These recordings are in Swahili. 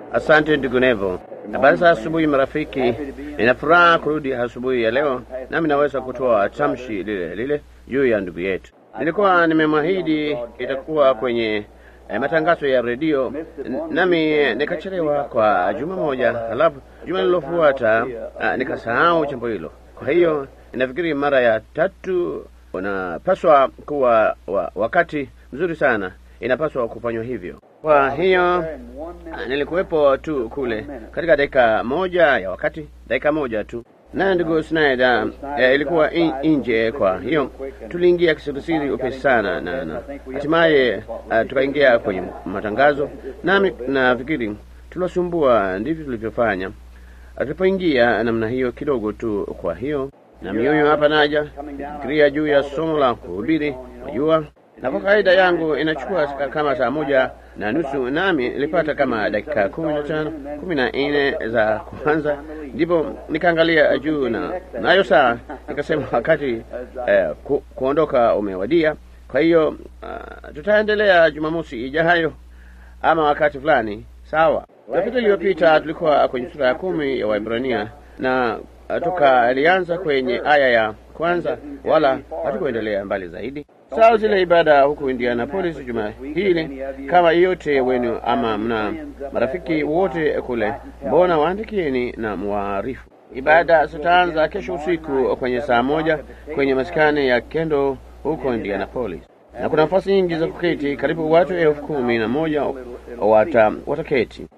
Asante ndugu Nevo. Habari za asubuhi marafiki. Nina furaha kurudi asubuhi ya leo, nami naweza kutoa tamshi lile lile juu ya ndugu yetu. Nilikuwa nimemwahidi itakuwa kwenye eh, matangazo ya redio, n- nami nikachelewa kwa juma moja, halafu juma lilofuata ah, nikasahau jambo hilo. Kwa hiyo ninafikiri mara ya tatu unapaswa kuwa wa, wakati mzuri sana, inapaswa kufanywa hivyo. Kwa hiyo ah, nilikuwepo tu kule katika dakika moja ya wakati, dakika moja tu na ndugu Snyder eh, ilikuwa in, nje. Kwa hiyo tuliingia kisirisiri upesi sana, na na hatimaye uh, tukaingia kwenye matangazo, nami nafikiri tuliwasumbua, ndivyo tulivyofanya tulipoingia namna hiyo kidogo tu. Kwa hiyo na mioyo hapa naja fikiria juu ya somo la kuhubiri, wajua, na kwa kawaida yangu inachukua kama saa moja na nusu, nami nilipata kama dakika kumi na tano kumi na nne za kwanza, ndipo nikaangalia juu na nayo saa nikasema wakati eh, ku, kuondoka umewadia. Kwa hiyo uh, tutaendelea Jumamosi ijayo ama wakati fulani. Sawa. Jumapili iliyopita tulikuwa kwenye sura ya kumi ya Waibrania na uh, tukalianza kwenye aya ya kwanza, wala hatukuendelea mbali zaidi. Sawa, zile ibada huku Indianapolis juma hili, kama yote wenu ama mna marafiki wote kule, mbona waandikieni na mwaarifu. Ibada zitaanza kesho usiku kwenye saa moja kwenye maskani ya Kendo huko Indianapolis, na kuna nafasi nyingi za kuketi, karibu watu elfu kumi na moja wata wataketi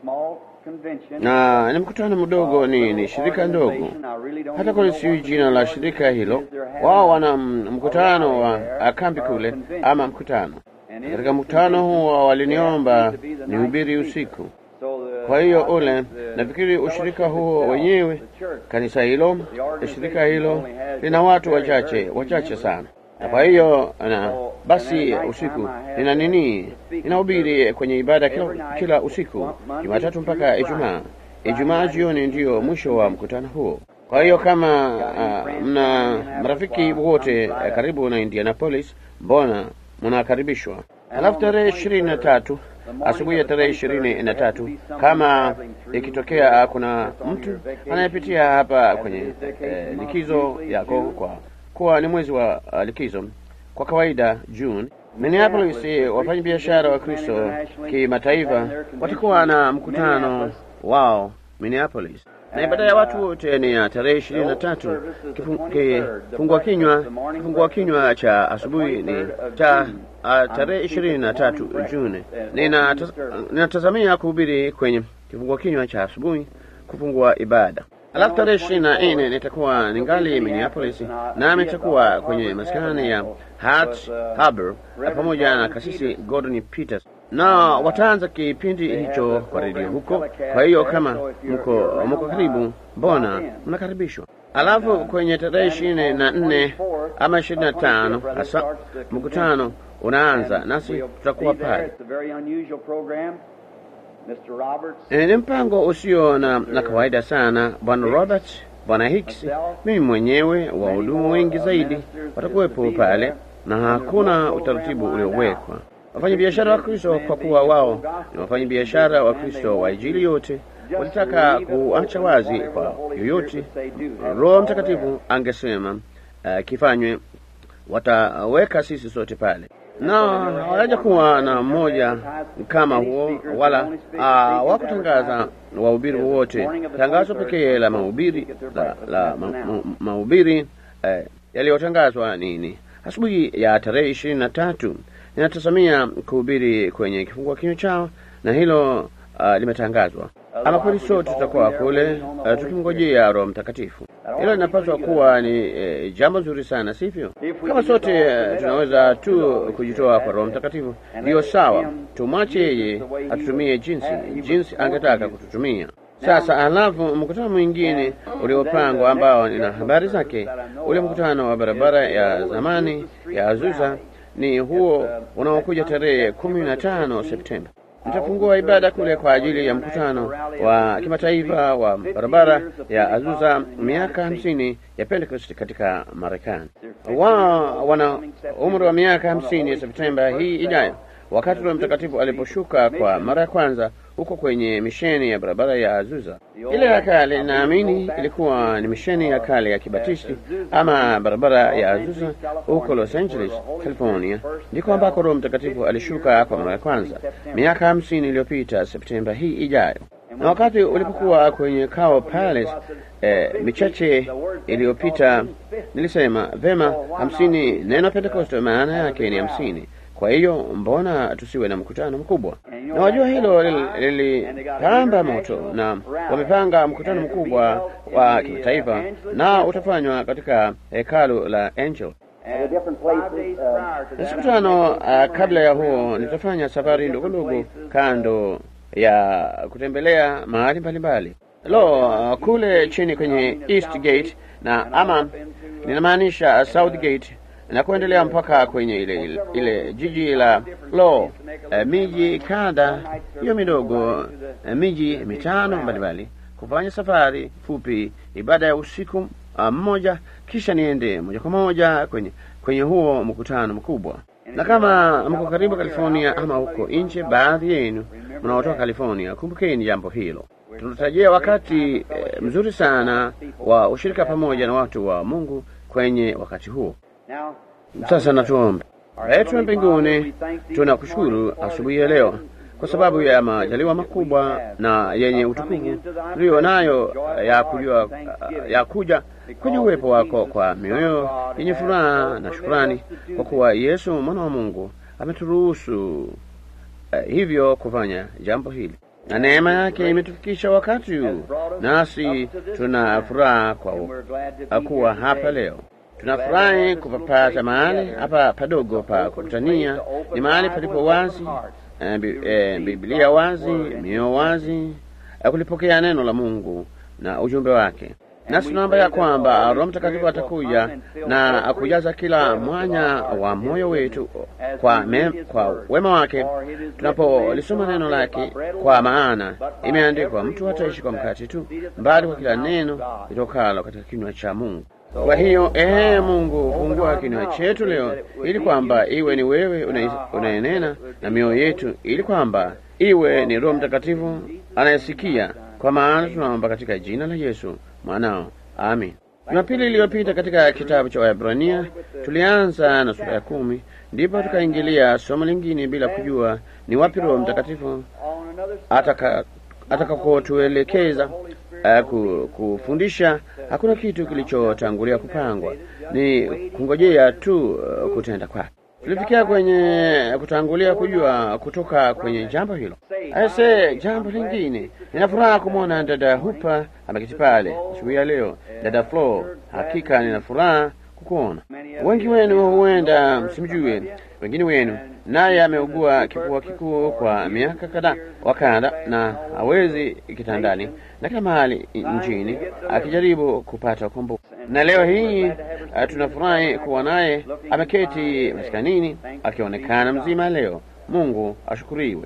na ni mkutano mdogo, ni, ni shirika ndogo, hata kule sijui jina la shirika hilo. Wao wana m- mkutano wa kambi kule ama mkutano. Katika mkutano huo waliniomba nihubiri usiku. Kwa hiyo ule, nafikiri ushirika huo wenyewe, kanisa hilo, shirika hilo lina watu wachache wachache sana, na kwa hiyo na basi usiku nina nini, ninahubiri kwenye ibada kila, kila usiku Jumatatu mpaka Ijumaa. Ijumaa jioni ndiyo mwisho wa mkutano huo. Kwa hiyo kama uh, mna marafiki wote uh, karibu na Indianapolis, mbona mnakaribishwa. Alafu tarehe ishirini na tatu asubuhi ya tarehe ishirini na tatu kama ikitokea kuna mtu anayepitia hapa kwenye eh, likizo yako kwa kuwa ni mwezi wa uh, likizo kwa kawaida June, Minneapolis, eh, wafanyabiashara wa Kristo kimataifa watakuwa na mkutano wao Minneapolis, na ibada ya watu wote ni ya tarehe ishirini na tatu. Kifungua kinywa kifungua kinywa cha asubuhi ni cha uh, tarehe ishirini na tatu Juni. Ninatazamia kuhubiri kwenye kifungua kinywa cha asubuhi kufungua ibada Alafu tarehe ishirini na nne nitakuwa ningali Minneapolis, nami nitakuwa kwenye maskani ya Hat Harbor pamoja na kasisi Gordon Peters, na wataanza kipindi hicho kwa redio huko. Kwa hiyo kama mko mko karibu, mbona mnakaribishwa. Alafu kwenye tarehe ishirini na nne ama ishirini na tano hasa mkutano unaanza, nasi tutakuwa pale. E, ni mpango usio na, na kawaida sana. Bwana Robert, Bwana Hicks, mimi mwenyewe, wahudumu wengi zaidi watakuwepo pale, na hakuna utaratibu uliowekwa. Wafanyabiashara wa Kristo, kwa kuwa wao ni wafanyabiashara wa Kristo wa Injili yote, walitaka kuacha wazi kwa yoyote Roho Mtakatifu angesema uh, kifanywe, wataweka sisi sote pale na hawaja kuwa na mmoja kama huo wala uh, wakutangaza wahubiri wote. Tangazo pekee la mahubiri la, la ma, ma, mahubiri eh, yaliyotangazwa nini asubuhi ya tarehe ishirini na tatu. Ninatazamia kuhubiri kwenye kifungua kinywa chao na hilo uh, limetangazwa. Ama kweli sote tutakuwa kule uh, tukimngojea Roho Mtakatifu. Hilo linapaswa kuwa ni eh, jambo zuri sana, sivyo? Kama sote eh, tunaweza tu kujitoa kwa Roho Mtakatifu, ndiyo sawa. Tumwache yeye atutumie jinsi jinsi angetaka kututumia. Sasa alafu mkutano mwingine uliopangwa ambao nina habari zake, ule mkutano wa barabara ya zamani ya Azusa ni huo unaokuja tarehe kumi na tano Septemba. Nitafungua ibada kule kwa ajili ya mkutano wa kimataifa wa barabara ya Azusa, miaka hamsini ya Pentecost katika Marekani. Wao wana umri wa miaka hamsini Septemba hii ijayo, wakati Roho Mtakatifu aliposhuka kwa mara ya kwanza huko kwenye misheni ya barabara ya Azusa. Ile ya kale naamini ilikuwa ni misheni ya kale ya Kibatisti ama barabara ya Azusa huko Los Angeles, California, ndiko ambako Roho Mtakatifu alishuka kwa mara ya kwanza miaka hamsini iliyopita Septemba hii ijayo. Na wakati ulipokuwa kwenye Cow Palace eh, michache iliyopita nilisema vema, hamsini, neno Pentekoste maana yake ni hamsini. Kwa hiyo mbona tusiwe na mkutano mkubwa? Na wajua hilo lilipamba moto, na wamepanga mkutano mkubwa wa kimataifa, na utafanywa katika hekalu la Angel. Na siku tano uh, kabla ya huo nitafanya safari ndogo ndogo kando ya kutembelea mahali mbalimbali. Lo, uh, kule chini kwenye East Gate na ama ninamaanisha South Gate na kuendelea mpaka kwenye ile, ile, ile jiji la lo uh, miji kadha hiyo midogo uh, miji mitano mbalimbali, kufanya safari fupi, ibada ya usiku mmoja, kisha niende moja kwa moja kwenye kwenye huo mkutano mkubwa. Na kama mko karibu California ama huko nje, baadhi yenu mnaotoka California, kumbukeni jambo hilo. Tunatarajia wakati eh, mzuri sana wa ushirika pamoja na watu wa Mungu kwenye wakati huo. Sasa natuombe. Yetu wa mbinguni, tunakushukuru asubuhi ya leo kwa sababu ya majaliwa makubwa na yenye utukufu tuliyo nayo ya kujua ya kuja kwenye uwepo wako kwa mioyo yenye furaha na shukrani, kwa kuwa Yesu mwana wa Mungu ameturuhusu uh, hivyo kufanya jambo hili, na neema yake imetufikisha wakati huu, nasi tuna furaha kwa kuwa hapa leo. Tunafurahi kupapata mahali hapa padogo pa kukutania, ni mahali palipo wazi Uh, bi, eh, Biblia wazi, mioyo wazi, uh, kulipokea neno la Mungu na ujumbe wake. Nasi tunaomba ya kwamba Roho Mtakatifu atakuja na akujaza kila mwanya wa moyo wetu kwa, me, kwa wema wake tunapolisoma neno lake, kwa maana imeandikwa, mtu hataishi kwa mkate tu, bali kwa kila neno litokalo katika kinywa cha Mungu. Kwa hiyo ee Mungu, fungua kinywa chetu leo, ili kwamba iwe ni wewe unayenena na mioyo yetu, ili kwamba iwe ni Roho Mtakatifu anayesikia, kwa maana tunaomba katika jina la Yesu mwanao, amin. Jumapili iliyopita katika kitabu cha Waebrania tulianza na sura ya kumi, ndipo tukaingilia somo lingine bila kujua ni wapi Roho Mtakatifu atakakotuelekeza Uh, kufundisha. Hakuna kitu kilichotangulia kupangwa, ni kungojea tu uh, kutenda kwake. Tulifikia kwenye kutangulia kujua kutoka kwenye jambo hilo. Aise, jambo lingine, nina furaha kumwona dada Hupa ameketi pale asubuhi ya leo. Dada Flo, hakika nina furaha kukuona. Wengi wenu huenda msimjue, wengine wenu naye ameugua kifua kikuu kwa miaka kadhaa wa kadha, na hawezi kitandani na kila mahali nchini akijaribu kupata ukombozi. Na leo hii tunafurahi kuwa naye ameketi maskanini akionekana mzima leo. Mungu ashukuriwe.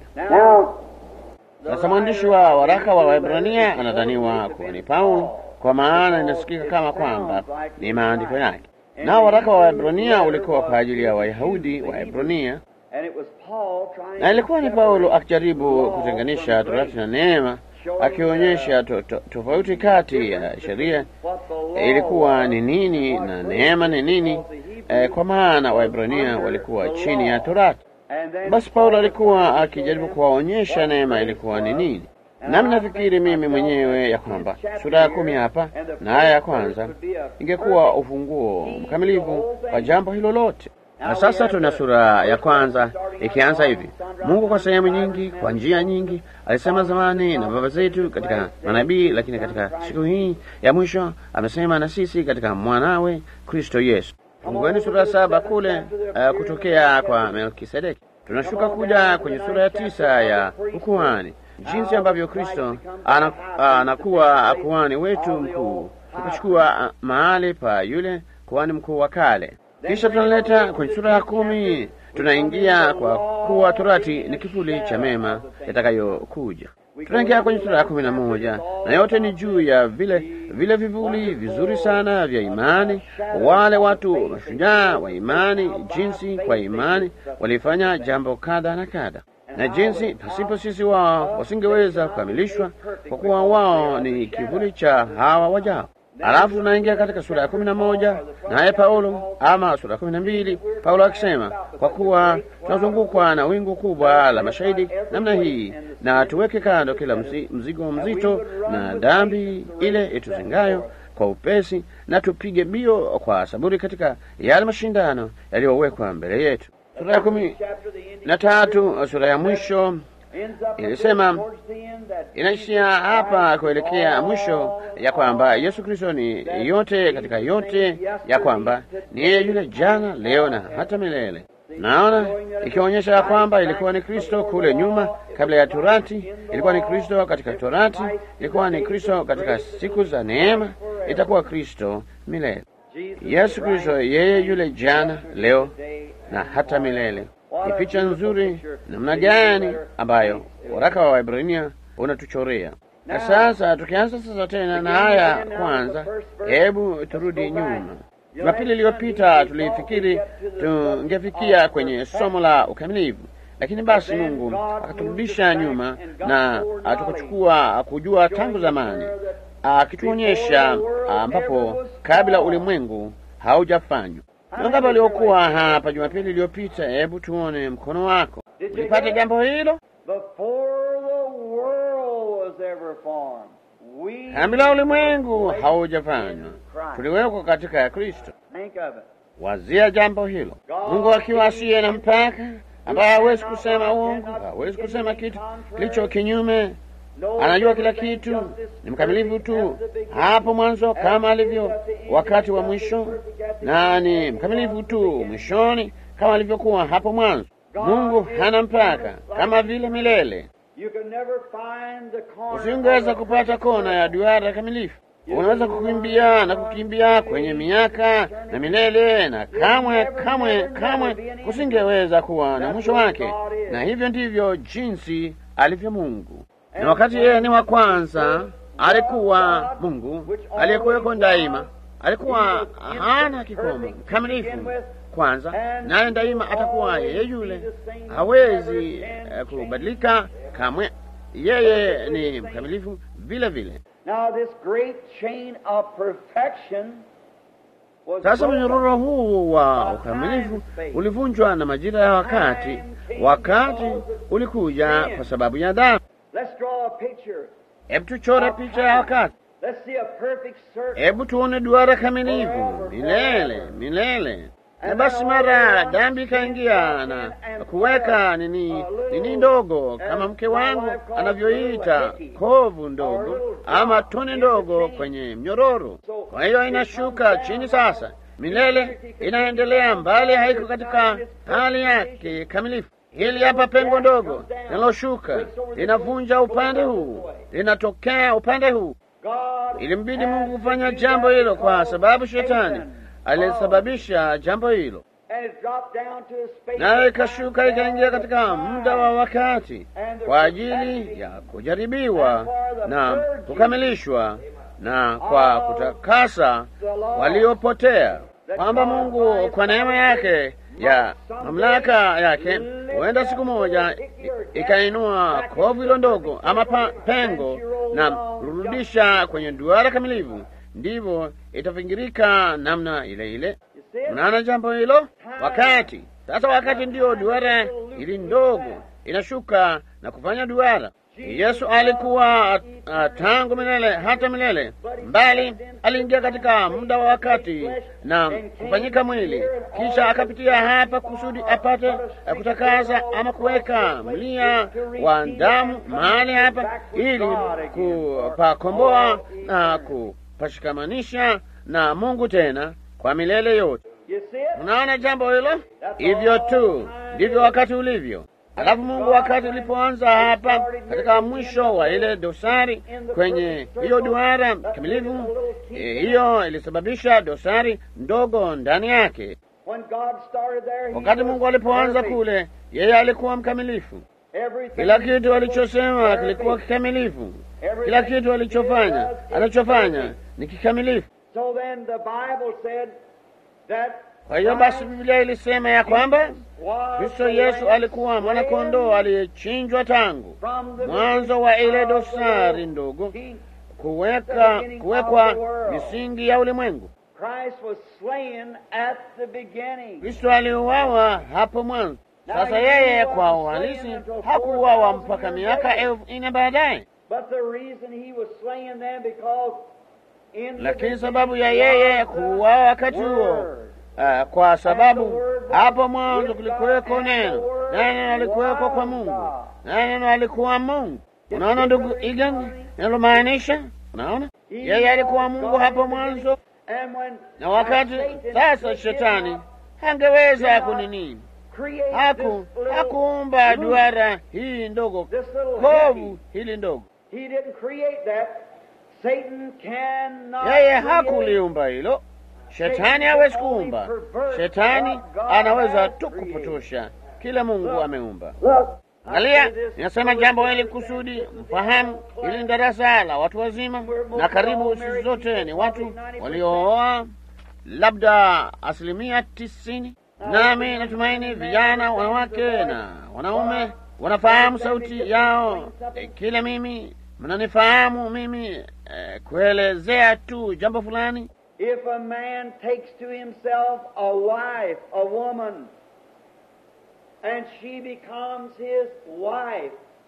Sasa mwandishi wa waraka wa Waebrania anadhaniwa kuwa ni Paulo, kwa maana inasikika kama kwamba ni maandiko yake, nao waraka wa Waebrania ulikuwa kwa ajili ya Wayahudi wa Ebrania na ilikuwa ni Paulo akijaribu kutenganisha torati na neema, akionyesha to, to, tofauti kati ya sheria ilikuwa ni nini na neema ni nini, eh, kwa maana Waebrania walikuwa chini ya torati. Basi Paulo alikuwa akijaribu kuwaonyesha neema ilikuwa ni nini. Nami nafikiri mimi mwenyewe ya kwamba sura ya kumi hapa na aya ya kwanza ingekuwa ufunguo mkamilifu wa jambo hilo lote. Na sasa tuna sura ya kwanza ikianza hivi: Mungu kwa sehemu nyingi, kwa njia nyingi, alisema zamani na baba zetu katika manabii, lakini katika siku hii ya mwisho amesema na sisi katika mwanawe Kristo Yesu. Fungueni sura ya saba kule, uh, kutokea kwa Melkisedeki. Tunashuka kuja kwenye sura ya tisa ya ukuhani, jinsi ambavyo Kristo anakuwa kuhani wetu mkuu, tukachukua mahali pa yule kuhani mkuu wa kale. Kisha tunaleta kwenye sura ya kumi, tunaingia kwa kuwa torati ni kivuli cha mema yatakayokuja. Tunaingia kwenye sura ya kumi na moja na yote ni juu ya vile vile vivuli vizuri sana vya imani, wale watu mashujaa wa imani, jinsi kwa imani walifanya jambo kadha na kadha. na jinsi pasipo sisi wao wasingeweza kukamilishwa, kwa kuwa wao ni kivuli cha hawa wajao. Alafu tunaingia katika sura ya kumi na moja naye Paulo ama sura ya kumi na mbili Paulo akisema, kwa kuwa tunazungukwa na wingu kubwa la mashahidi namna hii, na tuweke kando kila mzi, mzigo mzito na dhambi ile ituzingayo kwa upesi, na tupige mbio kwa saburi katika yale mashindano yaliyowekwa mbele yetu. Sura ya kumi na tatu sura ya mwisho ilisema inaishia hapa kuelekea mwisho, ya kwamba Yesu Kristo ni yote katika yote, ya kwamba ni yeye yule jana, leo na hata milele. Naona ikionyesha ya kwamba ilikuwa ni Kristo kule nyuma, kabla ya Torati, ilikuwa ni Kristo katika Torati, ilikuwa ni Kristo katika siku za neema, itakuwa Kristo milele. Yesu Kristo yeye yule jana, leo na hata milele. Ni picha nzuri namna gani ambayo waraka wa Waebrania unatuchorea. Na sasa tukianza sasa tena na haya kwanza, hebu turudi nyuma. Jumapili iliyopita tulifikiri tungefikia kwenye somo la ukamilifu, lakini basi Mungu akaturudisha nyuma na tukuchukua kujua tangu zamani, akituonyesha ambapo kabla ulimwengu haujafanywa. Wangapi waliokuwa hapa Jumapili iliyopita? Hebu tuone mkono wako. Ulipata jambo hilo? Kabla ulimwengu haujafanywa tuliwekwa katika ya Kristo. Wazia jambo hilo. Mungu akiwa asiye na mpaka, ambaye hawezi kusema uongo, hawezi kusema kitu kilicho kinyume, anajua kila kitu, ni mkamilifu tu hapo mwanzo kama alivyo wakati wa mwisho, na ni mkamilifu tu mwishoni kama alivyokuwa hapo mwanzo. Mungu hana mpaka, kama vile milele. Usingeweza kupata kona ya duara kamilifu. Unaweza kukimbia na kukimbia kwenye miaka na milele, na kamwe kamwe kamwe kusingeweza kuwa na mwisho wake. Na hivyo ndivyo jinsi alivyo Mungu. Na wakati yeye ni wa kwanza, alikuwa Mungu aliyekuweko daima, alikuwa hana kikomo, mkamilifu kwanza, naye daima atakuwa yeye yule, hawezi uh, kubadilika kamwe. Yeye ni mkamilifu vile vile. Sasa mnyororo huu wa ukamilifu ulivunjwa na majira ya wakati. Wakati ulikuja kwa sababu ya dhambi. Hebu tuchore picha ya wakati. Hebu tuone duara kamilifu milele milele. Na basi mara dhambi ikaingia na kuweka nini nini ndogo, kama mke wangu anavyoita kovu ndogo ama tone ndogo kwenye mnyororo. Kwa hiyo inashuka chini sasa, milele inaendelea mbali, haiko katika hali yake kamilifu. Hili hapa pengo ndogo linaloshuka linavunja upande huu, linatokea upande huu. Ilimbidi Mungu kufanya jambo hilo kwa sababu shetani alisababisha jambo hilo, nayo ikashuka ikaingia katika muda wa wakati kwa ajili ya kujaribiwa na kukamilishwa na kwa kutakasa waliopotea, kwamba Mungu kwa neema yake ya mamlaka yake huenda siku moja ikainua kovu hilo ndogo ama pa, pengo na kurudisha kwenye duara kamilifu ndivyo itavingirika namna ile ile. Unaona jambo hilo? Wakati sasa, wakati ndiyo duara ili ndogo inashuka na kufanya duara. Yesu alikuwa uh, tangu milele hata milele, mbali aliingia katika muda wa wakati na kufanyika mwili, kisha akapitia hapa kusudi apate uh, kutakaza ama kuweka mlia wa damu mahali hapa, ili kupakomboa na ku pashikamanisha na Mungu tena kwa milele yote. Unaona jambo hilo? Hivyo tu ndivyo wakati ulivyo. Alafu Mungu wakati ulipoanza hapa katika mwisho wa ile dosari kwenye hiyo duara kamilifu, hiyo ilisababisha dosari ndogo ndani yake. Wakati Mungu alipoanza kule, yeye alikuwa mkamilifu. Kila kitu alichosema kilikuwa kikamilifu. Kila kitu alichofanya anachofanya ni kikamilifu. Kwa hiyo basi, Biblia ilisema ya kwamba was Kristo the Yesu lamb alikuwa mwanakondoo aliyechinjwa tangu from the mwanzo wa ile beginning of the dosari world. ndogo He- kuweka kuwekwa misingi ya ulimwengu. Christ was slain at the beginning. Kristo aliuawa hapo mwanzo. Sasa yeye kwa uhalisi hakuuawa mpaka miaka elfu nne baadaye, But the reason he was slain then because in the lakini beginning sababu ya yeye was the kuuawa wakati huo Word. Ah, kwa sababu hapo mwanzo kulikuweko neno, naye neno alikuweko kwa Mungu, naye neno alikuwa Mungu. Unaona ndugu Egan inalomaanisha? Unaona, yeye alikuwa Mungu hapo mwanzo, And when na wakati Satan sasa did shetani not hangeweza kunini, create haku this little hakuumba loop, duara hii ndogo, this little kovu heavy. hili ndogo. He didn't create that. Satan cannot Yeye create hakuliumba hilo. Shetani hawezi kuumba. Shetani anaweza tu kupotosha kile Mungu ameumba. Look, Angalia, ninasema jambo hili kusudi mfahamu. Hili ni darasa la watu wazima, na karibu sisi zote ni watu waliooa, labda asilimia tisini. Nami natumaini vijana, wanawake na wanaume wanafahamu sauti yao. E, kile mimi mnanifahamu mimi e, kuelezea tu jambo fulani. If a man takes to himself a wife, a woman, and she becomes his wife,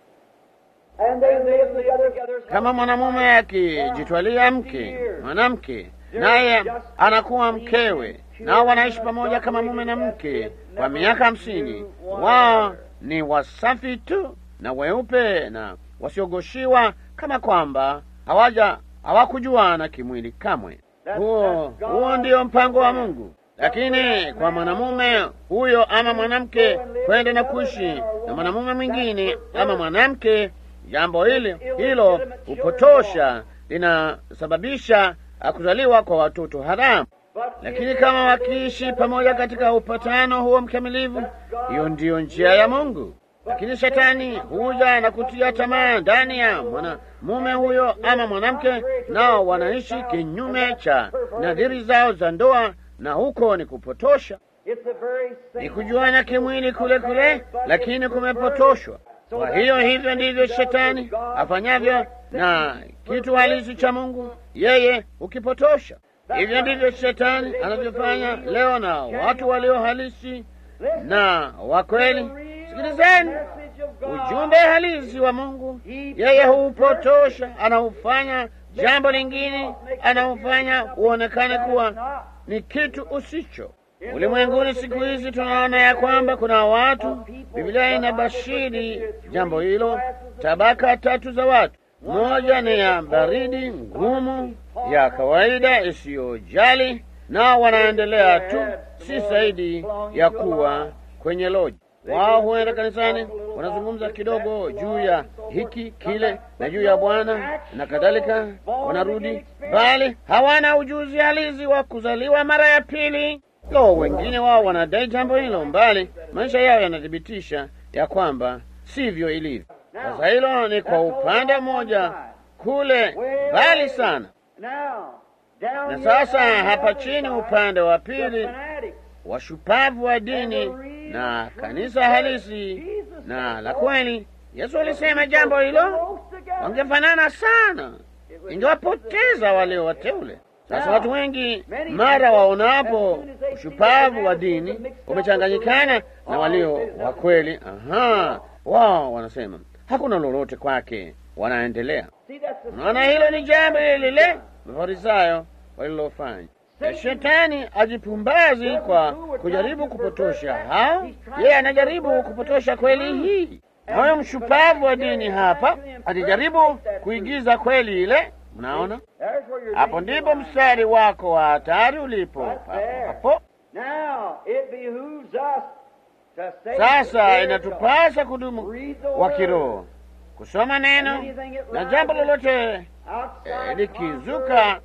and they live together, Kama mwanamume akijitwalia mke mwanamke, naye anakuwa mkewe, nao wanaishi pamoja kama mume na mke kwa miaka hamsini, wao ni wasafi tu na weupe na wasiogoshiwa, kama kwamba hawaja hawakujuana kimwili kamwe. Huo huo ndio mpango wa Mungu. Lakini kwa mwanamume huyo ama mwanamke kwenda na kuishi na mwanamume mwingine ama mwanamke, jambo hili hilo hupotosha, linasababisha kuzaliwa kwa watoto haramu. Lakini kama wakiishi pamoja katika upatano huo mkamilifu, hiyo ndiyo njia ya Mungu. Lakini shetani huja na kutia tamaa ndani ya mwanamume huyo ama mwanamke, nao wanaishi kinyume cha nadhiri zao za ndoa, na huko ni kupotosha, It's the very same ni kujuana kimwili kule kule, lakini kumepotoshwa. Kwa hiyo hivyo ndivyo shetani afanyavyo na kitu halisi cha Mungu, yeye hukipotosha. Hivyo ndivyo shetani anavyofanya leo na watu walio halisi na wa kweli. Sikilizeni ujumbe halisi wa Mungu, yeye huupotosha, anaufanya jambo lingine, anaufanya uonekane kuwa ni kitu usicho. Ulimwenguni siku hizi tunaona ya kwamba kuna watu, Biblia inabashiri jambo hilo, tabaka tatu za watu. Moja ni ya baridi ngumu ya kawaida isiyojali, nao wanaendelea tu, si zaidi ya kuwa kwenye loji. Wao huenda kanisani, wanazungumza kidogo juu ya hiki kile na juu ya Bwana na kadhalika, wanarudi, bali hawana ujuzi halisi wa kuzaliwa mara ya pili. Lo, wengine wao wanadai jambo hilo, mbali maisha yao yanathibitisha ya kwamba sivyo ilivyo. Sasa hilo ni kwa upande mmoja kule mbali sana, Now, down na here sasa on the hapa other chini side, upande wa the pili fanatics. washupavu wa dini na kanisa halisi na la kweli. Yesu alisema jambo hilo, wangefanana sana, ingewapoteza wale wateule. Sasa watu wengi mara waonapo ushupavu wa dini umechanganyikana na walio wa kweli, aha, wao wanasema hakuna lolote kwake, wanaendelea. See, that's the Unaona, hilo ni jambo lile lile Mafarisayo walilofanya. Shetani ajipumbazi kwa kujaribu kupotosha hao, yeye anajaribu kupotosha kweli hii. Huyo mshupavu wa dini hapa alijaribu kuigiza kweli ile. Mnaona, There's where your hapo danger ndipo lies. mstari wako wa hatari ulipo, Right hapo there. hapo. Now, it behooves us to say the Sasa Word of God. inatupasa kudumu Read the wa Word. kiroho, kusoma neno na jambo lolote Outside eh, likizuka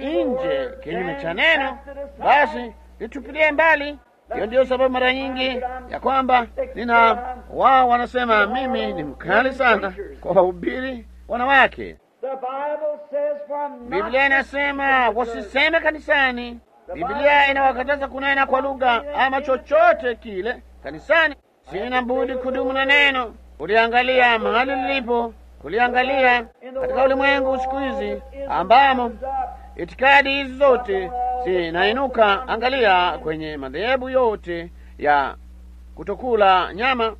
nje kinyume cha neno, basi litupilie mbali. Hiyo ndiyo sababu mara nyingi ya kwamba nina wao wanasema mimi ni mkali sana kwa wahubiri wanawake. The Bible says from not Biblia inasema wasiseme kanisani, Biblia inawakataza kunena kwa lugha ama chochote kile kanisani. Sina budi kudumu na neno, kuliangalia mahali lilipo, kuliangalia katika ulimwengu siku hizi ambamo itikadi hizi zote zinainuka. Angalia kwenye madhehebu yote ya kutokula nyama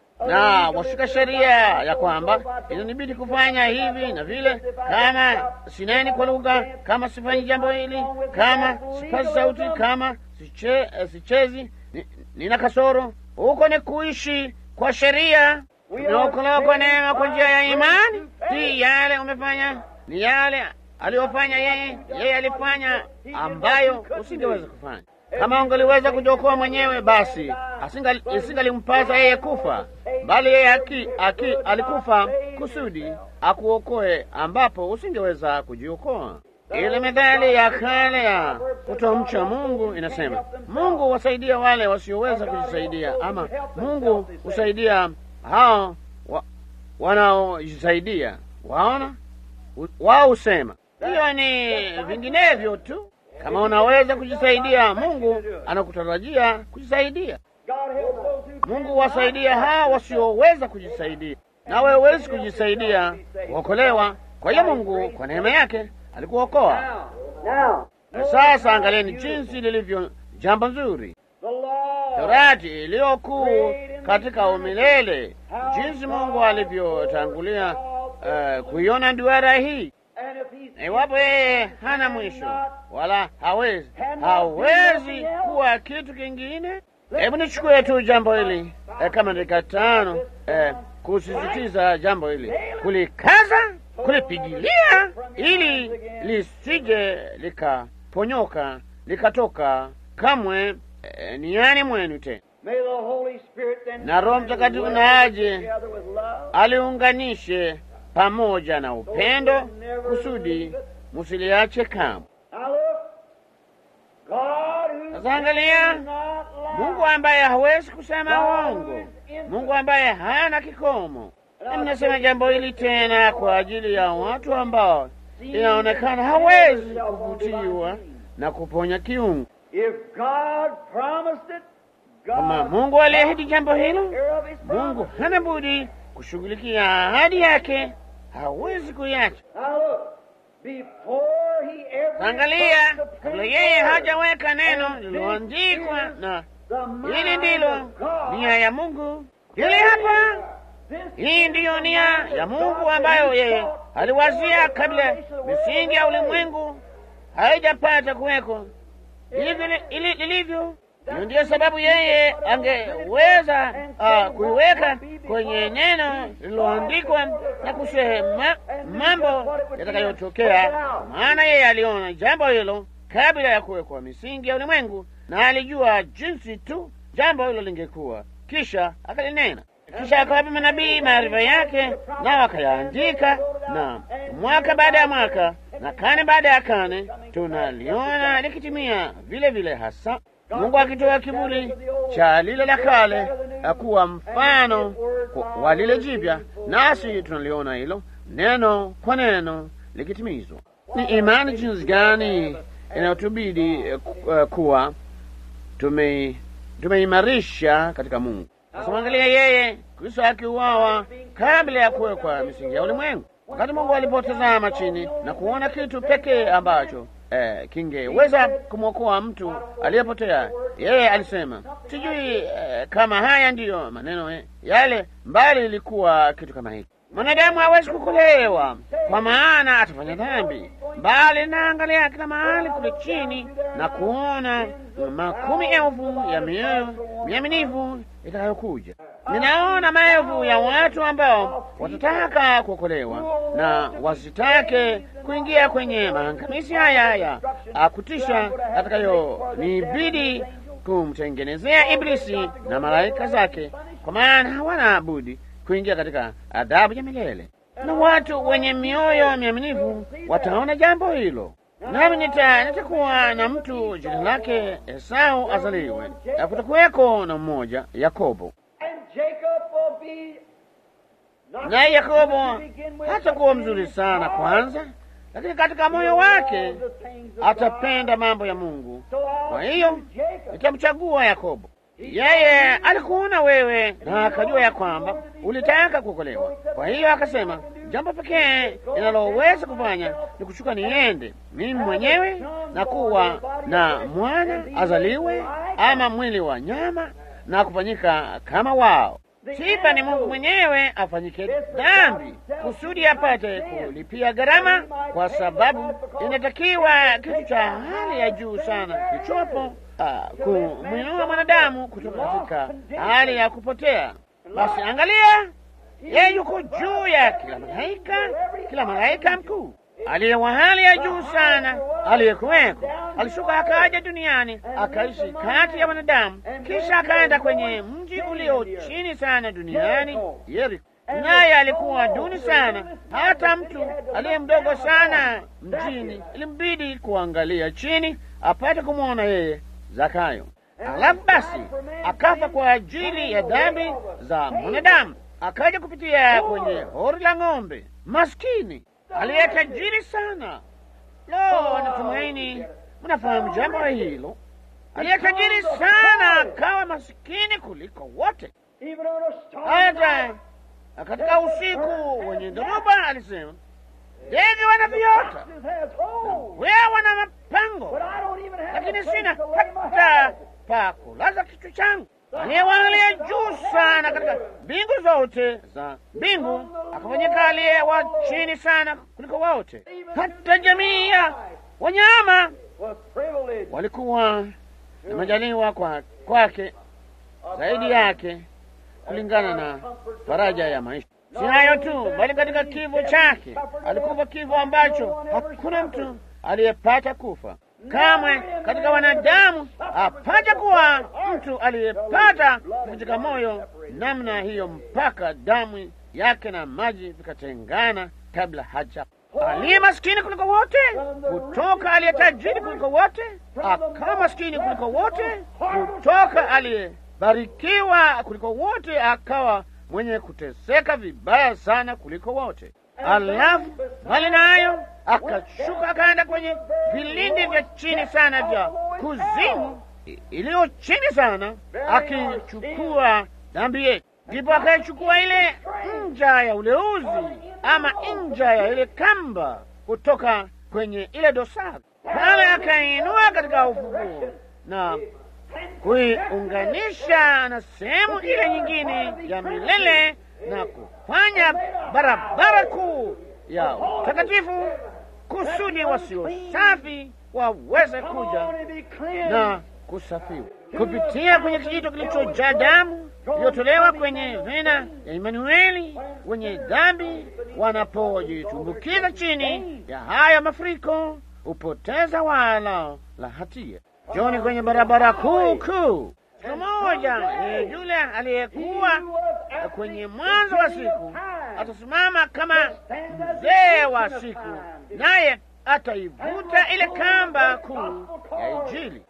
na washika sheria ya kwamba inanibidi kufanya hivi na vile, kama sineni kwa lugha, kama sifanyi jambo hili, kama sipazi sauti, kama siche, sichezi, ni, nina kasoro. Huko ni kuishi kwa sheria. Tumeokolewa kwa neema kwa njia ya imani, si yale umefanya, ni yale aliyofanya yeye. Yeye alifanya ambayo usingeweza kufanya. Kama ungeliweza kujiokoa mwenyewe, basi isingalimpasa yeye kufa, bali yeye aki, aki, alikufa kusudi akuokoe, ambapo usingeweza kujiokoa. Ile methali ya kale ya kutomcha Mungu inasema, Mungu wasaidia wale wasioweza kujisaidia, ama Mungu husaidia hao wa, wanaojisaidia. Waona, wao husema hiyo ni vinginevyo tu. Kama unaweza kujisaidia, Mungu anakutarajia kujisaidia. Mungu wasaidia hao wasioweza kujisaidia, nawe huwezi kujisaidia kuokolewa. Kwa hiyo Mungu kwa neema yake alikuokoa. Na sasa angalieni jinsi lilivyo jambo nzuri, Torati iliyokuu katika umilele, jinsi Mungu alivyotangulia uh, kuiona duara hii Iwapo yeye hana mwisho wala hawezi hawezi kuwa kitu kingine. Hebu nichukue tu jambo hili eh, kama dakika tano eh, kusisitiza jambo hili, kulikaza, kulipigilia, ili lisije likaponyoka likatoka kamwe eh, niani mwenu tena, na Roho Mtakatifu na aje aliunganishe pamoja na upendo kusudi musiliache kamwe. Sasa angalia, Mungu ambaye hawezi kusema uongo, Mungu ambaye hana kikomo. Na ninasema jambo hili tena kwa ajili ya watu ambao inaonekana hawezi kuvutiwa na kuponya kiungu. Kama Mungu aliahidi jambo hilo, Mungu hana budi kushughulikia ahadi yake, hawezi kuiacha. Angalia, kabla yeye hajaweka neno lililoandikwa, na hili ndilo nia ya Mungu. Hili hapa, hii ndiyo nia ya Mungu ambayo yeye aliwazia kabla misingi ya ulimwengu haijapata kuweko hivi lilivyo. Hiyo ndiyo sababu yeye angeweza uh, kuiweka kwenye neno lililoandikwa na kusema mambo yatakayotokea, maana yeye aliona jambo hilo kabla ya kuwekwa misingi ya ulimwengu, na alijua jinsi tu jambo hilo lingekuwa, kisha akalinena, kisha akawapa manabii maarifa yake, nao akayaandika, na mwaka baada ya mwaka na kane baada ya kane tunaliona likitimia vile vile hasa Mungu akitoa kivuli cha lile la kale kuwa mfano wa lile jipya, nasi tunaliona hilo neno kwa neno likitimizwa. Ni imani jinsi gani inayotubidi uh, kuwa tumeimarisha katika Mungu. Sasa angalia, yeye Kristo akiuawa kabla ya kuwekwa misingi ya ulimwengu, wakati Mungu alipotazama chini na kuona kitu pekee ambacho Eh, kingeweza kumwokoa mtu aliyepotea. Yeye alisema sijui eh, kama haya ndiyo maneno yale, mbali ilikuwa kitu kama hiki. Mwanadamu hawezi kukolewa kwa maana atafanya dhambi, mbali naangalia kila mahali kule chini na kuona makumi elfu ya mioyo miaminifu itakayokuja. Ninaona maelfu ya watu ambao watataka kuokolewa na wasitake kuingia kwenye maangamizi haya ya akutisha atakayonibidi kumtengenezea Iblisi na malaika zake, kwa maana hawana budi kuingia katika adhabu ya milele. Na watu wenye mioyo miaminifu wataona jambo hilo. Nami nita nitakuwa na mtu jina lake Esau azaliwe, na kutakuweko na mmoja Yakobo naye Yakobo hatakuwa mzuri sana kwanza, lakini katika moyo wake atapenda mambo ya Mungu. Kwa hiyo nitamchagua Yakobo. Yeye alikuona wewe na akajua ya kwamba ulitaka kuokolewa. Kwa hiyo akasema, jambo pekee ninaloweza kufanya ni kushuka niende mimi mwenyewe na kuwa na mwana azaliwe, ama mwili wa nyama na kufanyika kama wao. Sifa ni Mungu mwenyewe afanyike dhambi kusudi apate kulipia gharama, kwa sababu inatakiwa kitu cha hali ya juu sana kichopo Uh, kumwinua mwanadamu kutoka katika hali ya kupotea. Basi angalia, yeye yuko juu ya kila malaika, kila malaika mkuu aliye wa hali ya juu sana aliyekuweko. Alishuka akaja duniani akaishi kati ya wanadamu, kisha akaenda kwenye mji ulio chini sana duniani, Yeriko. Naye alikuwa duni sana, hata mtu aliye mdogo sana mjini ilimbidi kuangalia chini apate kumwona yeye Zakayo. Alafu basi akafa kwa ajili ya dhambi za mwanadamu, akaja kupitia kwenye hori la ng'ombe. Maskini aliye tajiri sana. Lo, natumaini mnafahamu jambo hilo. Aliye tajiri sana akawa masikini kuliko wote. Hata katika usiku wenye dhoruba alisema, ndege wana viota wewe wana mapango, lakini sina hata pa kulaza kichwa changu. Aliyewaangalia juu sana katika mbingu zote za mbingu, akafanyika aliye wa chini sana kuliko wote. Hata jamii ya wanyama walikuwa na majaliwa kwa kwake zaidi yake, kulingana na faraja ya maisha. Si hayo tu, bali katika kifo chake alikufa kifo ambacho hakuna mtu aliyepata kufa kamwe katika wanadamu. Apata kuwa mtu aliyepata kuvunjika moyo namna hiyo, mpaka damu yake na maji vikatengana kabla haja. Aliye maskini kuliko wote kutoka aliye tajiri kuliko wote, akawa maskini kuliko wote kutoka aliyebarikiwa kuliko wote, akawa mwenye kuteseka vibaya sana kuliko wote. Alafu mbali nayo akashuka akaenda kwenye vilindi vya chini sana vya kuzimu iliyo chini sana, akichukua dhambi yetu. Ndipo akaichukua ile nja ya uleuzi ama nja ya ile kamba kutoka kwenye ile dosari pale, akainua katika ufufuo na kuiunganisha na sehemu ile nyingine ya milele na kufanya barabara kuu ya utakatifu kusudi wasio safi waweze kuja na kusafiwa kupitia kwenye kijito kilichojaa damu iliyotolewa kwenye vena ya Imanueli. Wenye dhambi wanapojitumbukiza chini ya haya mafuriko hupoteza wala la hatia. Joni kwenye barabara kuu kuu. Siku moja yule aliyekuwa kwenye mwanzo wa siku atasimama kama mzee wa siku, naye ataivuta ile kamba kuu ya Injili,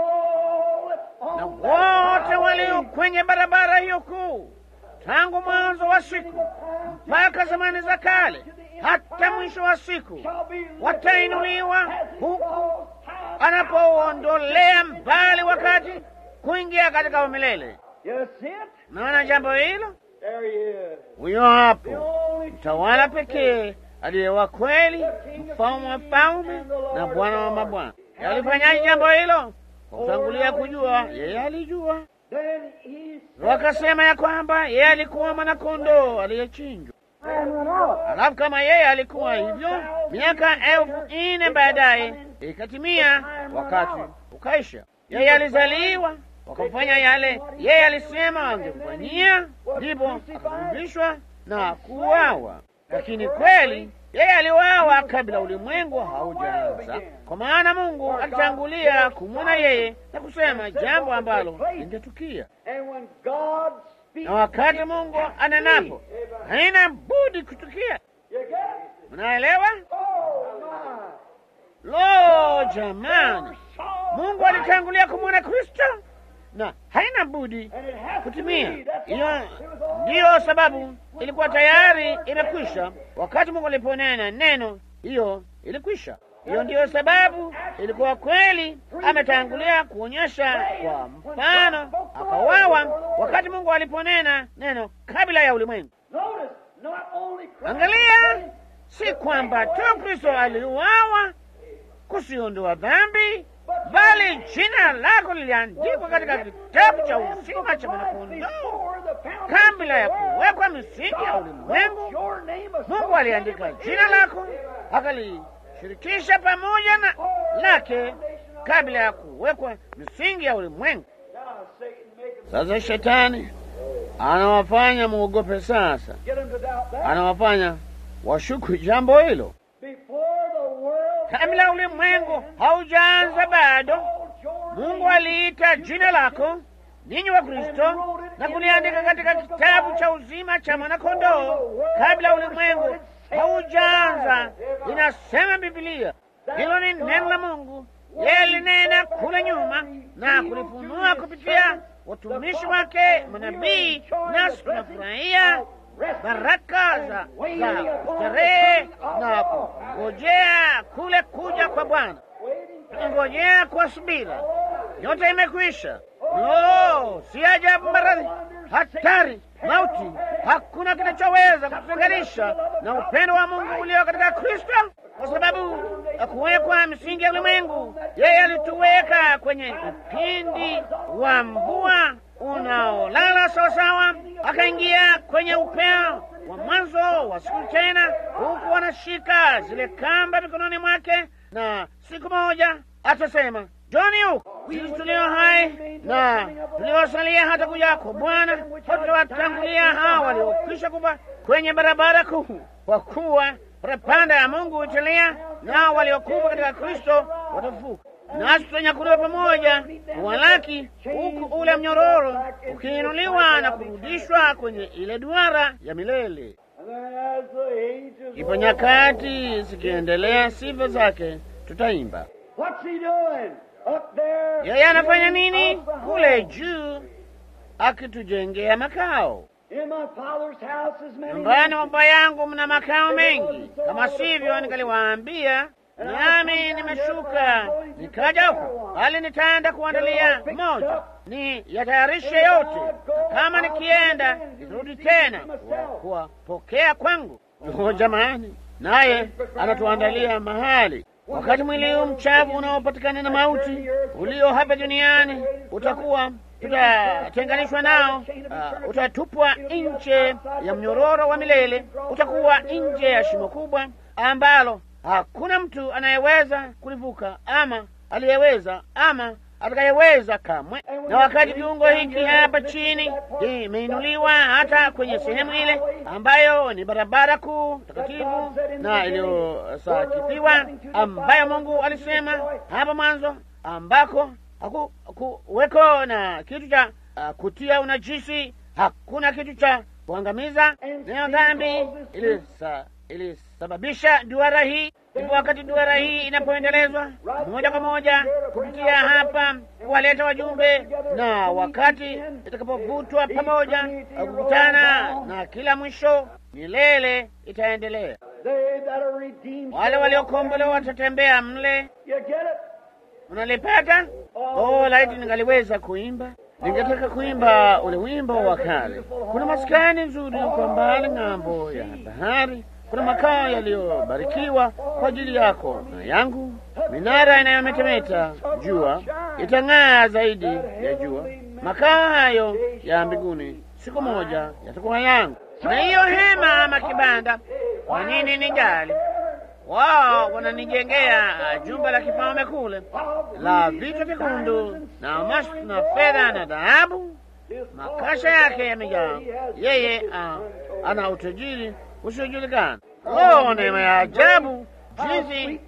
na wote walio kwenye barabara hiyo kuu tangu mwanzo wa siku mpaka zamani za kale hata mwisho wa siku watainuliwa huku anapoondolea mbali wakati kuingia katika umilele. Naona jambo hilo, huyo hapo mtawala pekee aliye wa kweli, mfalme wa falme na Bwana wa mabwana. Alifanyaje jambo hilo? Kwa kutangulia kujua, yeye alijua. Wakasema ya kwamba yeye alikuwa mwanakondoo aliyechinjwa. Alafu kama yeye alikuwa hivyo, miaka elfu nne baadaye ikatimia, wakati ukaisha. Yeye alizaliwa, wakamfanya yale yeye alisema angemfanyia, ndipo akafumbishwa na kuuawa. Lakini kweli yeye aliuawa kabla ulimwengu haujaanza, kwa maana Mungu alitangulia kumwona yeye na kusema jambo ambalo lingetukia. Na wakati Mungu anenapo, haina budi kutukia. Mnaelewa? Lo, jamani, Mungu alitangulia kumwona Kristo na haina budi kutimia. Hiyo ndiyo sababu ilikuwa tayari imekwisha wakati Mungu aliponena neno, hiyo ilikwisha. Hiyo ndiyo sababu ilikuwa kweli ametangulia kuonyesha kwa mfano, akawawa wakati Mungu aliponena neno kabla ya ulimwengu. Notice, not only Christ, Angalia, si kwamba tu Kristo aliuawa kusiondoa dhambi, bali jina lako liliandikwa katika kitabu cha uzima cha mwanakondoo before the foundation kabla ya kuwekwa misingi ya ulimwengu. your name is Mungu aliandika jina lako akalishirikisha pamoja na lake kabla ya kuwekwa misingi ya ulimwengu. Now, Satan, make him Sasa shetani anawafanya muogope. Sasa get him to doubt that. anawafanya washuku jambo hilo Before the world kabla ulimwengu haujaanza bado. called your Mungu aliita jina lako ninyi wa Kristo na kuliandika katika kitabu cha uzima cha mwanakondoo kabla ulimwengu haujaanza. Inasema Biblia, hilo ni neno la Mungu. Yeye alinena kule nyuma na kulifunua kupitia watumishi wake manabii, nasi tunafurahia baraka za za starehe na kungojea kule kuja kwa Bwana, tunangojea kwa subira. Yote imekwisha. No, si ajabu maradhi, hatari, mauti, hakuna kinachoweza kututenganisha na upendo wa Mungu ulio katika Kristo, kwa sababu ya kuwekwa misingi ya ulimwengu. Yeye alituweka kwenye upindi wa mvua unaolala sawasawa, akaingia kwenye upeo wa mwanzo wa siku tena, huku anashika zile kamba mikononi mwake, na siku moja atasema Joni huko sisi tulio hai na tuliosalia hata kuja kwa Bwana, hatawatangulia hao waliokwisha kufa kwenye barabara kuu, kwa kuwa parapanda ya Mungu italia, nao waliokufa katika Kristo watafufuka, nasi tutanyakuliwa pamoja kuwalaki, huku ule mnyororo ukiinuliwa na kurudishwa kwenye ile duara ya milele. And then as the ages Ipo nyakati zikiendelea, sifa zake tutaimba. What's he doing? Up there. Yeye anafanya nini up the kule hall. juu, akitujengea makao. In my father's house is many Nyumbani mwa Baba yangu mna makao mengi, kama sivyo ningaliwaambia. Nami nimeshuka nikaja huku, bali nitaenda kuandalia moja, ni yatayarishe yote, kama nikienda nitarudi tena kuwapokea kwangu. Oh, jamani, naye anatuandalia mahali wakati mwili huu mchafu unaopatikana na mauti ulio hapa duniani utakuwa tutatenganishwa nao, uh, utatupwa nje ya mnyororo wa milele, utakuwa nje ya shimo kubwa ambalo hakuna mtu anayeweza kulivuka ama aliyeweza ama atakayeweza kamwe. Na wakati kiungo hiki hapa chini imeinuliwa hata kwenye sehemu ile ambayo ni barabara kuu takatifu na iliyosakifiwa, ambayo Mungu alisema hapa mwanzo, ambako hakuweko na kitu cha uh, kutia unajisi, hakuna kitu cha kuangamiza. Nayo dhambi ilisa ilisababisha duara hii. Ndipo wakati duara hii inapoendelezwa moja kwa moja kupitia hapa kuwaleta wajumbe, na wakati itakapovutwa pamoja kukutana na kila mwisho, milele itaendelea. They that are redeemed. Wale waliokombolewa watatembea mle. You get it? Unalipata? Oh, laiti ningaliweza kuimba, ningetaka kuimba ule wimbo wa kale. Kuna maskani nzuri kwa mbali ng'ambo ya bahari, kuna makao yaliyobarikiwa kwa ajili yako na yangu, minara inayometemeta, jua itang'aa zaidi ya jua. Makao hayo ya mbinguni siku moja yatakuwa yangu, na hiyo hema ama kibanda, kwa nini nijali? Wao wananijengea uh, jumba la kifalme kule la vitu vyekundu na almasi na fedha na dhahabu, makasha yake yamejaa. Yeye uh, ana utajiri usiojulikana. Oh, neema ya ajabu jinsi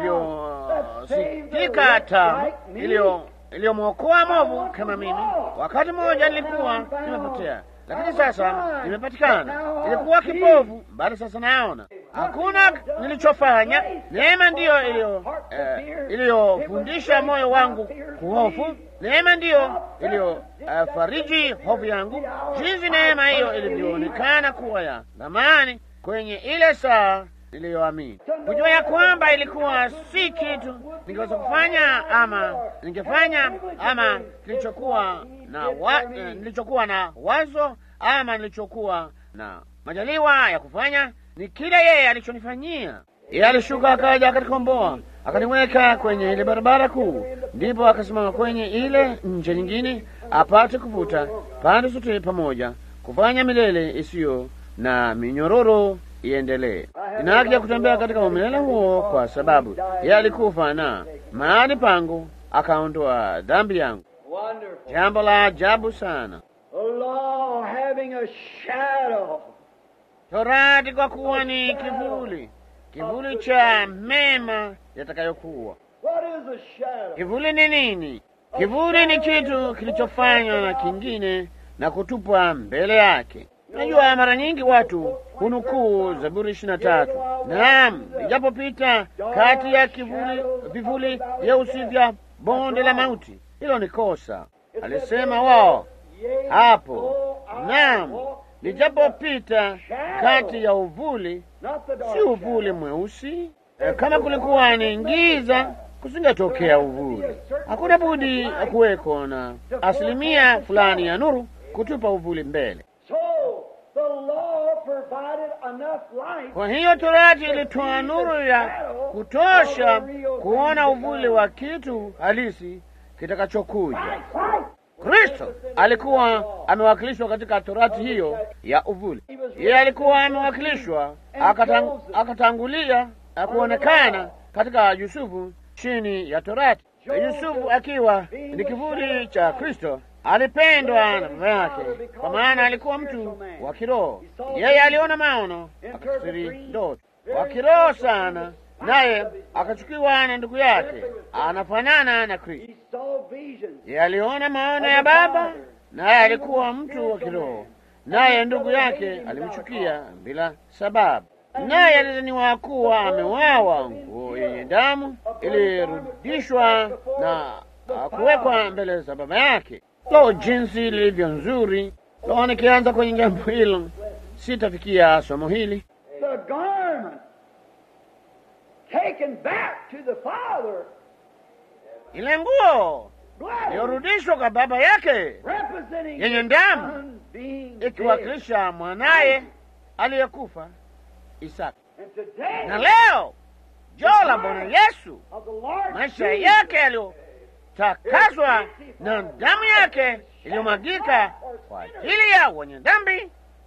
inavyosikika tamu iliyo iliyomwokoa movu kama mimi. Wakati mmoja nilikuwa nimepotea, lakini sasa nimepatikana. Nilikuwa kipofu, bali sasa naona. Hakuna nilichofanya, neema ndiyo iliyo eh, iliyofundisha moyo wangu kuhofu. Neema ndiyo iliyofariji hofu yangu, jinsi neema hiyo ilivyoonekana kuwa ya thamani kwenye ile saa niliyoamini, kujua ya kwamba ilikuwa si kitu ningeweza kufanya ama ningefanya ama nilichokuwa na wa, eh, nilichokuwa na wazo ama nilichokuwa na majaliwa ya kufanya ni kile yeye alichonifanyia. Yeye alishuka akaja akanikomboa akaniweka kwenye ile barabara kuu, ndipo akasimama kwenye ile nje nyingine apate kuvuta pande zote pamoja, kufanya milele isiyo na minyororo iendelee. Nina haki ya kutembea katika umilele huo, kwa sababu yeye alikufa na mahali pangu akaondoa dhambi yangu. Wonderful. Jambo la ajabu sana. The law having a shadow. Torati kwa kuwa ni kivuli, kivuli cha mema yatakayokuwa. What is a shadow? Kivuli ni nini? Kivuli ni kitu kilichofanywa na kingine na kutupwa mbele yake. Unajua, mara nyingi watu hunukuu Zaburi ishirini na tatu, naam, nijapopita kati ya kivuli vivuli vyeusi vya bonde la mauti. Hilo ni kosa, alisema wao Yea, hapo. though I Naam, walk nijapopita kati ya uvuli, Not the dark si uvuli mweusi. E, kama kulikuwa ni giza, kusingetokea uvuli. Hakuna budi kuweko na asilimia fulani ya nuru kutupa uvuli mbele. So the law provided enough light Kwa hiyo Torati ilitoa nuru ya kutosha kuona uvuli wa kitu halisi kitakachokuja. Kristo alikuwa amewakilishwa katika Torati hiyo ya uvuli. Yeye alikuwa amewakilishwa akatang, akatangulia na kuonekana katika Yusufu chini ya Torati. Yusufu akiwa ni kivuli cha Kristo alipendwa na baba yake, kwa maana alikuwa mtu wa kiroho. Yeye aliona maono, akafsiri ndoto, wa kiroho sana, naye akachukiwa na ndugu yake, anafanana na Kristo. He saw visions. Yeye aliona maono ya baba, naye alikuwa mtu wa kiroho, naye ndugu yake alimchukia bila sababu, naye alidhaniwa kuwa amewawa. Nguo yenye damu ilirudishwa na ah, kuwekwa mbele za baba yake. Lo, jinsi lilivyo nzuri! Lo, nikianza kwenye jambo hilo sitafikia somo hili. The garment taken back to the Father. Ile nguo Blood iliyorudishwa kwa baba yake representing yenye the damu Son being dead. ikiwakilisha mwanaye aliyekufa Isaka. And today, Na leo joo la Bwana Yesu, of the Lord maisha Jesus, yake yaliyotakaswa na damu yake iliyomwagika kwa ajili ya wenye dhambi,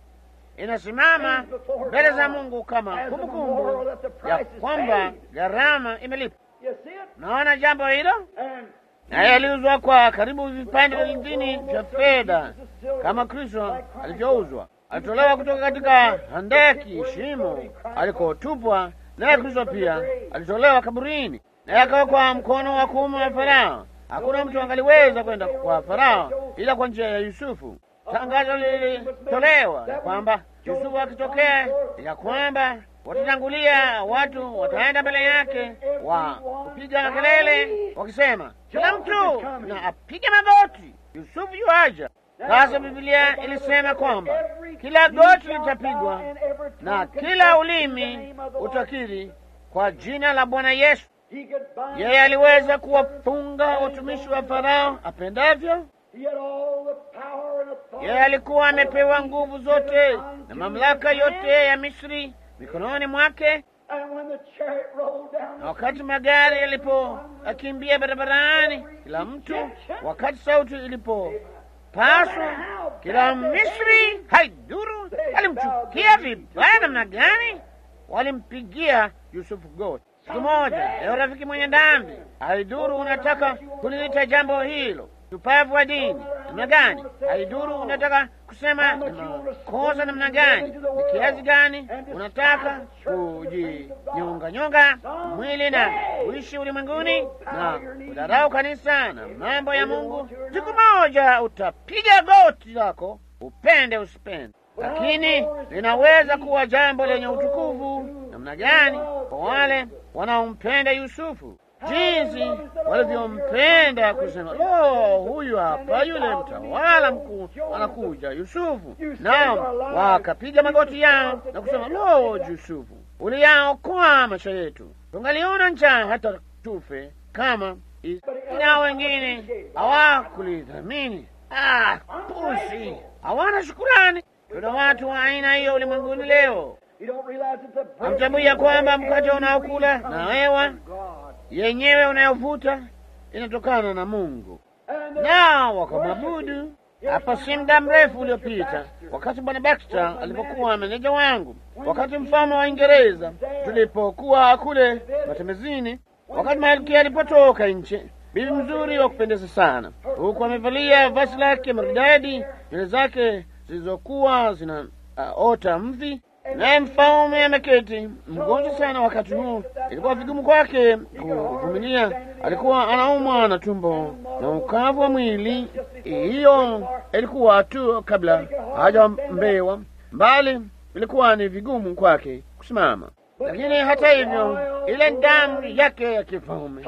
inasimama mbele za Mungu kama kumbukumbu ya kwamba gharama imelipwa. You see it? Naona jambo hilo, And naye aliuzwa kwa karibu vipande vingine vya fedha kama Kristo alivyouzwa. Alitolewa kutoka katika handaki, shimo alikotupwa, naye Kristo pia alitolewa kaburini, naye akawekwa mkono wa kuume wa Farao. Hakuna mtu angaliweza kwenda kwa Farao ila kwa njia ya Yusufu. Tangazo lilitolewa ya kwamba Yusufu akitokea, ya kwamba watatangulia, watu wataenda mbele yake wa kupiga makelele wakisema, kila mtu na apige magoti, Yusufu yuaja. Sasa Biblia ilisema kwamba kila goti litapigwa na kila ulimi utakiri kwa jina la Bwana Yesu. he could bind Yeye aliweza kuwafunga watumishi wa Farao apendavyo. He had all the power and authority. Yeye alikuwa amepewa nguvu zote na mamlaka yote ya Misri mikononi mwake, And when the chariot rolled down na wakati magari yalipokimbia barabarani, kila mtu, wakati sauti ilipopaswa, kila Misri haiduru alimchukia vibaya namna gani, walimpigia Yusufu goti. Siku moja, leo rafiki mwenye dhambi, haiduru unataka kuliita jambo hilo shupavu wa dini namna gani, haiduru unataka kusema ni makosa namna gani, ni kiasi gani unataka kujinyonganyonga mwili na kuishi ulimwenguni na kudharau kanisa na mambo ya Mungu, siku moja utapiga goti lako, upende usipende. Lakini linaweza kuwa jambo lenye utukufu namna gani kwa wale wanaompenda Yusufu, jinsi walivyompenda kusema, lo, huyu hapa yule mtawala mkuu anakuja, Yusufu. Nao wakapiga magoti yao na kusema, lo, Yusufu, uliyaokoa maisha yetu. Tungaliona njaa hata tufe kama is- na wengine hawakulidhamini. Ah, pusi, hawana shukurani. Tuna watu wa aina hiyo ulimwenguni leo. You don't realize it's a bread Hamtambui ya kwamba mkate unaokula comes na hewa from God. yenyewe unayovuta inatokana na Mungu, And the na wakamwabudu. Hapa si muda mrefu uliopita, wakati bwana Baxter alipokuwa meneja wangu, wakati mfalme wa Uingereza tulipokuwa kule matembezini, wakati malkia alipotoka nje, bibi mzuri wa kupendeza sana, huku amevalia vazi lake maridadi, nywele zake zilizokuwa zina uh, ota mvi, naye mfalme ameketi mgonjwa sana. Wakati huu ilikuwa vigumu kwake kuvumilia, alikuwa anaumwa na tumbo na ukavu wa mwili. Hiyo ilikuwa tu kabla hajambewa, mbali ilikuwa ni vigumu kwake kusimama, lakini hata hivyo, ile damu yake ya kifalme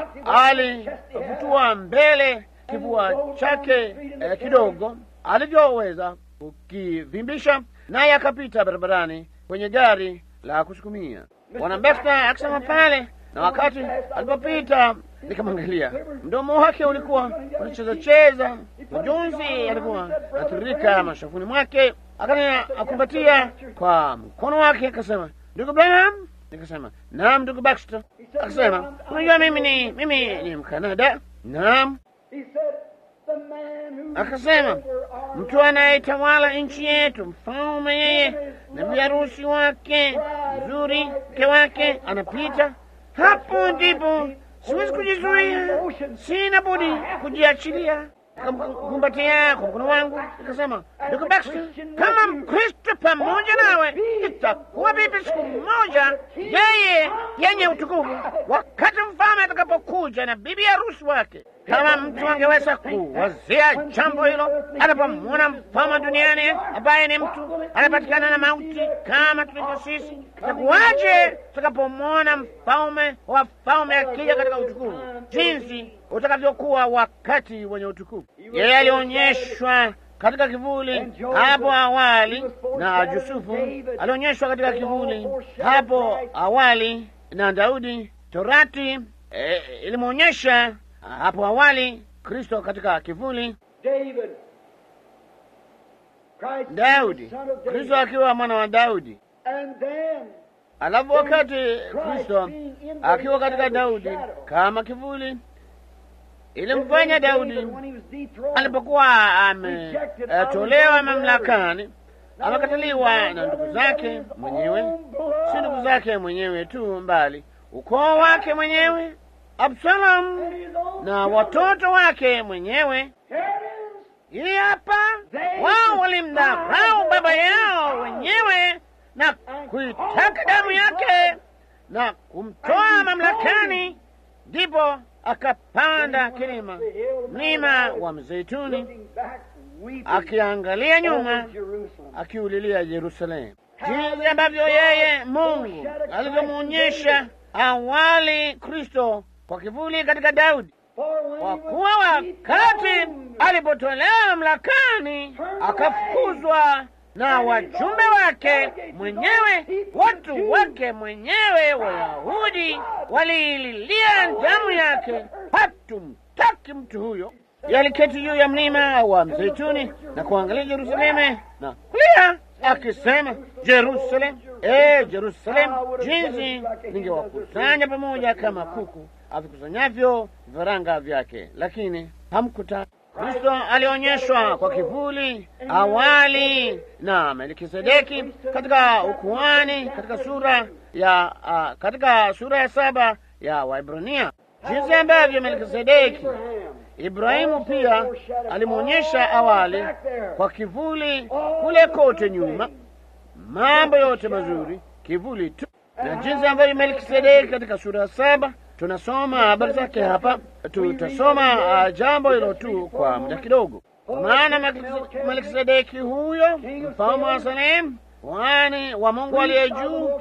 alivutua mbele kifua chake eh, kidogo alivyoweza kukivimbisha, naye akapita barabarani kwenye gari la kusukumia. Bwana Baxter akisema pale, na wakati alipopita nikamwangalia, mdomo wake ulikuwa unacheza cheza, majonzi yalikuwa natiririka mashafuni mwake. Akanikumbatia kwa mkono wake akasema, ndugu Branham. Nikasema, naam ndugu Baxter. Akasema, unajua mimi ni mimi ni Mkanada. Naam. He said, the man who Akasema, over our mtu anayetawala nchi yetu, mfalme yeye na biharusi wake mzuri, mke wake anapita hapo, ndipo siwezi kujizuia, sina budi kujiachilia. Nikamkumbatia kwa mkono wangu, nikasema, ndugu Baxter, kama Mkristo pamoja nawe, itakuwa vipi siku moja yeye yenye utukufu, wakati mfalme atakapokuja na bibi harusi wake? Kama mtu angeweza kuwazia jambo hilo anapomwona mfalme duniani ambaye ni mtu anapatikana na mauti kama tulivyo sisi, itakuwaje tutakapomwona mfalme wa falme akija katika utukufu, jinsi utakavyokuwa wakati wenye utukufu? Yeye alionyeshwa katika kivuli hapo awali na Yusufu alionyeshwa katika kivuli hapo awali na Daudi. Torati eh, ilimwonyesha hapo awali Kristo katika kivuli. David. Christ Daudi, the son of David. Kristo akiwa mwana wa Daudi. And then Alafu wakati Kristo akiwa katika Daudi kama kivuli, ilimfanya Daudi when he was dethroned, alipokuwa ametolewa mamlakani, amekataliwa na ndugu zake mwenyewe, si ndugu zake mwenyewe tu, mbali ukoo wake mwenyewe Absalom na watoto wake mwenyewe. Here it is. Hii hapa wao walimdharau baba yao wenyewe na kuitaka damu yake na kumtoa mamlakani, ndipo akapanda kilima, mlima wa Mzeituni, Looking back, weeping akiangalia nyuma, over Jerusalem. akiulilia Yerusalemu, jinsi ambavyo yeye Mungu alivyomwonyesha awali Kristo kwa kivuli katika Daudi For when kwa he kuwa was wakati dethroned, alipotolewa mamlakani akafukuzwa na wajumbe wake mwenyewe, watu wake mwenyewe Wayahudi waliililia damu yake, hatumtaki mtu huyo. Yaliketi juu ya mlima wa Mzeituni na kuangalia Yerusalemu na kulia akisema, Jerusalem, e Jerusalem, jinsi ningewakusanya pamoja kama kuku avikusanyavyo vifaranga vyake, lakini hamkutaka. Kristo alionyeshwa kwa kivuli awali na Melkisedeki katika ukuhani katika sura ya uh, katika sura ya saba ya Waibrania, jinsi ambavyo Melkisedeki Ibrahimu pia alimwonyesha awali kwa kivuli kule kote nyuma, mambo yote mazuri, kivuli tu, na jinsi ambavyo Melkisedeki katika sura ya saba tunasoma habari zake hapa. Tutasoma uh, jambo hilo tu kwa muda kidogo, kwa maana Melkise- Melkisedeki huyo mfalme wa Salemu, kuhani wa Mungu aliye juu,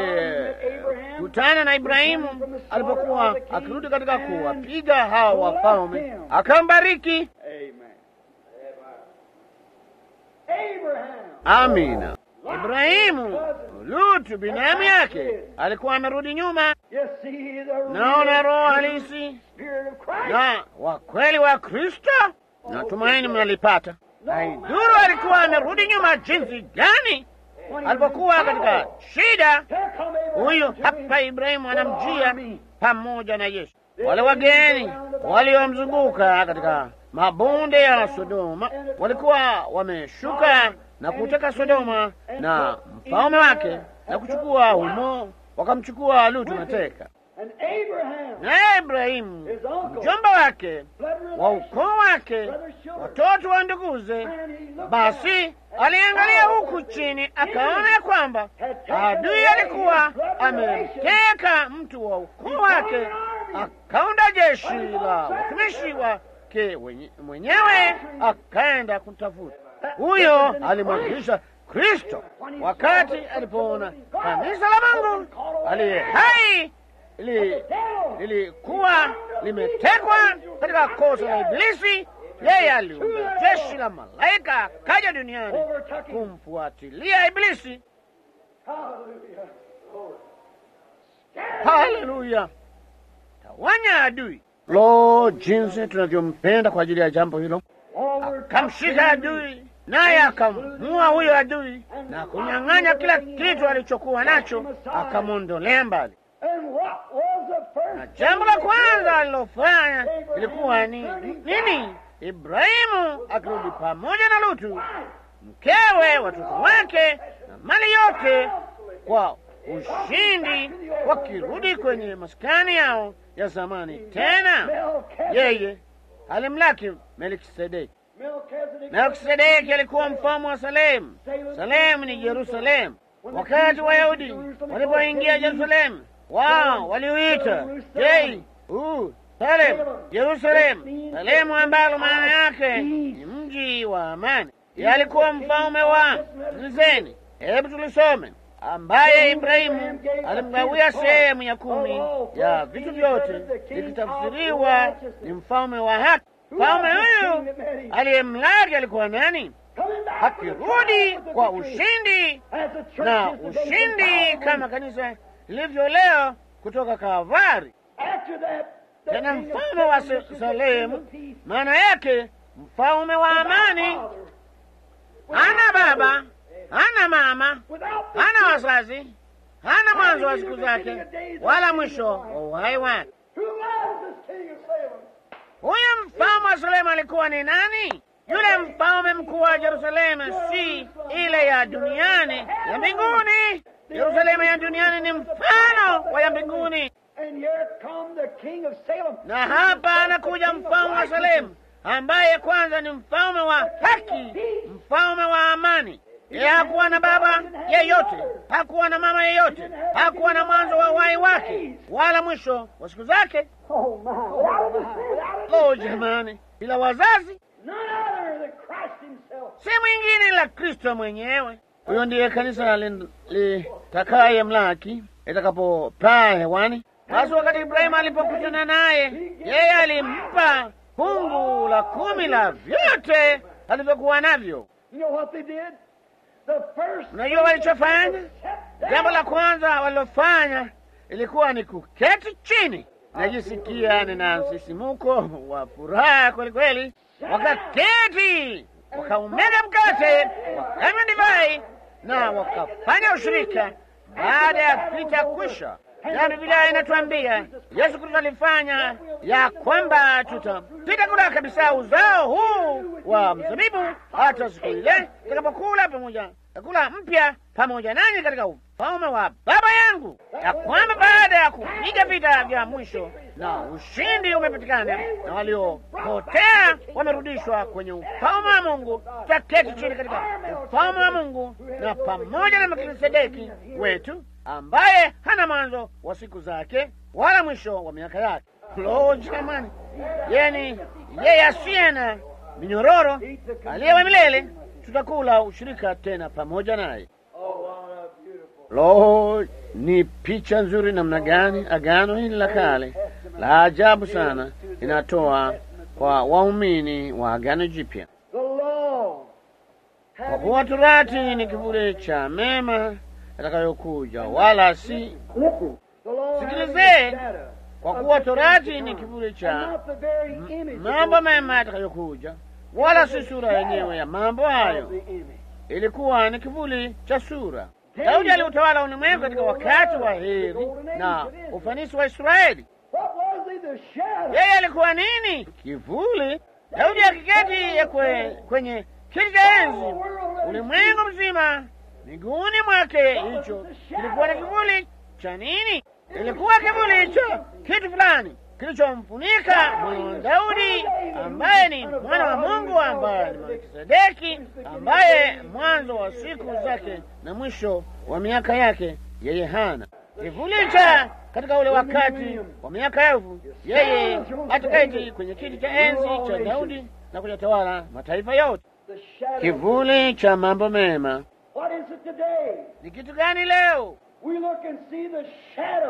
aliyekutana na Ibrahimu alipokuwa akirudi katika kuwapiga hawa wafalme, akambariki. Amen. Abraham. Amina. Ibrahimu Lutu binamu yake alikuwa amerudi nyuma. Naona roho halisi na wa kweli wa Kristo, natumaini mnalipata. Haidhuru alikuwa amerudi nyuma jinsi gani, alipokuwa katika shida, huyu hapa Ibrahimu anamjia pamoja na Yesu. Wale wageni waliomzunguka katika mabonde ya Sodoma walikuwa wameshuka na kuteka Sodoma na mfalme wake na kuchukua humo, wakamchukua Lutu mateka. Na Ibrahimu mjomba wake wa ukoo wake, watoto wa nduguze, basi aliangalia huku chini, akaona ya kwamba adui alikuwa ameteka mtu wa ukoo wake, akaunda jeshi la watumishi wake mwenyewe, akaenda kumtafuta huyo. Alimwakilisha Kristo wakati alipoona kanisa la Mungu aliye hai lilikuwa limetekwa katika kosa la Ibilisi. Yeye aliunda jeshi la malaika akaja duniani kumfuatilia Ibilisi. Haleluya! Tawanya adui. Lo, jinsi tunavyompenda kwa ajili ya jambo hilo! Akamshika adui naye akamua huyo adui na kunyang'anya kila kitu alichokuwa nacho, akamwondolea mbali na jambo la kwanza alilofanya ilikuwa ni nini? Ibrahimu akirudi pamoja na Lutu, mkewe, watoto wake na mali yote, kwa ushindi, wakirudi kwenye maskani yao ya zamani. Tena yeye alimlaki Melkisedeki. Melkisedeki alikuwa mfalme wa Salemu. Salemu ni Yerusalemu. Wakati Wayahudi walipoingia Yerusalemu wao waliuita jei uh, Salem, Yerusalemu, Salemu ambalo maana yake ni mji wa amani. Yalikuwa mfalme wa Sikilizeni, hebu tulisome, ambaye Ibrahimu alimgawia sehemu ya kumi ya vitu vyote, likitafsiriwa ni mfalme wa haki. Mfalme huyu aliyemlaki alikuwa nani? Akirudi kwa ushindi na ushindi kama kanisa lilivyo leo kutoka Kavari. Tena mfalme wa Salemu, maana yake mfalme wa amani. Hana baba, hana mama, hana wazazi, hana mwanzo wa siku zake wala mwisho wa uhai wake. Huyu mfalme wa Salemu alikuwa ni nani? Yule mfalme mkuu wa Yerusalemu, si ile ya duniani, ya mbinguni. Yerusalemu ya duniani ni mfano wa ya mbinguni, na hapa anakuja mfalme wa Salemu ambaye kwanza ni mfalme wa haki, mfalme wa amani. Yeye hakuwa na baba yeyote, hakuwa na mama yeyote, hakuwa na mwanzo wa uhai wake wala mwisho wa siku zake. Lo, jamani, bila wazazi, si mwingine la Kristo mwenyewe. Huyo ndiye kanisa litakaye mlaki itakapopaa hewani. Basi wakati Ibrahimu alipokutana naye, yeye alimpa fungu la kumi la vyote alivyokuwa navyo. Unajua walichofanya? Jambo la kwanza walilofanya ilikuwa ni kuketi chini. Najisikia nina msisimuko wa furaha kweli kweli. Wakaketi, wakaumega mkate, wakanywa divai na wakafanya ushirika baada ya vita kwisha. Na Biblia inatuambia Yesu Kristo alifanya ya kwamba tutapita kula kabisa uzao huu wa mzabibu hata siku ile tutakapokula pamoja chakula mpya pamoja nanyi katika ufalme wa Baba yangu, ya kwamba baada ya kupiga vita vya mwisho na ushindi umepatikana na waliopotea wamerudishwa kwenye ufalme wa Mungu, tutaketi chini katika ufalme wa Mungu na pamoja na Melkisedeki wetu ambaye hana mwanzo wa siku zake wala mwisho wa miaka yake. Lo, jamani, yeni yeye asiye na minyororo aliye wa milele, tutakula ushirika tena pamoja naye. Lo, ni picha nzuri namna gani agano hili la kale la ajabu sana inatoa kwa waumini wa agano jipya. Kwa kuwa torati ni kivuli cha mema yatakayokuja, wala si Listen. The law Sikilizeni, having a shadow kwa of kuwa good torati things to ni come, kivuli and cha not the very image of mambo those mema yatakayokuja, wala si sura yenyewe ya mambo things of hayo. the image. Ilikuwa ni kivuli cha sura. Daudi aliutawala ulimwengu katika wakati wa heri na ufanisi wa Israeli. What was he? The shadow. Yeye alikuwa nini? Kivuli. Daudi akiketi ya kwe, kwenye kiti cha enzi, ulimwengu mzima miguuni mwake, hicho kilikuwa ni kivuli cha nini? Ilikuwa kivuli cha kitu fulani kilichomfunika mwana wa Daudi ambaye ni mwana wa Mungu, ambaye ni Melkisedeki, ambaye mwanzo wa siku zake na mwisho wa miaka yake yeye hana kivuli cha katika ule wakati wa miaka elfu, yeye ataketi kwenye kiti cha enzi cha Daudi na kuyatawala mataifa yote. The shadow. Kivuli cha mambo mema What is it today? ni kitu gani leo? We look and see the shadow.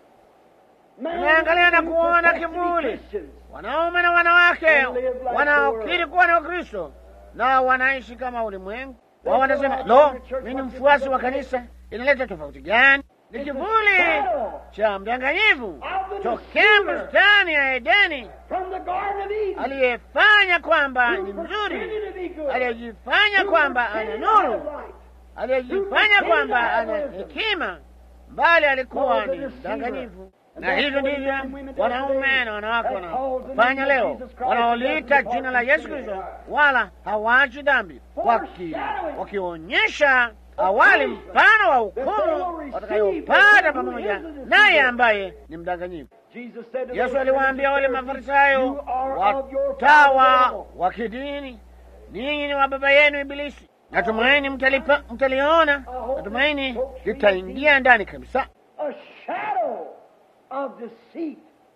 Man Tunaangalia na who kuona profess to be kivuli. Christians. Wanaume na wanawake wanaokiri kuwa ni Wakristo na wanaishi kama ulimwengu wao, wanasema lo, mimi ni mfuasi wa kanisa. Inaleta tofauti gani? Ni kivuli cha mdanganyifu tokea bustani ya Edeni, From the Garden of Eden. aliyefanya kwamba who ni mzuri, pretended to be good. aliyejifanya Who kwamba ana pretended to have nuru, light. aliyejifanya kwamba ana hekima, mbali alikuwa ni mdanganyifu. Na hivyo ndivyo wanaume na wanawake wanafanya leo, wanaoliita jina la Yesu Kristo, wala hawachi dhambi, waki wakionyesha awali mfano wa hukumu watakayopata pamoja naye ambaye ni mdanganyifu. Jesus said to Yesu those aliwaambia wale Pharisees, Mafarisayo, "You are of your watawa father wa kidini, ninyi ni wa baba yenu Ibilisi. Natumaini mtalipa, mtaliona, natumaini litaingia ndani kabisa, A shadow of deceit.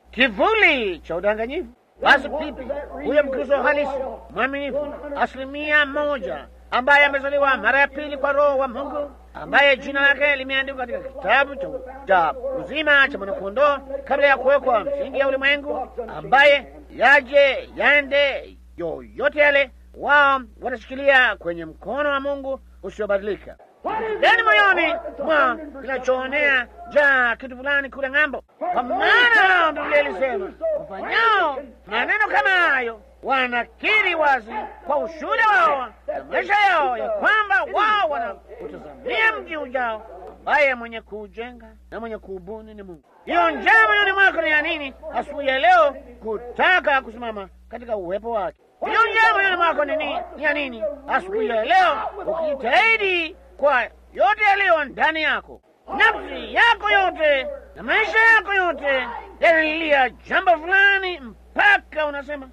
kivuli cha udanganyifu. Basi pipi huyo Mkristo halisi mwaminifu, asilimia moja, ambaye amezaliwa mara ya pili kwa Roho wa Mungu, ambaye jina lake limeandikwa katika kitabu cha cha uzima cha mwanakondoo kabla ya kuwekwa msingi ya ulimwengu, ambaye yaje yande yoyote yale, wao watashikilia kwenye mkono wa Mungu usiobadilika. Ndani moyoni mwa kinachoonea jaa kitu fulani kule ng'ambo, kwa maana Biblia ilisema wafanyao maneno kama hayo wanakiri wazi kwa ushuhuda wao na maisha yao ya kwamba wao wanautazamia mji ujao ambaye mwenye kuujenga na mwenye kuubuni ni Mungu. Hiyo njaa moyoni mwako ni ya nini asubuhi ya leo kutaka kusimama katika uwepo wake? Hiyo njaa moyoni mwako ni nini? Ni ya nini asubuhi ya leo ukijitahidi kwa yote yaliyo ndani yako, nafsi yako yote na maisha yako yote yanalilia jambo fulani, mpaka unasema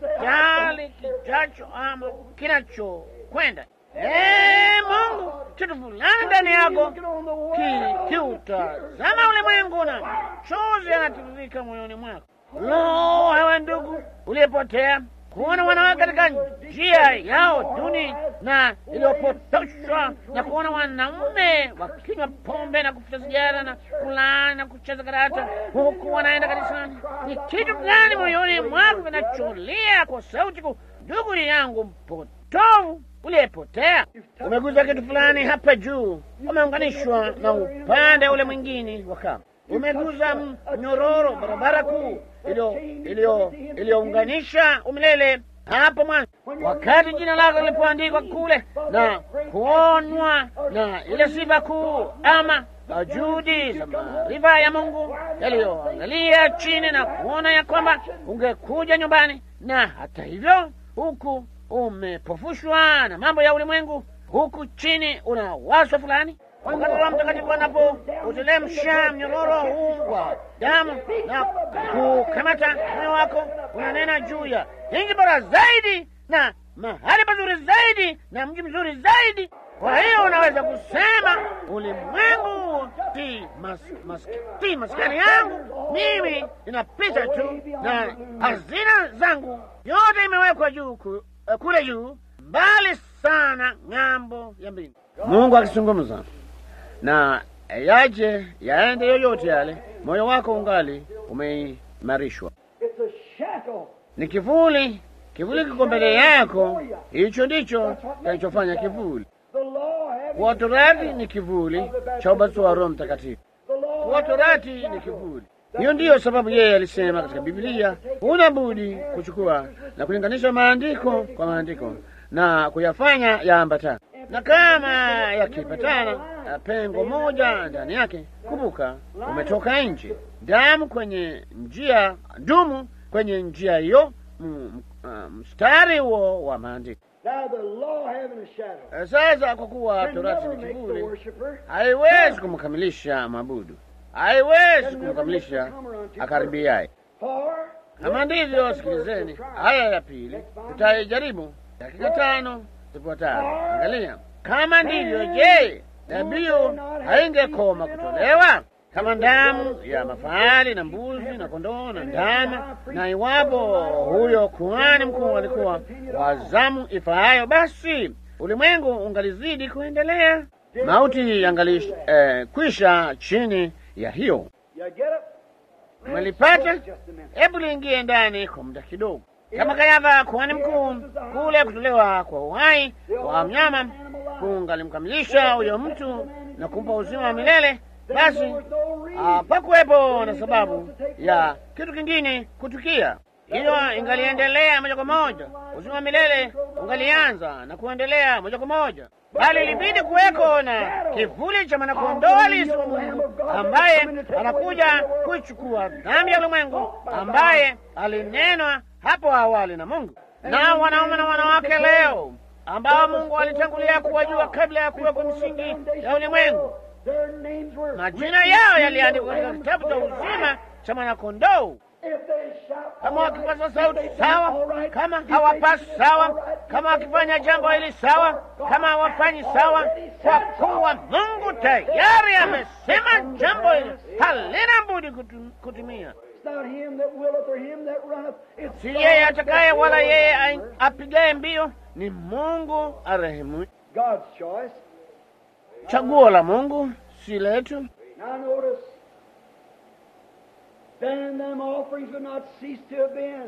kijali kijacho ama kinachokwenda. Ee Mungu, kitu fulani ndani yako ki- kiutazama ulimwengu na machozi yanatiririka moyoni mwako. Lo, ewe ndugu uliyepotea, kuona wanawake katika njia yao duni na iliyopotoshwa na kuona wanaume wakinywa pombe na kufuta sigara na kulaani na kucheza karata huku wanaenda kanisani. Ni kitu gani moyoni mwako kinacholia kwa sauti kuu, ndugu yangu mpotovu uliyepotea? Umeguza kitu fulani hapa juu, umeunganishwa na upande ule mwingine wa kamba umeguza mnyororo barabara kuu iliyo- iliyo- iliyounganisha umilele hapo mwanzo, wakati jina lako lilipoandikwa kule na kuonwa na ile sifa kuu ama juhudi za maarifa ya Mungu yaliyoangalia chini na kuona ya kwamba ungekuja nyumbani, na hata hivyo huku umepofushwa na mambo ya ulimwengu, huku chini una wazo fulani wakati Roho Mtakatifu anapoutelemsha mnyororo huu wa damu na kukamata moyo wako, unanena juu ya nchi bora zaidi na mahali pazuri zaidi na mji mzuri zaidi. Kwa hiyo unaweza kusema ulimwengu si mas, mas, si maskani yangu, mimi ninapita tu na hazina zangu yote imewekwa juu ku, eh, kule juu mbali sana ng'ambo ya mbingu. Mungu akizungumza na yaje yaende yoyote yale, moyo wako ungali umeimarishwa. It's a shadow. Ni kivuli, kivuli kiko mbele yako. Hicho ndicho kinachofanya kivuli. The law Kuwa torati ni kivuli cha ubatizo wa Roho Mtakatifu. The law Kuwa torati ni kivuli. Hiyo ndiyo sababu yeye alisema katika Biblia, huna budi kuchukua na kulinganisha maandiko kwa maandiko na kuyafanya yaambatana, na kama yakipatana na pengo moja ndani yake, kumbuka, umetoka nje. Damu kwenye njia, dumu kwenye njia hiyo, m- m- mstari huo wa maandiko. Now the law having a shadow Eh, Sasa kwa kuwa can torati never ni make the kivuli, worshiper haiwezi kumkamilisha mabudu, haiwezi kumkamilisha akaribiaye. for Kama ndivyo, sikilizeni haya ya pili, tutaijaribu dakika tano zifuatazo. Angalia, kama ndivyo, je, dhabihu haingekoma kutolewa kama damu ya mafahali na mbuzi na kondoo na ndama? Na iwapo huyo kuhani mkuu alikuwa wa zamu ifaayo, basi ulimwengu ungalizidi kuendelea, mauti yangali eh, kwisha chini ya hiyo. you get it? Umelipata? Just a minute. Hebu liingie ndani kwa muda kidogo. Kama Kayafa kuhani mkuu, kule kutolewa kwa uhai wa mnyama kungalimkamilisha huyo mtu na kumpa uzima wa milele, basi hapakuwepo na sababu ya kitu kingine kutukia. Hiyo ingaliendelea moja kwa moja, uzima wa milele ungalianza na kuendelea moja kwa moja, bali ilibidi kuweko na kivuli cha mwanakondoo halisi wa Mungu ambaye anakuja kuichukua dhambi ya ulimwengu, ambaye alinenwa hapo awali na Mungu. Na wanaume na wanawake leo ambao Mungu alitangulia kuwajua kabla ya kuwekwa misingi ya ulimwengu, Their names were majina yao yaliandikwa katika kitabu cha uzima cha mwanakondoo. If they shout, Kama all right. wakipaza If sauti they sing, sawa, all right. kama If they hawapasi sing, sawa, all right. kama wakifanya jambo hili sawa, kama hawafanyi sawa, kwa kuwa Mungu tayari amesema jambo hili halina budi kutu- kutimia. It's not him that willeth or him that runneth. It's Si God yeye that atakaye wala willeth. yeye ai- apigaye mbio, ni Mungu arehemu. God's choice. Chaguo la Mungu si letu. Now notice, then them offerings would not cease to have been.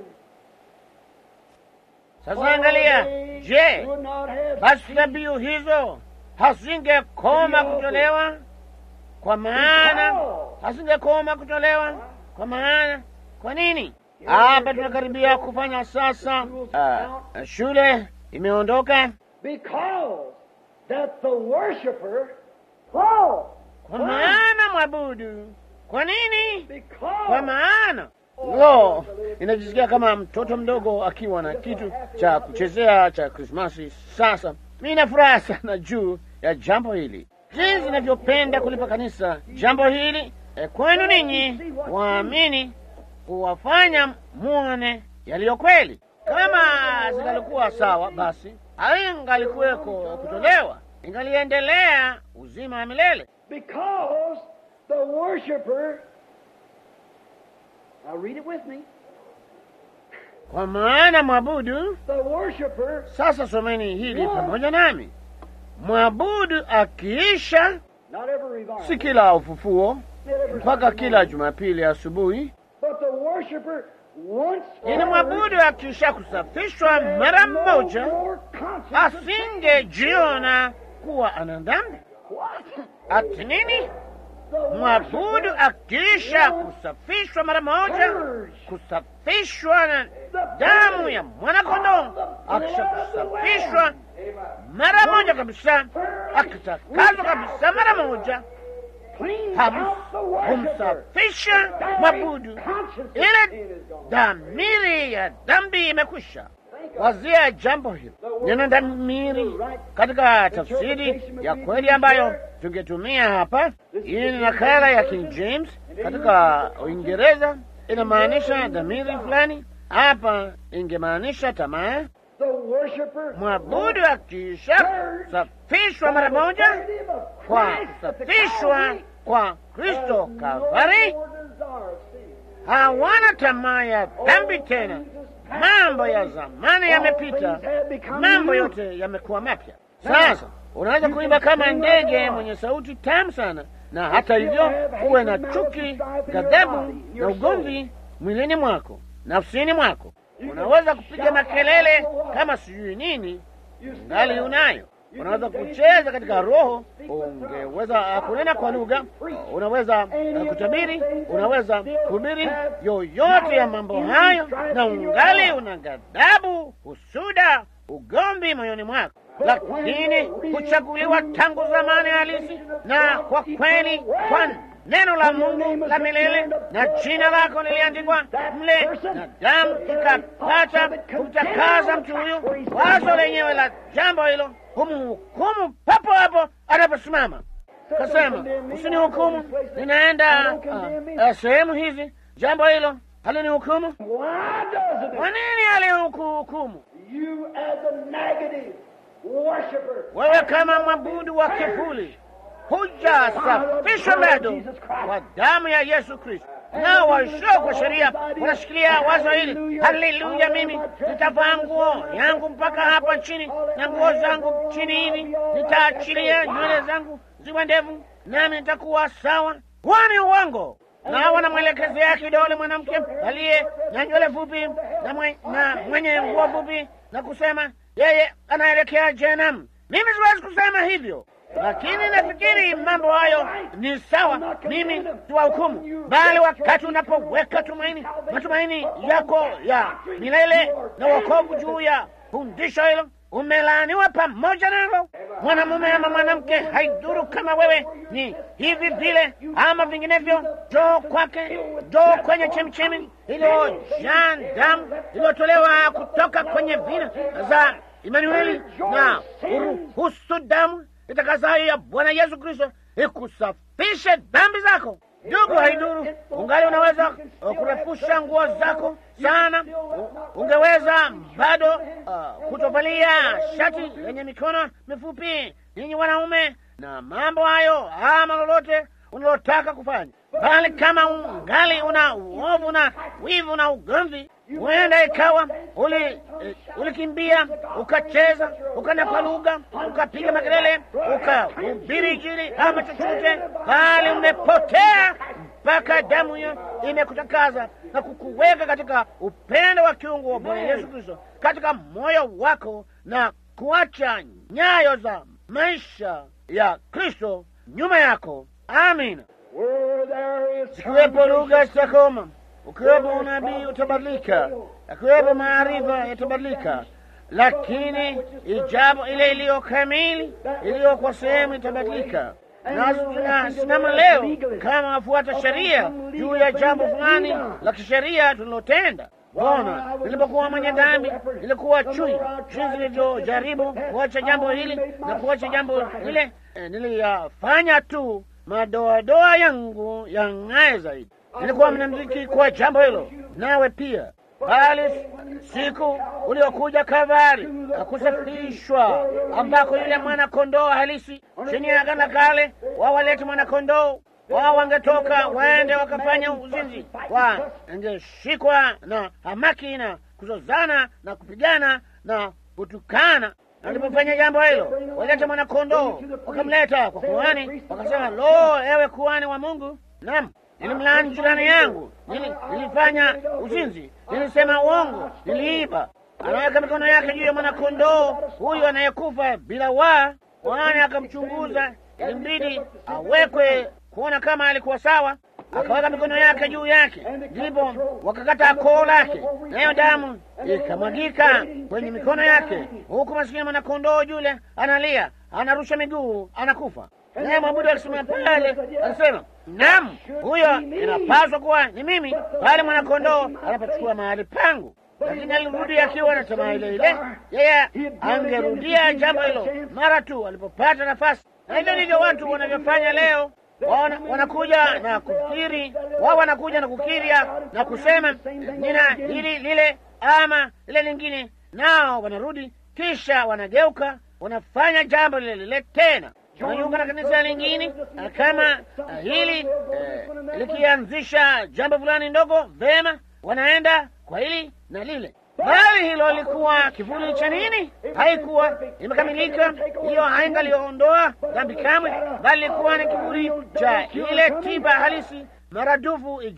Sasa angalia, je, would not have basi dhabihu hizo hasingekoma kutolewa? Kwa maana hasingekoma kutolewa kwa maana, kwa nini? Hapa tunakaribia kufanya sasa. Uh, shule imeondoka because that the worshiper, Paul, kwa maana mwabudu. Kwa nini? Kwa because maana lo, inajisikia kama mtoto mdogo akiwa na kitu cha kuchezea cha Krismasi. Sasa mi na furaha sana juu ya jambo hili, jinsi inavyopenda kulipa kanisa jambo hili e, kwenu ninyi waamini, kuwafanya muone yaliyo kweli. Kama zingalikuwa sawa, basi haingalikuweko kutolewa, ingaliendelea uzima wa milele. because the worshiper. Now read it with me. Kwa maana mwabudu The worshiper, Sasa someni hili pamoja nami. Mwabudu akiisha, not every revival, si kila ufufuo not every mpaka Sunday kila morning, Jumapili asubuhi, but the worshiper once ili mwabudu akisha kusafishwa mara mmoja, asingejiona kuwa ana dhambi. Ati nini? Mwabudu akisha kusafishwa mara moja, kusafishwa na damu ya mwanakondoo, akisha kusafishwa mara moja kabisa, akitakazwa kabisa mara moja, ham- humsafisha mwabudu, ile dhamiri ya dhambi imekwisha. Wazia jambo hilo. Neno dhamiri katika tafsiri ya kweli ambayo tungetumia hapa, hii ni nakala ya King James katika Uingereza, inamaanisha dhamiri fulani. Hapa ingemaanisha tamaa. The worshiper Mwabudu akiisha kusafishwa mara moja kwa kusafishwa kwa Kristo Kalvari, hawana tamaa ya dhambi tena. Mambo ya zamani yamepita, mambo yote yamekuwa mapya. Sasa unaweza kuimba kama ndege mwenye sauti tamu sana, na hata hivyo uwe na chuki, ghadhabu na ugomvi mwilini mwako, nafsini mwako. Unaweza kupiga makelele kama sijui nini, ngali unayo. unaweza kucheza katika roho, ungeweza kunena kwa lugha, unaweza kutabiri, unaweza kuhubiri yoyote ya mambo hayo, na ungali una ghadhabu, husuda, ugomvi moyoni mwako, lakini kuchaguliwa tangu zamani halisi na kwa kweli kwa neno la Mungu la milele na jina lako liliandikwa mle, na damu ikapata kumtakaza mtu huyo. Wazo lenyewe la jambo hilo humhukumu papo hapo anaposimama. Kasema, usinihukumu, ninaenda uh, uh, sehemu hizi. Jambo hilo halinihukumu. Kwa nini alihukumu? Wewe kama mwabudu wa kivuli hujasafishwa bado kwa damu ya Yesu Kristo. Nao waishio kwa sheria wanashikilia wazo hili, haleluya, mimi nitavaa nguo yangu mpaka hapa chini na nguo zangu chini hivi, nitaachilia nywele zangu ziwe ndevu, nami nitakuwa sawa. Huo ni uongo. Na wanamwelekezea kidole mwanamke aliye na nywele fupi na, mwe, na mwenye nguo fupi na kusema yeye anaelekea jehanamu. Mimi siwezi kusema hivyo lakini nafikiri mambo hayo ni sawa, mimi siwahukumu, bali wakati unapoweka tumaini, matumaini yako ya milele na wokovu juu ya fundisho hilo, umelaaniwa pamoja nalo. Mwanamume ama mwanamke, haidhuru kama wewe ni hivi vile ama vinginevyo, joo kwake, joo kwenye chemchemi iliyojaa damu iliyotolewa kutoka kwenye vina za Imanueli na uruhusu damu itakasayo ya Bwana Yesu Kristo ikusafishe dhambi zako. Ndugu, haiduru, ungali unaweza kurefusha nguo zako sana, ungeweza bado uh, kutovalia shati lenye mikono mifupi, ninyi wanaume, na mambo hayo ama lolote unalotaka kufanya, bali kama ungali una uovu na wivu na ugomvi huenda ikawa uli ulikimbia ukacheza ukana kwa lugha ukapiga makelele ukahubiri Injili ama chochote, bali umepotea mpaka damu hiyo imekutakaza na kukuweka katika upendo wa kiungu wa Bwana Yesu Kristo katika moyo wako na kuacha nyayo za maisha ya Kristo nyuma yako. Amina. Zikiwepo lugha zitakoma ukiwepo unabii utabadilika, akiwepo maarifa yatabadilika, lakini ijabu ile iliyo kamili iliyo kwa sehemu itabadilika. Nasi tunasimama leo kama wafuata sheria juu ya jambo fulani la kisheria tulilotenda. Bona nilipokuwa mwenye dhambi, nilikuwa chui jinsi nilivyojaribu kuacha jambo hili na kuacha jambo lile, eh, niliyafanya tu madoadoa yangu yang'aye zaidi nilikuwa mnamziki kwa jambo hilo, nawe pia. Bali siku uliokuja Kalvari na kusafishwa, ambako yule mwana kondoo halisi chini ya agano kale, wawalete mwana kondoo wao, wangetoka waende wakafanya uzinzi, wangeshikwa na hamaki na kuzozana na kupigana na kutukana. Alipofanya jambo hilo, walete mwana kondoo, wakamleta kwa kuhani, wakasema, lo, ewe kuhani wa Mungu, naam nilimlaani jirani yangu, nilifanya uzinzi, nilisema uongo, niliiba. Anaweka mikono yake juu ya mwanakondoo huyu anayekufa bila waa. Kuhani akamchunguza, ilimbidi awekwe kuona kama alikuwa sawa. Akaweka mikono yake juu yake, ndipo wakakata koo lake, nayo damu ikamwagika kwenye mikono yake, huku masikini mwanakondoo yule analia, anarusha miguu, anakufa. Naye mwabudu akisimama pale alisema, naam, huyo inapaswa kuwa ni mimi, bali mwanakondoo anapochukua mahali pangu. Lakini alirudi akiwa na tamaa ile ile. Yeye angerudia jambo hilo mara tu alipopata nafasi, na hivyo ndivyo watu wanavyofanya leo. Wana, wanakuja na kufikiri wao, wanakuja na kukiria na kusema nina hili lile ama lile lingine, nao wanarudi, kisha wanageuka wanafanya jambo lile lile tena wanajiunga na kanisa lingine kama uh, hili uh, likianzisha jambo fulani ndogo, vema, wanaenda kwa hili na lile, bali hilo lilikuwa kivuli cha nini? Haikuwa imekamilika, hiyo haingaliondoa dhambi kamwe, bali ilikuwa ni kivuli cha ile tiba halisi maradufu ijayo.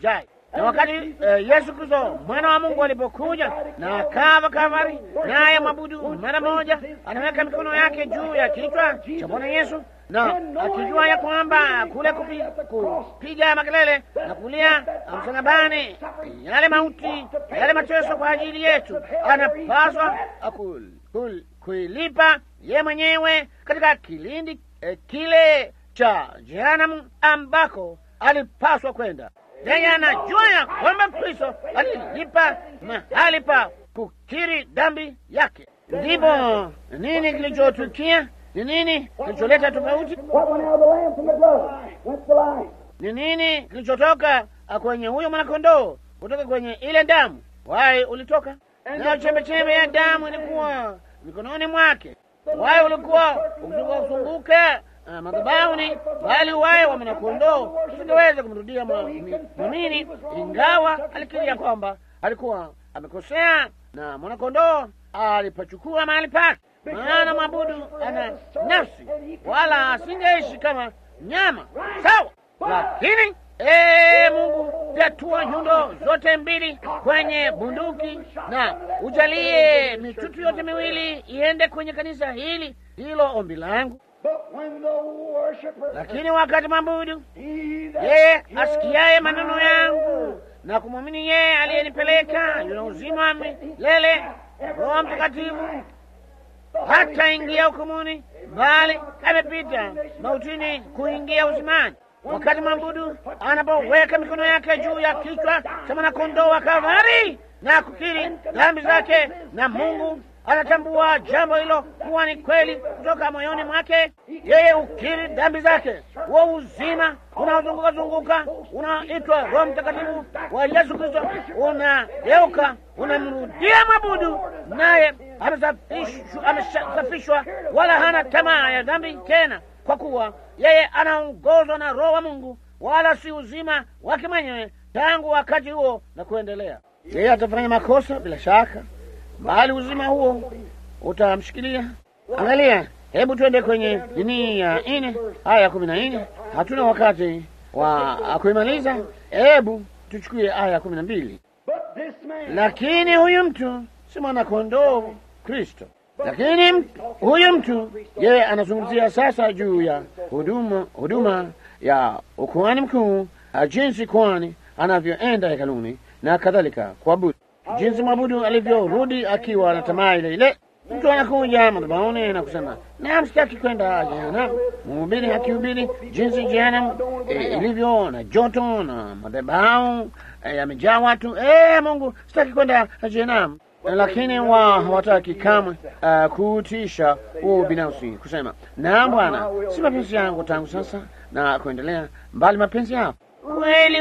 Na wakati eh, Yesu Kristo mwana wa Mungu alipokuja na akava Kalvari, naye mwabudu mara moja anaweka mikono yake juu ya kichwa cha Bwana Yesu, na akijua ya kwamba kule kupi, kupiga makelele na kulia msalabani, yale mauti, yale mateso kwa ajili yetu, anapaswa akul- kul- kuilipa ye mwenyewe katika kilindi eh, kile cha jehanamu ambako alipaswa kwenda. Yeye anajua ya kwamba Kristo alilipa mahali pa kukiri dhambi yake. Ndipo nini kilichotukia? Ni nini kilicholeta tofauti? What went out of the lamb from the blood? Went the life. Ni nini kilichotoka kwenye huyo mwanakondoo kutoka kwenye ile damu? Wai ulitoka nayo, chembechembe ya damu ilikuwa mikononi mwake. Wai ulikuwa ukizunguka uh, madhabahuni, bali wai wa mwanakondoo usingeweza kumrudia mwamini, ingawa alikiria kwamba alikuwa amekosea na mwanakondoo alipachukua mahali pake. Maana mwabudu ana nafsi, wala asingeishi kama nyama, sawa lakini ee Mungu, vyatua nyundo zote mbili kwenye bunduki na ujalie mitutu yote miwili iende kwenye kanisa hili. Hilo ombi langu. But when the worshiper, Lakini wakati mabudu he that yeye heareth asikiaye maneno my yangu word, na kumwamini yeye aliyenipeleka yuna uzima wa milele, Roho Mtakatifu hata ingia hukumuni, bali amepita mautini kuingia uzimani. Wakati mwabudu anapoweka mikono yake juu ya kichwa cha mwanakondoo wa Kalvari na kukiri dhambi zake, na Mungu anatambua jambo hilo kuwa ni kweli kutoka moyoni mwake, yeye ukiri dhambi zake, huo uzima unaozunguka zunguka unaitwa Roho Mtakatifu wa Yesu Kristo unageuka, unamrudia mwabudu, naye amesafishwa, amesafishwa, wala hana tamaa ya dhambi tena, kwa kuwa yeye anaongozwa na Roho wa Mungu, wala si uzima wake mwenyewe tangu wakati huo na kuendelea. Yeye atafanya makosa bila shaka, bali uzima huo utamshikilia. Angalia, hebu twende kwenye dini ya nne aya ya kumi na nne. Hatuna wakati wa kuimaliza, hebu tuchukue aya ya kumi na mbili. But this man, Lakini huyu mtu si mwanakondoo Kristo. Lakini m- huyu mtu yeye anazungumzia sasa juu ya huduma, huduma ya ukuhani mkuu, ah, jinsi kuhani anavyoenda hekaluni na kadhalika kuabudu, jinsi mwabudu alivyorudi akiwa na tamaa ile ile. Mtu anakuja madhabahuni na kusema naam, sitaki kwenda jehanamu. Mhubiri akihubiri jinsi jehanamu eh, ilivyo na joto na madhabahu eh, yamejaa watu eh, Mungu, sitaki kwenda jehanamu lakini wao hawataki kamwe uh, kuutisha huo binafsi, kusema naam Bwana, si mapenzi yangu tangu sasa na kuendelea, mbali mapenzi yako kweli.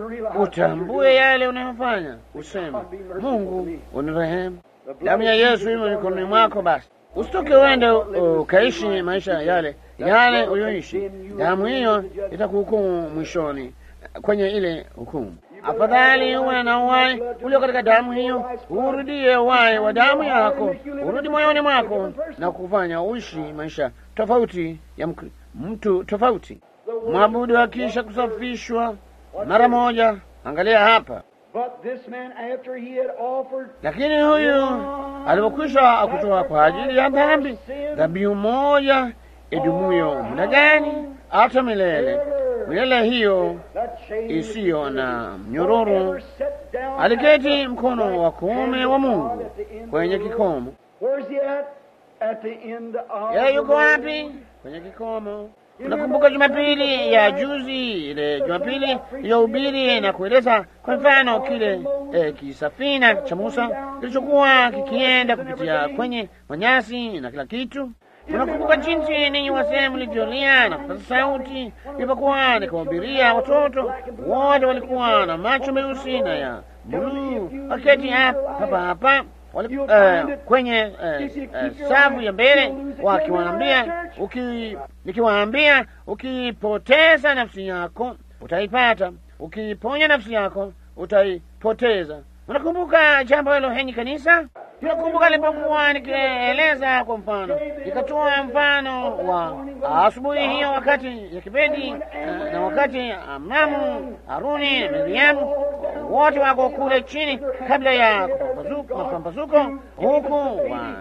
Utambue yale unayofanya, useme Mungu unirehemu, damu ya Yesu imo mikononi mwako. Basi usitoke uende uh, ukaishi maisha yale yale ulioishi. Damu hiyo itakuhukumu mwishoni kwenye ile hukumu. Afadhali uwe na uhai ulio katika damu hiyo, urudie uhai wa damu yako, urudi moyoni mwako na kufanya uishi maisha tofauti ya mk- mtu tofauti. Mwabudu akisha kusafishwa mara moja, angalia hapa. but this man, after he had offered Lakini huyu alipokwisha kutoa kwa ajili ya dhambi dhabihu moja idumuyo muda gani? Hata milele. Milele hiyo that chain isiyo na mnyororo ever set down aliketi mkono wa kuume wa Mungu kwenye kikomo. Where's he at? At the end of Yeye the yuko road. wapi? Kwenye kikomo. Unakumbuka Jumapili ya juzi, ile Jumapili iliyohubiri na kueleza kwa mfano kile eh, kisafina cha Musa kilichokuwa kikienda kupitia kwenye manyasi na kila kitu. Unakumbuka jinsi ninyi wasee mlivyolia na kupaza sauti ilipokuwa nikawahubiria watoto wote walikuwa na macho meusi na ya buluu, waketi hapa hapa hapa wali, eh, kwenye eh, eh, safu ya mbele wakiwaambia, uki, nikiwaambia ukipoteza nafsi yako utaipata, ukiponya nafsi yako utaipoteza. Unakumbuka jambo hilo, henyi kanisa? Unakumbuka nilipokuwa nikieleza kwa mfano, nikatoa mfano wa asubuhi hiyo, wakati ya kipindi eh, na wakati Amnamu, Haruni na Miriamu wote wako kule chini kabla ya kupambazuka- mapambazuko, huku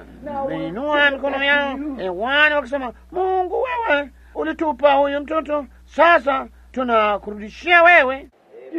wameinua mikono yao hewani wakisema, Mungu wewe ulitupa huyu mtoto, sasa tunakurudishia wewe.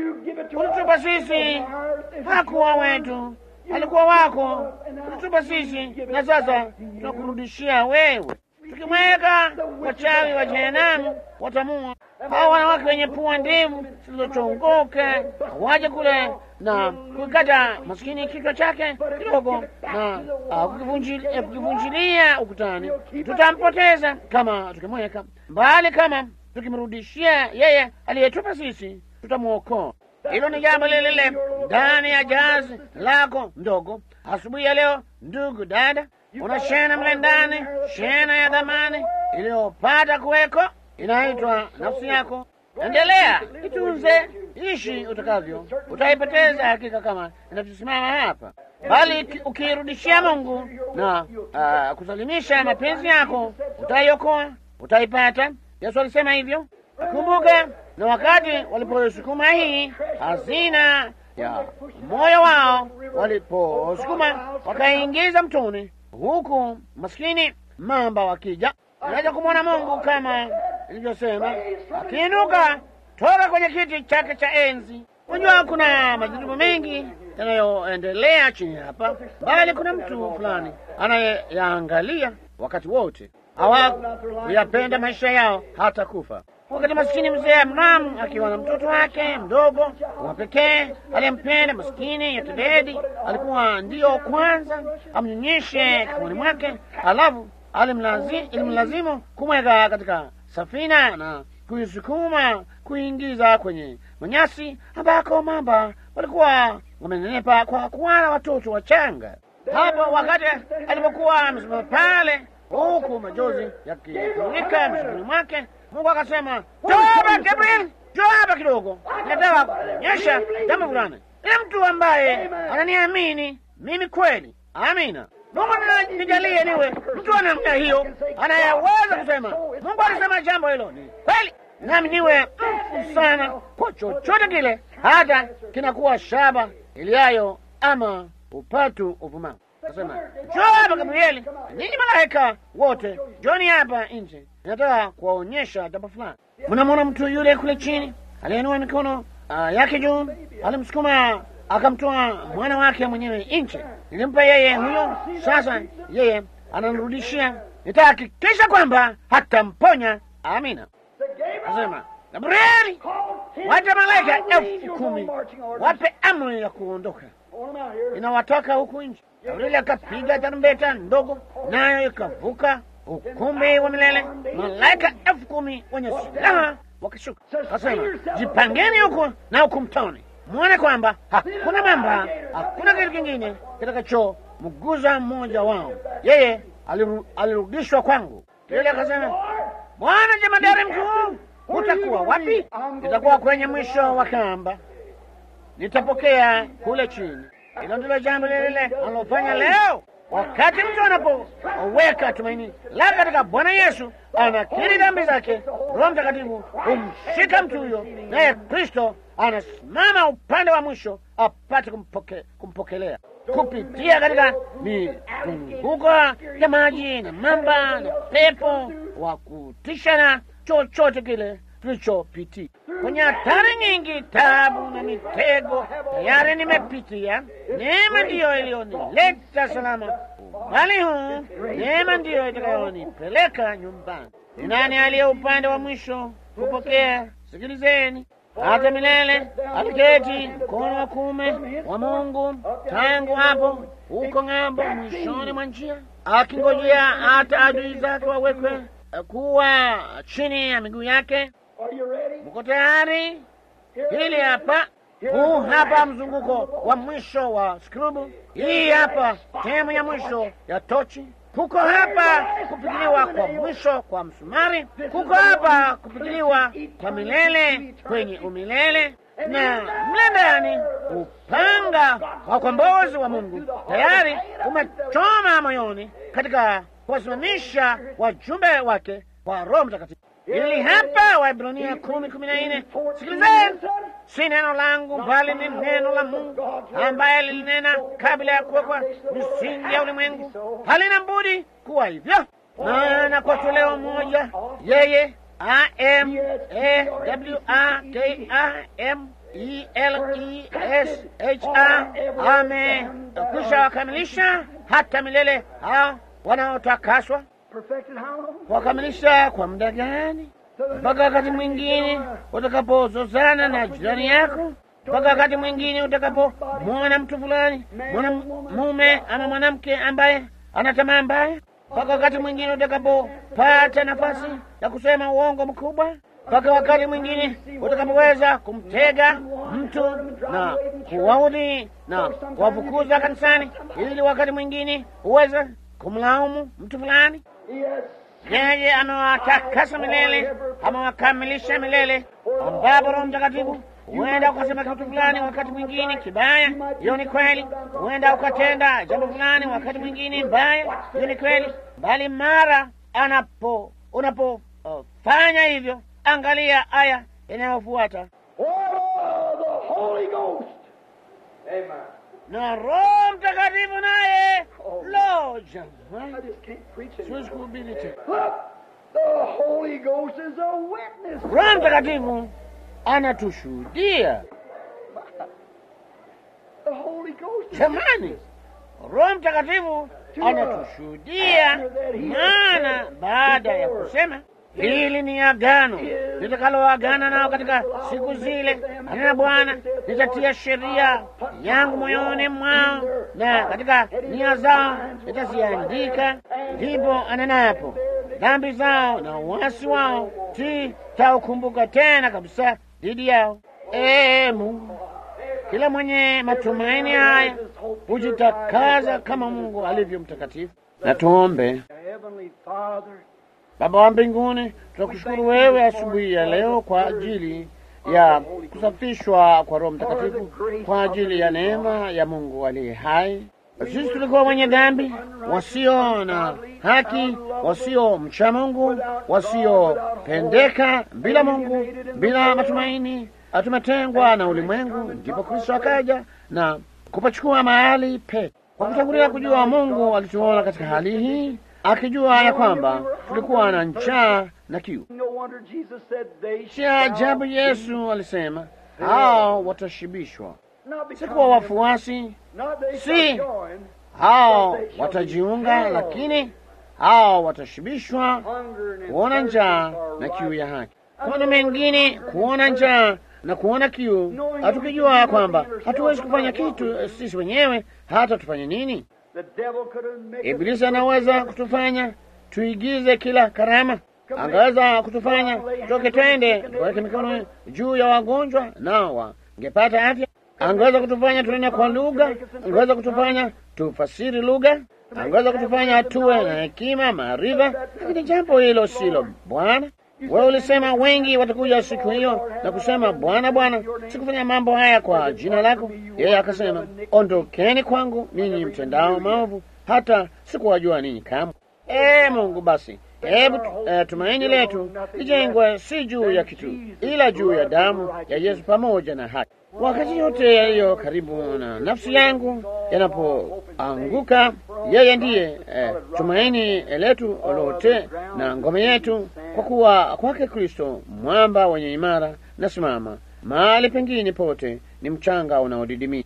Ulitupa sisi, hakuwa wetu, alikuwa wako. Ulitupa sisi, na sasa tunakurudishia wewe. Tukimweka wachawi wa jehanamu watamua. Hawa wanawake wenye pua ndefu zilizochongoka waje kule na kukata maskini kichwa chake kidogo na uh, kukivunjil- eh, kukivunjilia ukutani, tutampoteza kama tukimweka mbali, kama tukimrudishia yeye aliyetupa sisi, tutamwokoa. Hilo ni jambo lile lile ndani ya jazi lako ndogo asubuhi ya leo. Ndugu dada, una shena mle ndani, shena ya dhamani iliyopata kuweko, inaitwa nafsi yako. Endelea, itunze, ishi utakavyo, utaipoteza hakika kama inavyosimama hapa, bali ki- ukiirudishia Mungu na ah, kusalimisha mapenzi yako, utaiokoa, utaipata. Yesu alisema hivyo. Kumbuka, na wakati waliposukuma hii hazina ya moyo wao, waliposukuma wakaingiza mtoni, huku maskini mamba wakija, unaweza kumwona Mungu kama ilivyosema, akiinuka toka kwenye kiti chake cha enzi. Unajua, kuna majaribu mengi yanayoendelea chini hapa, bali kuna mtu fulani anayeyaangalia wakati wote hawakuyapenda maisha yao hata kufa. Wakati maskini mzee Amram akiwa na mtoto wake mdogo wa pekee aliyempenda, maskini Yotebedi alikuwa ndiyo kwanza amnyonyeshe kifuani mwake, alafu alimlazi- ilimlazimu kumweka katika safina na kuisukuma kuingiza kwenye manyasi ambako mamba walikuwa wamenenepa kwa kuwala watoto wachanga. Hapo wakati alipokuwa amesimama pale, huku majozi yakifurika mishikoni mwake, Mungu akasema, njoo hapa Gabriel, njoo hapa kidogo, nataka kuonyesha jambo fulani. Ni mtu ambaye ananiamini mimi kweli. Amina. Mungu na- nijalie niwe mtu wa namna hiyo anayeweza kusema Mungu alisema jambo hilo ni kweli, nami niwe mfu sana kwa chochote kile, hata kinakuwa shaba iliayo ama upatu uvumavu. Nasema njoo hapa Gabrieli, ninyi malaika wote, njoni hapa nje, nataka kuwaonyesha jambo fulani. Mnamwona mtu yule kule chini aliyeinua mikono ah, yake juu, alimsukuma akamtoa mwana wake mwenyewe nje. Nilimpa yeye huyo, sasa yeye ananirudishia. Nitahakikisha kwamba hatamponya. Amina. Nasema Gabrieli, wacha malaika elfu kumi wape amri ya kuondoka, inawatoka huku nje. Gabrieli akapiga tarumbeta ndogo, nayo ikavuka ukumbi wa milele. Malaika elfu kumi wenye silaha wakishuka, kasema jipangeni huku na huku mtoni, mwone kwamba hakuna mamba, hakuna kitu kingine kitakachomguza mmoja wao. Yeye aliru- alirudishwa kwangu. Yule akasema Bwana jemadari mkuu, utakuwa wapi? Itakuwa kwenye mwisho wa kamba, nitapokea kule chini. Hilo ndilo jambo lile lile analofanya leo. Wakati mtu anapoweka tumaini lake katika Bwana Yesu, anakiri dhambi zake, Roho Mtakatifu humshika mtu huyo, naye Kristo anasimama upande wa mwisho apate kumpoke, kumpokelea kupitia katika mizunguko ya maji na mamba na pepo wa kutisha na chochote kile tulichopitia kwenye hatari nyingi, tabu na mitego tayari nimepitia. Neema ndiyo iliyonileta salama umbali huu, neema ndiyo itakayonipeleka nyumbani. Ni nani aliye upande wa mwisho kupokea? Sikilizeni, hata milele aliketi mkono wa kuume wa Mungu tangu hapo huko ng'ambo, mwishoni mwa njia, akingojea hata adui zake wawekwe eh, kuwa chini ya miguu yake. Mko tayari? Hili hapa, huu hapa mzunguko wa mwisho wa skrubu. Hii hapa sehemu ya mwisho ya tochi. Kuko hapa kupigiliwa kwa mwisho kwa msumari. Kuko hapa kupigiliwa kwa milele kwenye umilele, na mle ndani upanga wa ukombozi wa Mungu tayari umechoma moyoni katika kuwasimamisha wajumbe wake kwa Roho Mtakatifu. Ili hapa Waebrania kumi kumi na nne. Sikilizeni, si neno langu bali ni neno la Mungu ambaye lilinena kabla ya kuwekwa misingi ya ulimwengu. Halina budi kuwa hivyo, maana kwa toleo moja yeye I am A W A K I M E L E S H A amekwisha wakamilisha hata milele hao wanaotakaswa. Wakamilisha kwa muda gani? Mpaka wakati mwingine utakapozozana na jirani yako, mpaka wakati mwingine utakapomwona mtu fulani mwanamume ama mwanamke ambaye ana tamaa mbaya, mpaka wakati mwingine utakapopata nafasi ya kusema uongo mkubwa, mpaka wakati mwingine utakapoweza kumtega mtu na kuwaudhi na kuwafukuza kanisani, ili wakati mwingine uweze kumlaumu mtu fulani. Yeye amewatakasa milele, amewakamilisha milele, ambapo Roho Mtakatifu huenda ukasema kitu fulani wakati mwingine kibaya, hiyo ni kweli. Huenda ukatenda jambo fulani wakati mwingine mbaya, hiyo ni kweli. Bali mara anapo unapofanya uh, hivyo, angalia aya inayofuata na Roho Mtakatifu naye lo, jamani, siwezi kuhubiri tena. Roho Mtakatifu anatushuhudia jamani, Roho Mtakatifu anatushuhudia, maana baada ya kusema hili ni agano nitakaloagana nao katika siku zile, anena Bwana, nitatia sheria yangu moyoni mwao na katika nia zao nitaziandika. Ndipo anenapo dhambi zao na uasi wao sitaukumbuka tena kabisa dhidi yao. Ee Mungu, kila mwenye matumaini haya hujitakaza kama Mungu alivyo mtakatifu. Na tuombe. Baba wa mbinguni, tunakushukuru wewe asubuhi ya leo kwa ajili ya kusafishwa kwa Roho Mtakatifu, kwa ajili ya neema ya Mungu aliye hai. Sisi tulikuwa wenye dhambi, wasio na haki, wasio mcha Mungu, wasiopendeka, bila Mungu, bila matumaini, tumetengwa na ulimwengu. Ndipo Kristo akaja na kupachukua mahali pe. Kwa kutangulia kujua Mungu alituona katika hali hii akijua ya kwamba tulikuwa na njaa na kiu. Si ajabu Yesu alisema hao watashibishwa, si kuwa wafuasi, si hao watajiunga, lakini hao watashibishwa, kuona njaa na kiu ya haki. Kuna mengine kuona njaa na kuona kiu, hatukijua kwamba hatuwezi kufanya kitu sisi wenyewe, hata tufanye nini? Ibilisi anaweza kutufanya tuigize kila karama, angeweza kutufanya toke twende tuweke mikono juu ya wagonjwa nao wangepata afya. Angeweza kutufanya tunene kwa lugha, angeweza kutufanya tufasiri lugha, angeweza kutufanya tuwe na hekima, maarifa, lakini jambo hilo silo Bwana. Wewe ulisema wengi watakuja siku hiyo na kusema, Bwana, Bwana, sikufanya mambo haya kwa jina lako. Yeye akasema, ondokeni kwangu ninyi mtendao maovu, hata sikuwajua ninyi kamwe. Ee Mungu, basi hebu uh, tumaini letu lijengwe si juu ya kitu, ila juu ya damu ya Yesu pamoja na haki. Wakati yote yaliyo karibu na nafsi yangu yanapoanguka, yeye ndiye eh, tumaini letu lote na ngome yetu, kwa kuwa kwake Kristo mwamba wenye imara na simama. Mahali pengine pote ni mchanga unaodidimia.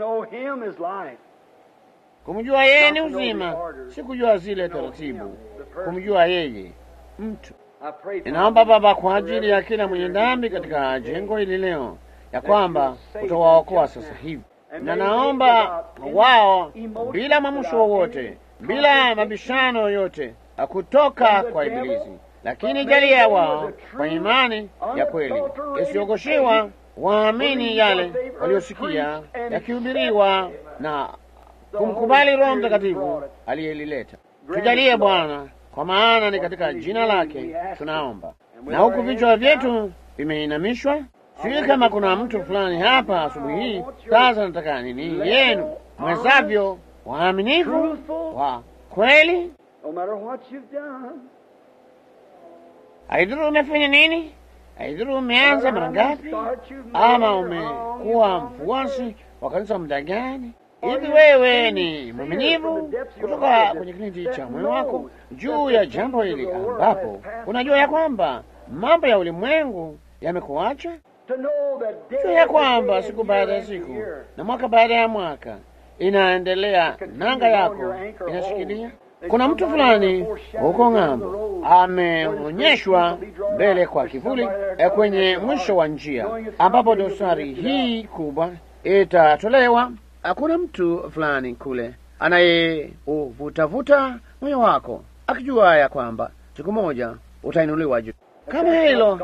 Kumjua yeye ni uzima, si kujua zile taratibu, kumjua yeye mtu. Ninaomba Baba kwa ajili ya kila mwenye dhambi katika jengo hili leo ya kwamba utawaokoa sasa hivi, na naomba wao bila mwamusho wowote, bila mabishano yoyote kutoka kwa Ibilisi, lakini jalia wao kwa imani ya kweli isiogoshiwa, waamini yale waliosikia yakihubiriwa na kumkubali Roho Mtakatifu aliyelileta. Tujalie Bwana, kwa maana ni katika jina lake tunaomba. Na huku vichwa vyetu vimeinamishwa Sijui kama kuna mtu fulani hapa asubuhi hii. Sasa nataka nini yenu mwezavyo, waaminifu, wa kweli, Haidhuru umefanya nini, haidhuru umeanza mara ngapi, ama umekuwa mfuasi wa kanisa muda gani. Hivi wewe ni mwaminifu kutoka kwenye kilindi cha moyo wako juu ya jambo hili, ambapo unajua ya kwamba mambo ya ulimwengu yamekuacha, jua ya kwamba siku baada ya siku na mwaka baada ya mwaka inaendelea, nanga yako inashikilia. Kuna mtu fulani huko ng'ambo ameonyeshwa mbele kwa kivuli eh, kwenye mwisho wa njia ambapo dosari hii kubwa itatolewa. Hakuna mtu fulani kule anayeuvutavuta moyo wako akijua ya kwamba siku moja utainuliwa juu. Kama hilo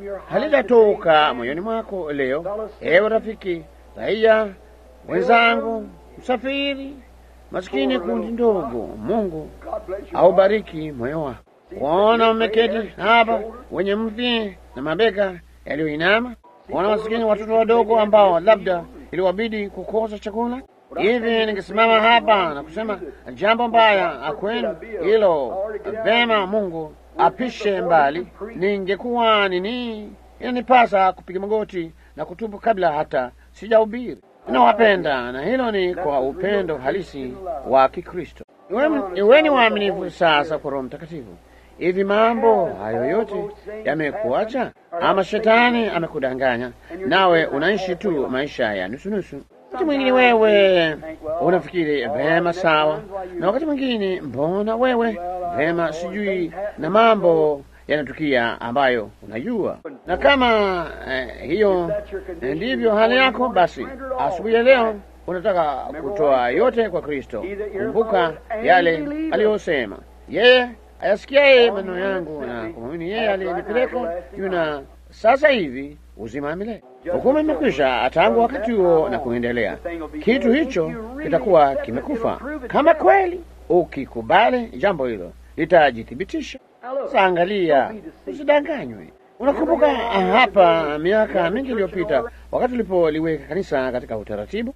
halitatoka moyoni mwako leo, ewe rafiki, raia wenzangu, msafiri maskini, kundi ndogo, Mungu aubariki moyo wako. Waona umeketi hapa wenye mvi na mabega yaliyoinama, waona maskini watoto wadogo ambao labda iliwabidi kukosa chakula. Hivi ningesimama hapa na kusema jambo mbaya kwenu hilo, vema, Mungu apishe mbali, ningekuwa nini, inanipasa kupiga magoti na kutubu kabla hata sijahubiri. Ninawapenda na hilo ni kwa upendo halisi wa Kikristo. Iweni waaminifu sasa kwa Roho Mtakatifu. Hivi mambo hayo yote yamekuacha, ama shetani amekudanganya, nawe unaishi tu maisha ya nusunusu. Wakati mwingine wewe unafikiri vema, sawa, na wakati mwingine mbona wewe vema, sijui, na mambo yanatukia ambayo unajua. Na kama eh, hiyo eh, ndivyo hali yako, basi asubuhi ya leo unataka kutoa yote kwa Kristo. Kumbuka yale aliyosema yeye ayasikiaye maneno yangu na kumwamini yeye aliyenipeleka yuna sasa hivi uzima wa milele. Hukumu imekwisha tangu wakati huo na kuendelea. Kitu hicho kitakuwa kimekufa. Kama kweli ukikubali jambo hilo, litajithibitisha. Sasa angalia, usidanganywe. Unakumbuka hapa miaka mingi iliyopita, wakati tulipoliweka kanisa katika utaratibu,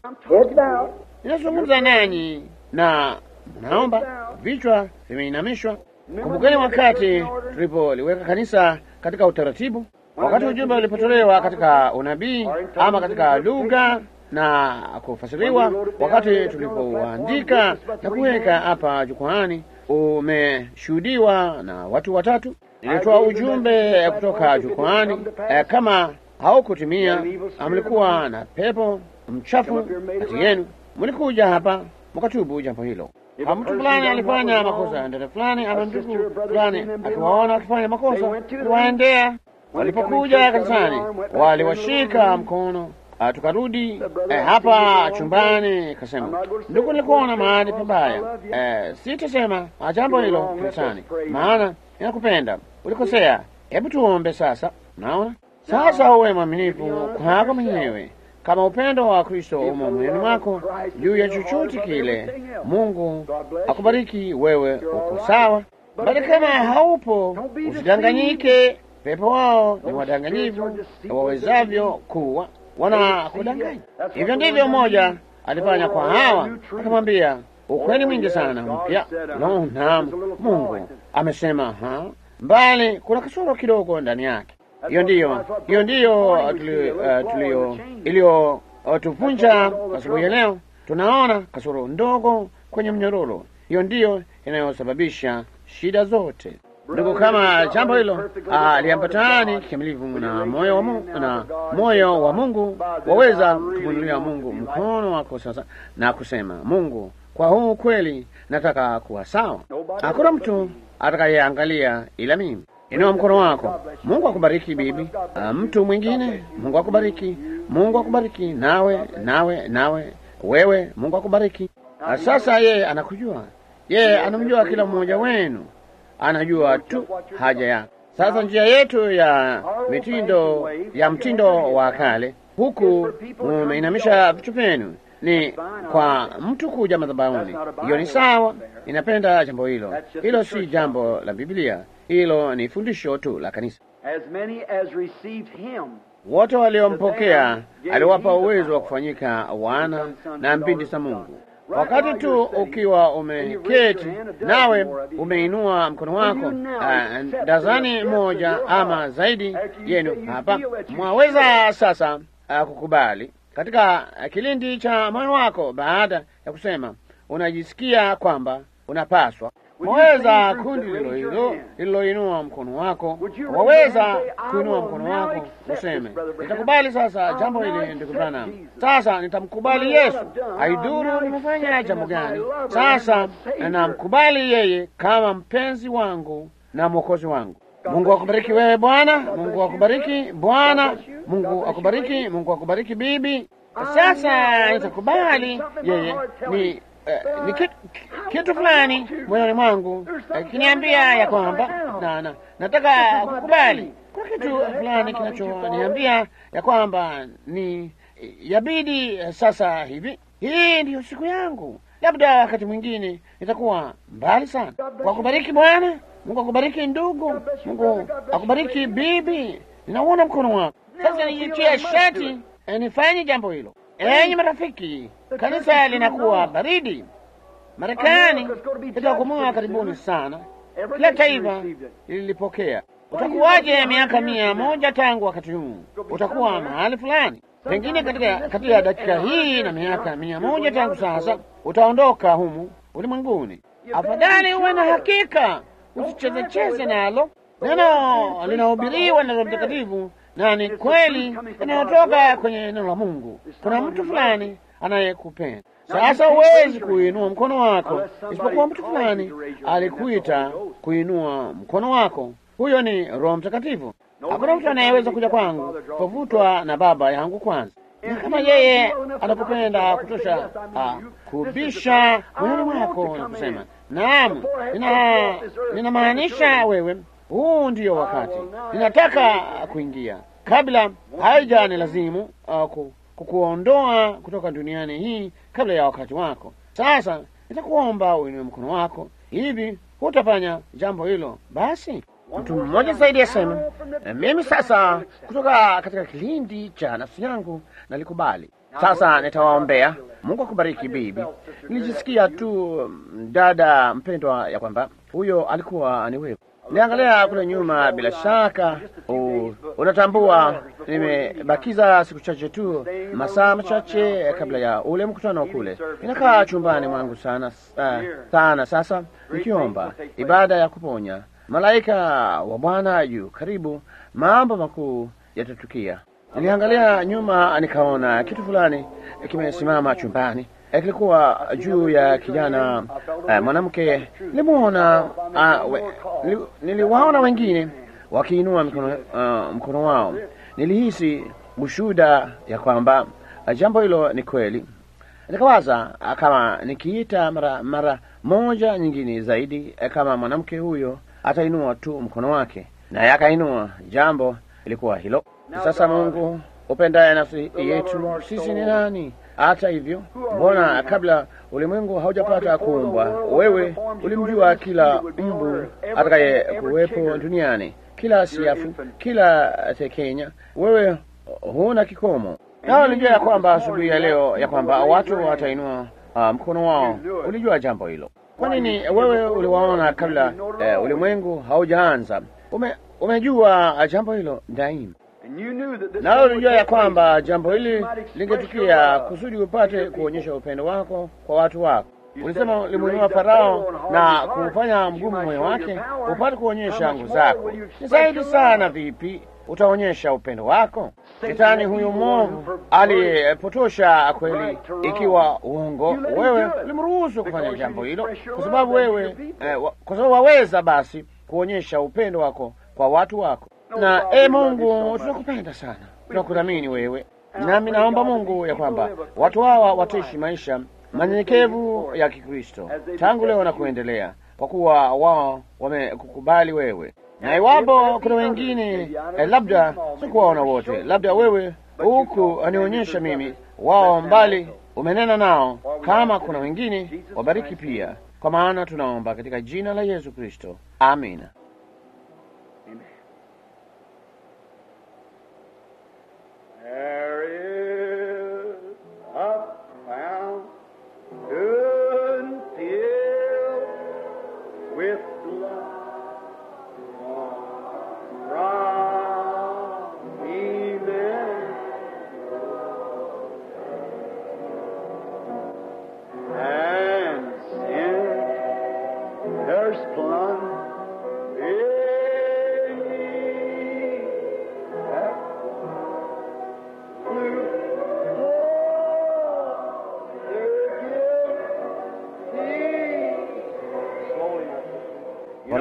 ninazungumza nanyi na naomba vichwa vimeinamishwa. Kumbukeni wakati tulipoliweka kanisa katika utaratibu, wakati ujumbe ulipotolewa katika unabii ama katika lugha na kufasiriwa, wakati tulipouandika na kuweka hapa jukwaani, umeshuhudiwa na watu watatu. Nilitoa ujumbe kutoka jukwaani. Eh, kama haukutimia, mlikuwa na pepo mchafu kati yenu, mlikuja hapa mkatubu jambo hilo. Kama mtu fulani alifanya makosa ndani fulani, ama ndugu fulani akiwaona wakifanya makosa, aliwaendea. Walipokuja kanisani, waliwashika mkono Uh, tukarudi eh, hapa chumbani, kasema ndugu, nilikuona mahali pabaya. Eh, sitasema jambo hilo kanisani, maana inakupenda. Ulikosea, hebu tuombe sasa. Naona sasa, uwe mwaminifu kwako mwenyewe, kama upendo wa Kristo umo moyoni mwako juu ya chochote kile. Mungu akubariki wewe, uko sawa, bali kama haupo, usidanganyike. Pepo wao ni wadanganyivu wawezavyo kuwa wanakudanganya. Hivyo ndivyo mmoja alifanya kwa Hawa, akamwambia ukweli mwingi sana mpya. No, naam, Mungu amesema ha, mbali kuna kasoro kidogo ndani yake. Hiyo ndiyo hiyo ndiyo tulio iliyotuvunja asubuhi ya leo. Tunaona kasoro ndogo kwenye mnyororo. Hiyo ndiyo inayosababisha shida zote. Ndugu, kama jambo hilo aliambatani kikamilifu na moyo wa Mungu, na moyo wa Mungu waweza kumwinulia Mungu mkono wako sasa na kusema, Mungu, kwa huu kweli nataka kuwa sawa. Hakuna mtu atakayeangalia ila mimi. Inua mkono wako. Mungu akubariki bibi. Uh, mtu mwingine, Mungu akubariki. Mungu akubariki nawe, nawe, nawe wewe, Mungu akubariki. Uh, sasa yeye anakujua, yeye anamjua kila mmoja wenu anajua tu haja yako. Sasa njia yetu ya mitindo ya mtindo wa kale, huku mumeinamisha vichwa vyenu, ni kwa mtu kuja madhabahuni. Hiyo ni sawa, inapenda jambo hilo. Hilo si jambo la Biblia, hilo ni fundisho tu la kanisa. Wote waliompokea aliwapa uwezo wa kufanyika wana na mbindi za Mungu, wakati tu ukiwa umeketi nawe umeinua mkono wako, ah, dazani moja ama zaidi yenu hapa, mwaweza sasa ah, kukubali katika ah, kilindi cha moyo wako, baada ya kusema unajisikia kwamba unapaswa Waweza kundi lilo hilo lililoinua mkono wako, waweza kuinua mkono wako useme, nitakubali sasa jambo hili, ndugu Branham. Sasa nitamkubali Yesu, haidhuru nimefanya jambo gani. Sasa namkubali yeye kama mpenzi wangu na mwokozi wangu. Mungu akubariki wewe bwana, Mungu akubariki bwana, Mungu akubariki, Mungu akubariki bibi. Sasa nitakubali yeye ni Uh, ni kitu, kitu fulani moyoni mwangu uh, kiniambia ya kwamba na, na, nataka kukubali. Kuna kitu fulani kinachoniambia ya kwamba ni yabidi uh, sasa hivi, hii ndiyo siku yangu. Labda wakati mwingine nitakuwa mbali sana. Kwa kubariki Bwana Mungu akubariki ndugu, Mungu akubariki bibi. Ninauona mkono wako sasa, nijitie shati nifanye jambo hilo. Enyi marafiki, kanisa linakuwa baridi. Marekani itahukumiwa karibuni sana. Kila taifa lilipokea. Utakuwaje miaka mia moja tangu wakati huu? Utakuwa mahali fulani, pengine katika katika dakika hii na miaka mia moja tangu sasa utaondoka humu ulimwenguni. Afadhali uwe na hakika, usichezecheze nalo. Neno linahubiriwa na Roho Mtakatifu na ni kweli inayotoka kwenye neno la Mungu. Kuna mtu fulani anayekupenda. Sasa huwezi kuinua mkono wako isipokuwa mtu fulani alikuita kuinua mkono wako. Huyo ni Roho Mtakatifu. Hakuna mtu anayeweza kuja kwangu povutwa na Baba yangu kwanza. Na kama yeye anakupenda kutosha, ah, kubisha moyoni mwako na kusema naam, nina ninamaanisha wewe huu ndiyo wakati ninataka kuingia, kabla haijani lazimu uh, kukuondoa kutoka duniani hii kabla ya wakati wako. Sasa nitakuomba uinue mkono wako. Hivi hutafanya jambo hilo? Basi mtu mmoja zaidi asema, mimi sasa kutoka katika kilindi cha nafsi yangu nalikubali. Sasa nitawaombea. Mungu akubariki bibi. Nilijisikia tu dada mpendwa, ya kwamba huyo alikuwa ni wewe. Niangalia kule nyuma, bila shaka u, unatambua nimebakiza siku chache tu, masaa machache kabla ya ule mkutano kule. Ninakaa chumbani mwangu sana uh, sana sasa, nikiomba ibada ya kuponya. Malaika wa Bwana yu karibu, mambo makuu yatatukia. Niliangalia nyuma, nikaona kitu fulani kimesimama chumbani kilikuwa juu ya kijana uh, mwanamke. Nilimwona uh, we, nili, niliwaona wengine wakiinua mkono, uh, mkono wao. Nilihisi ushuhuda ya kwamba uh, jambo hilo ni kweli. Nikawaza uh, kama nikiita mara mara moja nyingine zaidi, uh, kama mwanamke huyo atainua tu mkono wake, naye akainua. Jambo ilikuwa hilo. Sasa Mungu upendaye nafsi yetu, sisi ni nani hata hivyo, mbona kabla ulimwengu haujapata kuumbwa, wewe ulimjua kila mbu atakaye kuwepo duniani, kila siafu, kila tekenya. Wewe huna kikomo, na ulijua ya kwamba asubuhi ya leo ya kwamba watu watainua uh, mkono wao. Ulijua jambo hilo. Kwa nini? Wewe uliwaona kabla uh, ulimwengu haujaanza. Ume, umejua jambo hilo daima nawe ulijua ya kwamba jambo hili lingetukia kusudi upate kuonyesha upendo wako kwa watu wako. Ulisema ulimwinua Farao na kumfanya mgumu moyo wake, upate kuonyesha nguvu zako. Ni zaidi sana vipi utaonyesha upendo wako? Shetani huyu mwovu alipotosha kweli, ikiwa uongo. Wewe ulimruhusu kufanya jambo hilo kwa sababu wewe eh, wa, kwa sababu waweza basi kuonyesha upendo wako kwa watu wako na e Mungu, tunakupenda sana, tunakuthamini wewe, nami naomba Mungu ya kwamba watu hawa wataishi maisha manyenyekevu ya Kikristo tangu leo na kuendelea, kwa kuwa wao wamekukubali wewe. Na iwapo kuna wengine eh, labda sikuwaona wote, labda wewe huku anionyesha mimi wao mbali, umenena nao. Kama kuna wengine, wabariki pia, kwa maana tunaomba katika jina la Yesu Kristo, amina. There is a fountain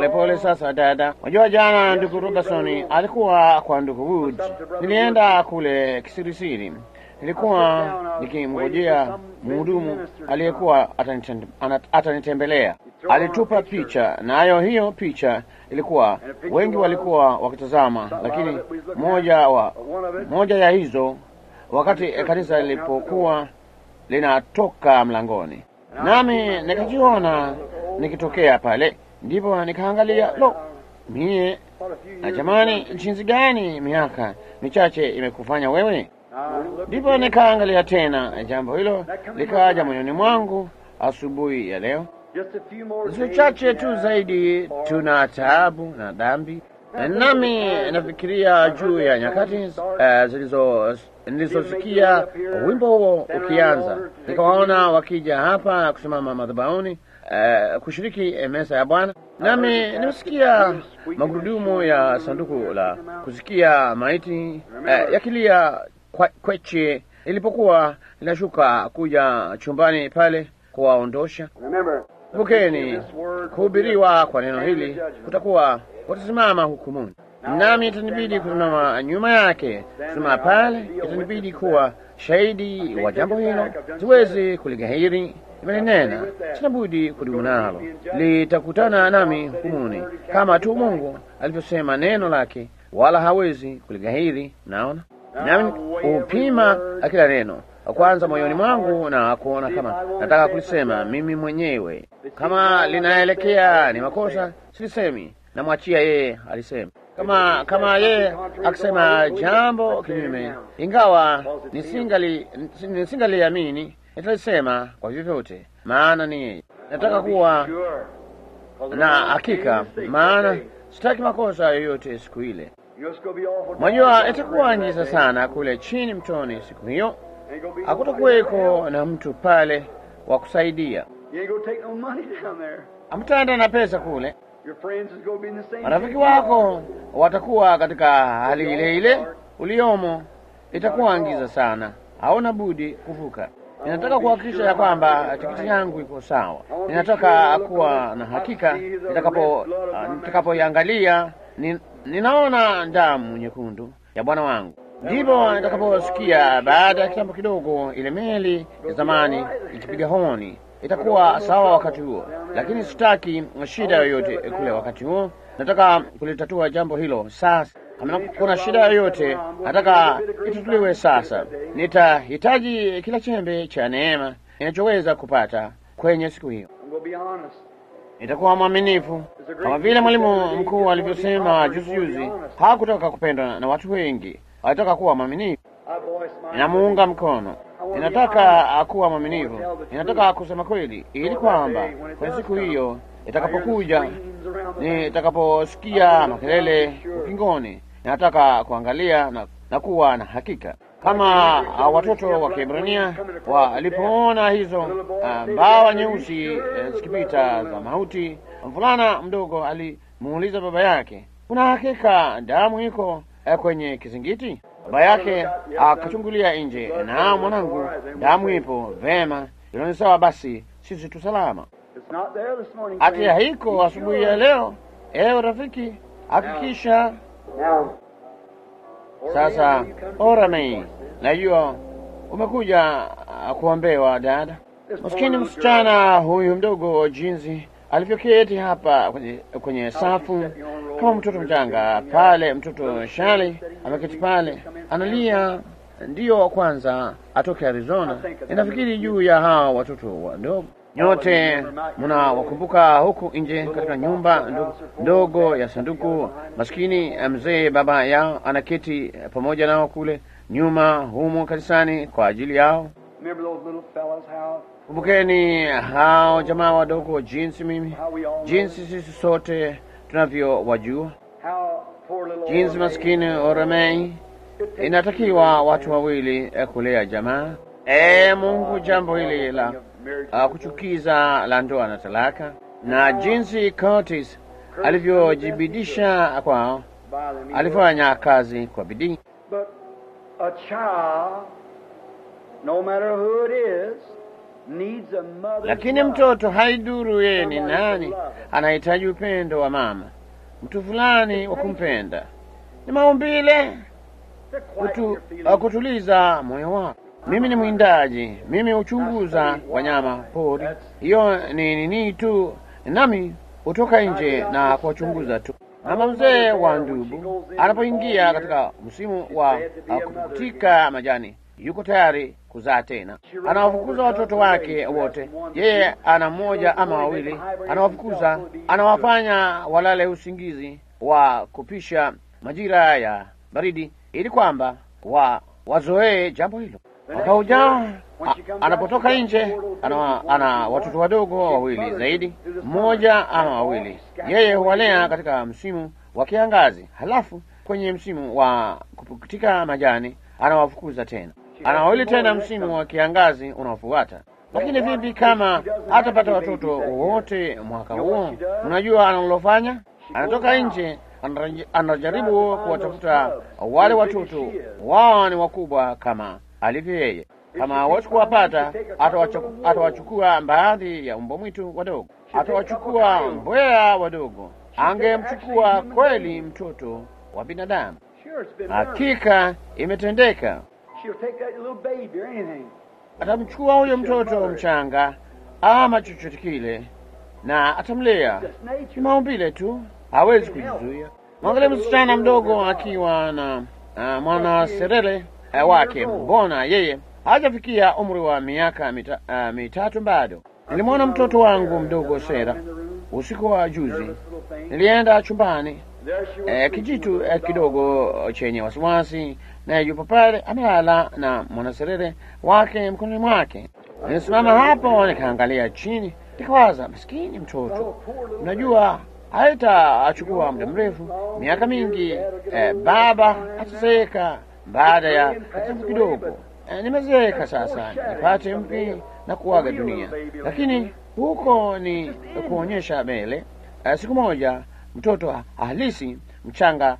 Polepole sasa, dada. Unajua, jana ndugu Robertson alikuwa kwa ndugu Wood. Nilienda kule kisirisiri, nilikuwa nikimngojea mhudumu aliyekuwa atanitem- ana- atanitembelea. Alitupa picha, nayo hiyo picha ilikuwa wengi walikuwa wakitazama, lakini moja wa moja ya hizo wakati kanisa lilipokuwa linatoka mlangoni, nami nikajiona nikitokea pale, ndipo nikaangalia, lo, mie na jamani, jinsi gani miaka michache imekufanya wewe. Ndipo nikaangalia tena, jambo hilo likaja moyoni mwangu asubuhi ya leo. Siku chache tu zaidi tuna taabu na dhambi, nami nafikiria juu ya nyakati uh, zilizo nilizosikia wimbo huo ukianza, nikawaona wakija hapa kusimama madhabahuni uh, kushiriki meza ya Bwana, nami nimesikia magurudumu ya sanduku la kusikia maiti uh, yakilia kwa- kweche ilipokuwa linashuka kuja chumbani pale kuwaondosha. Kumbukeni, kuhubiriwa kwa neno hili kutakuwa watasimama hukumuni, nami itanibidi kusimama nyuma yake, kusimama pale, itanibidi kuwa shahidi wa jambo hilo. Siwezi kulighairi, imelinena, sina budi kudumu nalo, litakutana nami hukumuni, kama tu Mungu alivyosema neno lake, wala hawezi kulighairi. Naona nami upima kila neno kwanza moyoni mwangu na kuona kama nataka kulisema mimi mwenyewe. Kama linaelekea ni makosa, silisemi, namwachia yeye alisema. Kama kama yeye akisema jambo kinyume, ingawa nisingali nisingaliamini, nitalisema kwa vyovyote, maana ni yeye. Nataka kuwa na hakika, maana sitaki makosa yoyote siku ile. Mwajua, itakuwa ngiza sana kule chini mtoni siku hiyo hakutakuweko na mtu pale wa kusaidia. Hamtaenda na pesa kule. Marafiki wako watakuwa katika hali ile ile uliomo. Itakuwa ngiza sana, hauna budi kuvuka. Ninataka kuhakikisha ya kwamba tikiti yangu iko sawa. Ninataka kuwa na hakika nitakapo uh, nitakapoiangalia ni, ninaona damu nyekundu ya Bwana wangu ndipo nitakaposikia baada ya kitambo kidogo ile meli ya zamani ikipiga honi. Itakuwa sawa wakati huo, lakini sitaki shida yoyote kule wakati huo. Nataka kulitatua jambo hilo sasa. Kama kuna shida yoyote, nataka itatuliwe sasa. Nitahitaji kila chembe cha neema ninachoweza kupata kwenye siku hiyo. Nitakuwa mwaminifu kama vile mwalimu mkuu alivyosema juzi juzi. Hakutaka kupendwa na watu wengi, alitaka kuwa mwaminifu. Ninamuunga mkono. Ninataka kuwa mwaminifu, ninataka kusema kweli, ili kwamba kwenye siku hiyo itakapokuja, nitakaposikia makelele ukingoni, ninataka kuangalia na, na kuwa na hakika kama uh, watoto wa Kiebrania walipoona hizo uh, mbawa nyeusi uh, zikipita za mauti, mvulana mdogo alimuuliza baba yake, kuna hakika damu iko uh, kwenye kizingiti? Baba yake akachungulia uh, nje, na mwanangu, damu ipo. Vema, hilo ni sawa, basi sisi tu salama. Ati haiko asubuhi ya leo. Ewe rafiki, hakikisha sasa Oramei, najua umekuja uh, kuombewa dada. Maskini msichana huyu mdogo, jinsi alivyoketi hapa kwenye, kwenye safu kama mtoto mchanga pale. Mtoto Shali ameketi pale analia, ndiyo kwanza atoke Arizona. Ninafikiri juu ya hawa watoto wadogo nyote mnawakumbuka huku nje katika nyumba ndogo, ndogo ya sanduku. Maskini mzee baba yao anaketi pamoja nao kule nyuma humo kanisani kwa ajili yao. Kumbukeni hao jamaa wadogo, jinsi mimi, jinsi sisi sote tunavyowajua, jinsi maskini Oremei inatakiwa watu wawili kulea jamaa. E Mungu, jambo hili la uh, kuchukiza la ndoa na talaka, na jinsi Curtis alivyojibidisha kwao, alifanya kazi kwa bidii. needs a mother's lakini love. mtoto haiduru yeye ni nani, anahitaji upendo wa mama, mtu fulani wa kumpenda. Ni maumbile To quiet kutu, your feelings. uh, kutuliza moyo wako. Mimi ni mwindaji, mimi huchunguza wanyama pori. Hiyo ni nini tu, nami hutoka nje na kuwachunguza tu. Mama mzee wa ndubu anapoingia katika msimu wa uh, kuputika majani, yuko tayari kuzaa tena. Anawafukuza watoto wake wote, yeye ana mmoja ama wawili, anawafukuza, anawafanya walale usingizi wa kupisha majira ya baridi, ili kwamba wa wazoee jambo hilo. Mwaka ujao a- anapotoka nje ana, ana watoto wadogo wawili zaidi, mmoja ama wawili. Yeye huwalea katika msimu wa kiangazi, halafu kwenye msimu wa kupukutika majani anawafukuza tena, ana wawili tena msimu wa kiangazi unaofuata. Lakini vipi kama hatapata watoto wote mwaka huo? Unajua analofanya? Anatoka nje, anaraji- anajaribu kuwatafuta wale watoto, wao ni wakubwa kama alivyo yeye. Kama hawezi kuwapata, atawachu- atawachukua baadhi ya mbwa mwitu wadogo, atawachukua mbweha wadogo. Angemchukua kweli mtoto wa binadamu. Sure, it's been done. Hakika imetendeka. She'll take that little baby or anything. Atamchukua huyo mtoto mchanga ama chochote kile na atamlea. Just Ni nature. maumbile tu, hawezi kujizuia. Mwangalie msichana mdogo akiwa na uh, mwana serele uh, wake, mbona yeye hajafikia umri wa miaka mita, uh, mitatu bado. Nilimwona mtoto wangu mdogo Sera usiku wa juzi, Little thing. nilienda chumbani There she was. eh, kijitu eh, kidogo chenye wasiwasi, naye yupo pale amelala na mwanaserere wake mkononi mwake. Nilisimama hapo nikaangalia chini, nikawaza, maskini mtoto, unajua haitachukua muda mrefu, miaka mingi, eh, baba atazeeka baada ya kitambo kidogo. Eh, nimezeeka sasa, nipate mpi na kuaga dunia, lakini huko ni kuonyesha mbele. Eh, siku moja mtoto halisi mchanga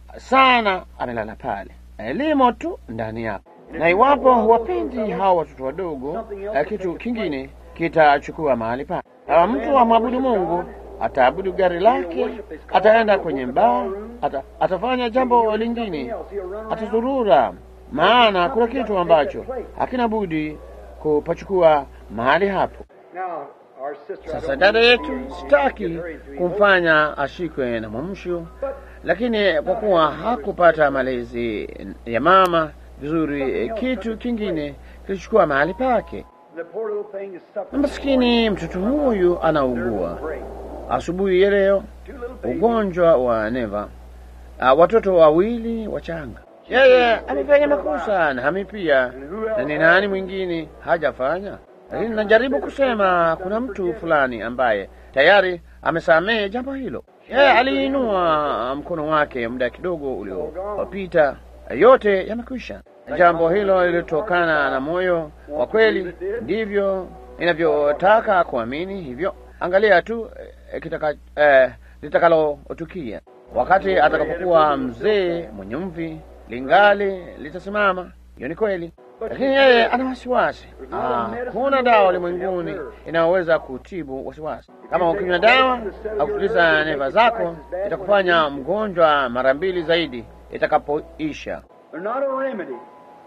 sana amelala pale, elimo tu ndani yako. Na iwapo huwapendi hawa watoto wadogo, eh, kitu kingine kitachukua mahali pake. Kama mtu amwabudu Mungu, ataabudu gari lake, ataenda kwenye mbaa, ata, atafanya jambo lingine, atazurura, maana kuna kitu ambacho hakina budi kupachukua mahali hapo. Now, our sister, I Sasa don't dada mean yetu to sitaki get her into kumfanya ashikwe na mwamsho, lakini kwa kuwa hakupata malezi ya mama vizuri, eh, kitu kingine kilichukua mahali pake. The poor little thing is suffering. Maskini mtoto huyu anaugua asubuhi ya leo, Two little babies. ugonjwa wa neva. Uh, watoto wawili wachanga. Yeye amefanya makosa nami pia, na ni nani mwingine hajafanya? Lakini najaribu kusema kuna mtu fulani ambaye tayari amesamehe jambo hilo. Yeye aliinua mkono wake muda kidogo uliopita, yote yamekwisha. Jambo hilo lilitokana na moyo wa kweli, ndivyo inavyotaka kuamini hivyo. Angalia tu eh, kitaka, eh, litakalotukia wakati atakapokuwa mzee mwenye mvi, lingali litasimama. Hiyo ni kweli, lakini yeye ana wasiwasi. Ah, kuna dawa ulimwenguni inayoweza kutibu wasiwasi. Kama ukinywa dawa au kutuliza neva zako, itakufanya mgonjwa mara mbili zaidi itakapoisha. They're not a remedy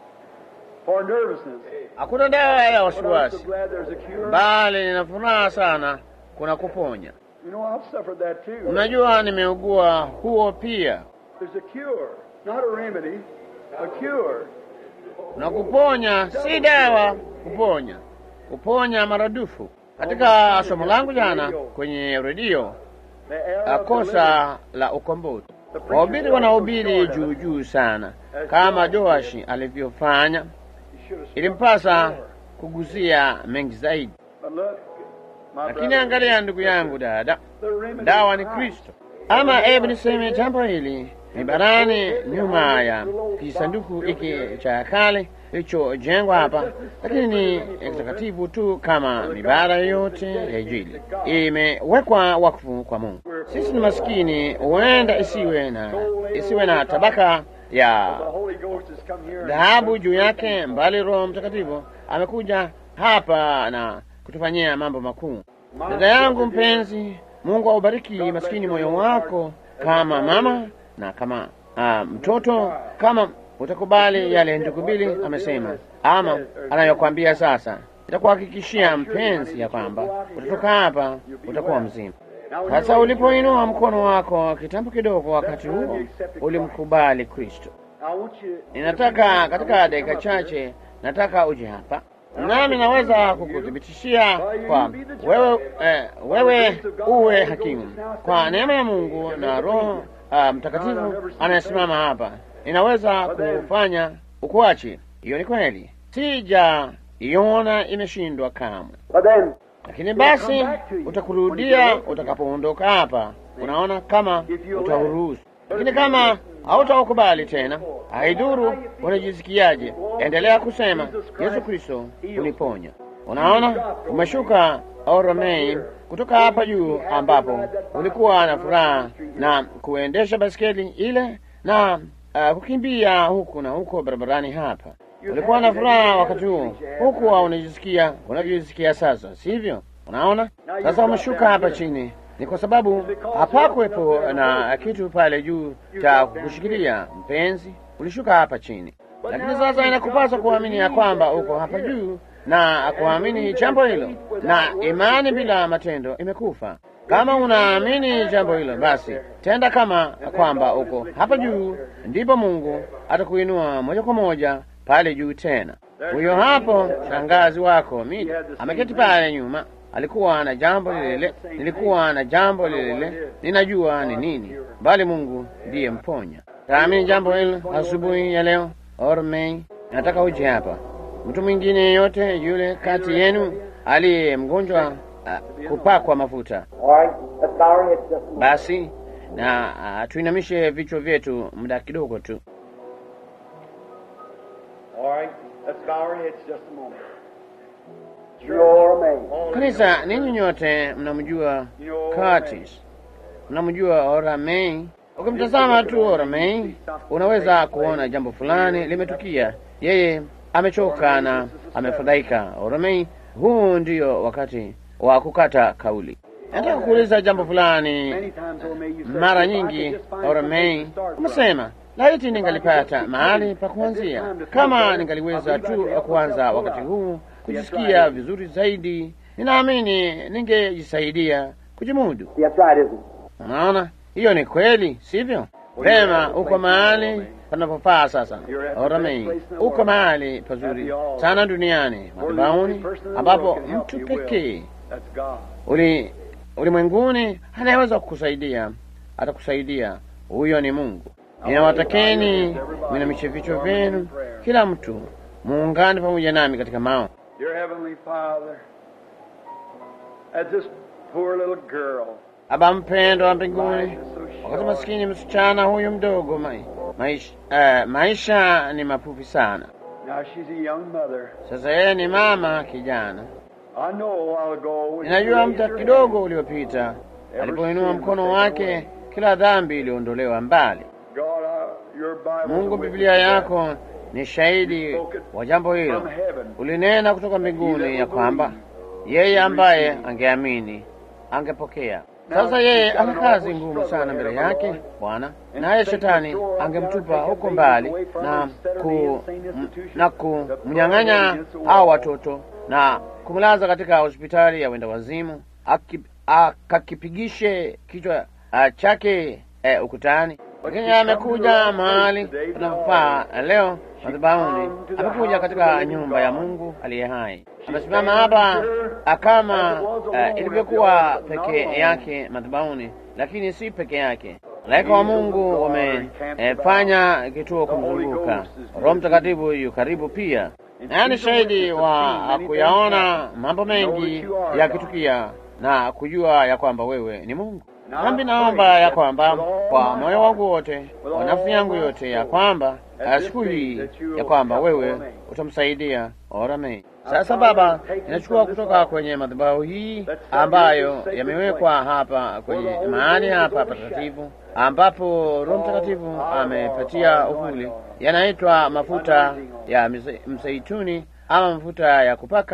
for nervousness. Hakuna dawa ya But I'm so wasiwasi, glad there's a cure. bali nina furaha sana kuna kuponya. You know, I've suffered that too. Unajua, nimeugua huo pia. There's a cure, not a remedy, a cure. na kuponya si dawa, kuponya kuponya maradufu. Katika somo langu jana kwenye redio, The error uh, of kosa la ukombozi, wahubiri wanahubiri juu juu sana, kama Joashi alivyofanya. You should have Ilimpasa kuguzia mengi zaidi, But look, my lakini brother, angalia, ndugu yangu dada, the remedy dawa ni is Christ. Kristo. Ama hebu niseme jambo hili ni barani nyuma ya kisanduku hiki cha kale kilichojengwa hapa, lakini ni kitakatifu tu kama mibara yote ya Injili, imewekwa wakfu kwa Mungu. Sisi ni maskini, huenda isiwe na isiwe na tabaka ya The Holy Ghost has come here. and- dhahabu juu yake, mbali Roho Mtakatifu amekuja hapa na kutufanyia mambo makuu. Dada yangu mpenzi, Mungu aubariki maskini moyo wako kama mama na kama ah, mtoto, kama utakubali yale ndugu Bili amesema ama anayokwambia sasa, itakuhakikishia mpenzi ya kwamba utatoka hapa utakuwa mzima. Sasa ulipoinua mkono wako kitambo kidogo, wakati huo ulimkubali Kristo. Ninataka katika dakika chache, nataka uje hapa nami naweza kukuthibitishia kwa wewe, eh, wewe uwe hakimu kwa neema ya Mungu na Roho ah, Mtakatifu anayesimama hapa, inaweza kufanya ukuachi. Hiyo ni kweli, sija iona imeshindwa kamwe, But then, lakini basi utakurudia utakapoondoka hapa. Unaona, kama utauruhusu. Lakini kama hautaukubali tena, haidhuru unajisikiaje, endelea kusema Yesu Kristo uniponya. Unaona, umeshuka Oromain kutoka hapa juu, ambapo ulikuwa na furaha na kuendesha baskeli ile na uh, kukimbia huku na huko barabarani hapa. Ulikuwa na furaha wakati huo, huku unajisikia unavyojisikia sasa, sivyo? Unaona, sasa umeshuka hapa chini ni kwa sababu hapakuwepo na kitu pale juu cha kukushikilia mpenzi, ulishuka hapa chini. Lakini sasa inakupasa kuamini ya kwamba uko hapa juu na kuamini jambo hilo, na imani bila matendo imekufa. Kama unaamini jambo hilo, basi tenda kama kwamba uko hapa juu, ndipo Mungu atakuinua moja kwa moja pale juu tena. Huyo hapo shangazi wako Midi ameketi pale nyuma alikuwa na jambo lile lile, nilikuwa na jambo lile lile, ninajua ni nini, bali Mungu ndiye mponya. Taamini jambo hilo asubuhi ya leo. Ormei, nataka uje hapa. Mtu mwingine yeyote yule kati yenu aliye mgonjwa uh, kupakwa mafuta, all right, let's bow our heads just a moment. basi na uh, tuinamishe vichwa vyetu muda kidogo tu. All right, let's bow our heads just a moment. You're amazed. Kanisa, ninyi nyote mnamjua Curtis, mnamjua Oramei. Ukimtazama tu Oramei, unaweza kuona jambo fulani limetukia. Yeye amechoka na amefadhaika. Oramei, huu ndio wakati wa kukata kauli. Nataka kuuliza jambo fulani. Many times, oh, may you say, Mara if I nyingi could just find Oramei something to start from. umesema laiti ningalipata mahali pa kuanzia, kama ningaliweza tu kuanza wakati huu kujisikia vizuri zaidi, ninaamini ningejisaidia kujimudu. That's right, isn't it? Unaona, hiyo ni kweli, sivyo? Pema, uko mahali panapofaa sasa. Oramei, uko mahali pazuri sana duniani, madhabahuni, ambapo mtu pekee That's God. uli ulimwenguni anayeweza kukusaidia, atakusaidia. Huyo ni Mungu. Ninawatakeni mwinamishe vichwa vyenu, kila mtu muungane pamoja nami katika mao. Dear Heavenly Father, as this poor little girl, Baba mpendo wa mbinguni, wakati maskini msichana huyu mdogo mai, maisha, eh, maisha ni mafupi sana. now she's a young mother. Sasa yeye ni mama kijana. I know a while ago when Ninajua she muda raised her kidogo hand, uliopita alipoinua mkono wake, kila dhambi iliondolewa mbali. God, uh, your Bible Mungu, Biblia yako ni shahidi wa jambo hilo. from heaven. Ulinena kutoka mbinguni ya kwamba yeye ambaye angeamini angepokea. Sasa yeye ana kazi ngumu sana mbele yake Bwana, naye shetani angemtupa huko mbali na ku, m- na kumnyang'anya hao watoto na kumlaza katika hospitali ya wenda wazimu, aki- akakipigishe kichwa ah, chake eh, ukutani. Lakini amekuja mahali panapofaa leo madhabahuni, amekuja katika nyumba ya Mungu aliye hai. Amesimama hapa ah, kama ah, ilivyokuwa peke yake madhabahuni, lakini si peke yake. Malaika wa Mungu wamefanya kituo kumzunguka. Roho Mtakatifu yu karibu pia, naye ni shahidi wa kuyaona mambo mengi yakitukia na kujua ya kwamba wewe ni Mungu. Nami naomba ya kwamba kwa moyo wangu wote, kwa nafsi yangu yote, ya kwamba ah, siku hii ya kwamba wewe utamsaidia Oramei. Sasa Baba, inachukua kutoka kwenye madhabahu hii ambayo yamewekwa hapa kwenye mahali hapa patakatifu ambapo Roho Mtakatifu amepatia uvuli, yanaitwa mafuta ya mze- mzeituni ama mafuta ya kupaka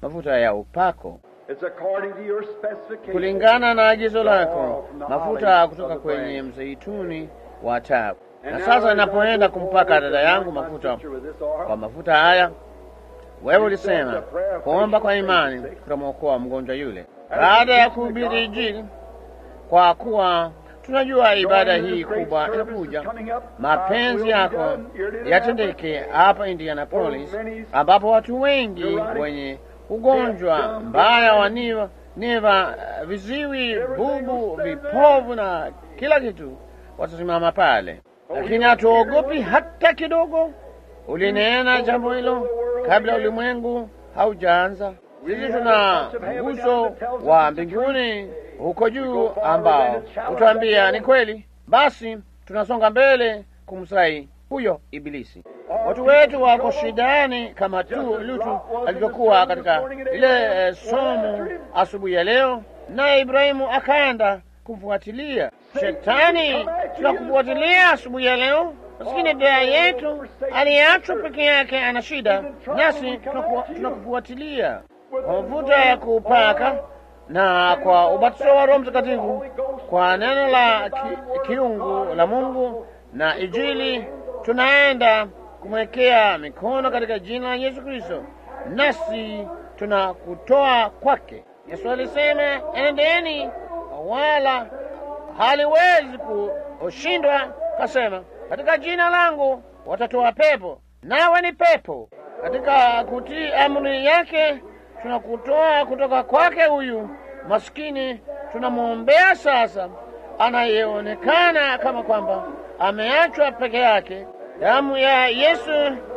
mafuta ya upako It's according to your specification. kulingana na agizo lako, mafuta kutoka kwenye mzeituni wa tabu. Na sasa ninapoenda kumpaka dada yangu mafuta kwa mafuta haya, wewe ulisema kuomba kwa imani kutamwokoa mgonjwa yule. Baada ya kuhubiri Injili, kwa kuwa tunajua ibada hii kubwa inakuja, mapenzi yako yatendeke hapa Indianapolis, ambapo watu wengi wenye ugonjwa mbaya wa niva, niva, viziwi, bubu, vipovu na kila kitu watasimama pale, lakini hatuogopi hata kidogo. Ulinena jambo hilo kabla ulimwengu haujaanza. Sisi tuna mguso wa mbinguni huko juu ambao utuambia ni kweli. Basi tunasonga mbele kumsai huyo Ibilisi. Watu wetu wako shidani kama tu Lutu alivyokuwa katika ile eh, somo asubuhi ya leo, naye Ibrahimu akaenda kumfuatilia shetani. Tunakufuatilia asubuhi ya leo, lakini dada yetu aliyeachwa peke yake ana shida, nasi tunaku- tunakufuatilia kwa mafuta ya kupaka na kwa ubatizo wa Roho Mtakatifu, kwa neno la ki, kiungu la Mungu na Injili, tunaenda kumwekea mikono katika jina la Yesu Kristo, nasi tunakutoa kwake. Yesu alisema, enendeni, wala haliwezi kushindwa. Kasema, katika jina langu watatoa pepo, nawe ni pepo. Katika kutii amri yake tunakutoa kutoka kwake huyu maskini, tunamwombea sasa, anayeonekana kama kwamba ameachwa peke yake. Damu ya Yesu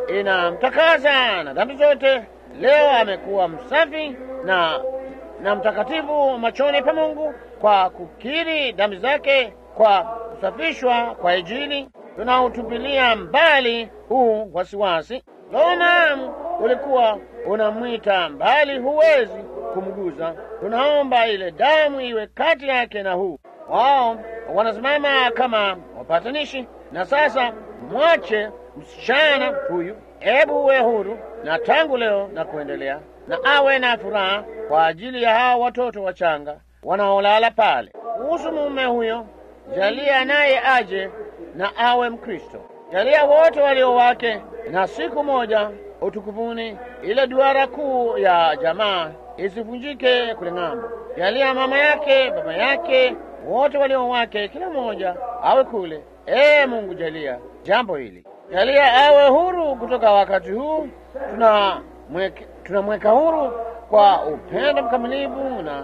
inamtakasa na dhambi zote. Leo amekuwa msafi na na mtakatifu machoni pa Mungu kwa kukiri dhambi zake, kwa kusafishwa kwa Injili. Tunautupilia mbali huu wasiwasi. Naam, ulikuwa unamwita mbali, huwezi kumguza. Tunaomba ile damu iwe kati yake na huu. Wao wanasimama kama wapatanishi, na sasa mwache msichana huyu, hebu uwe huru na tangu leo na kuendelea, na awe na furaha kwa ajili ya hao watoto wachanga wanaolala pale. Kuhusu mume huyo, jalia naye aje na awe Mkristo. Jalia wote walio wake, na siku moja utukufuni, ile duara kuu ya jamaa isivunjike kule ng'ambo. Jalia mama yake, baba yake, wote walio wake, kila mmoja awe kule. Ee Mungu, jalia jambo hili, jalia awe huru kutoka wakati huu. Tunamweka tunamweka huru kwa upendo mkamilifu na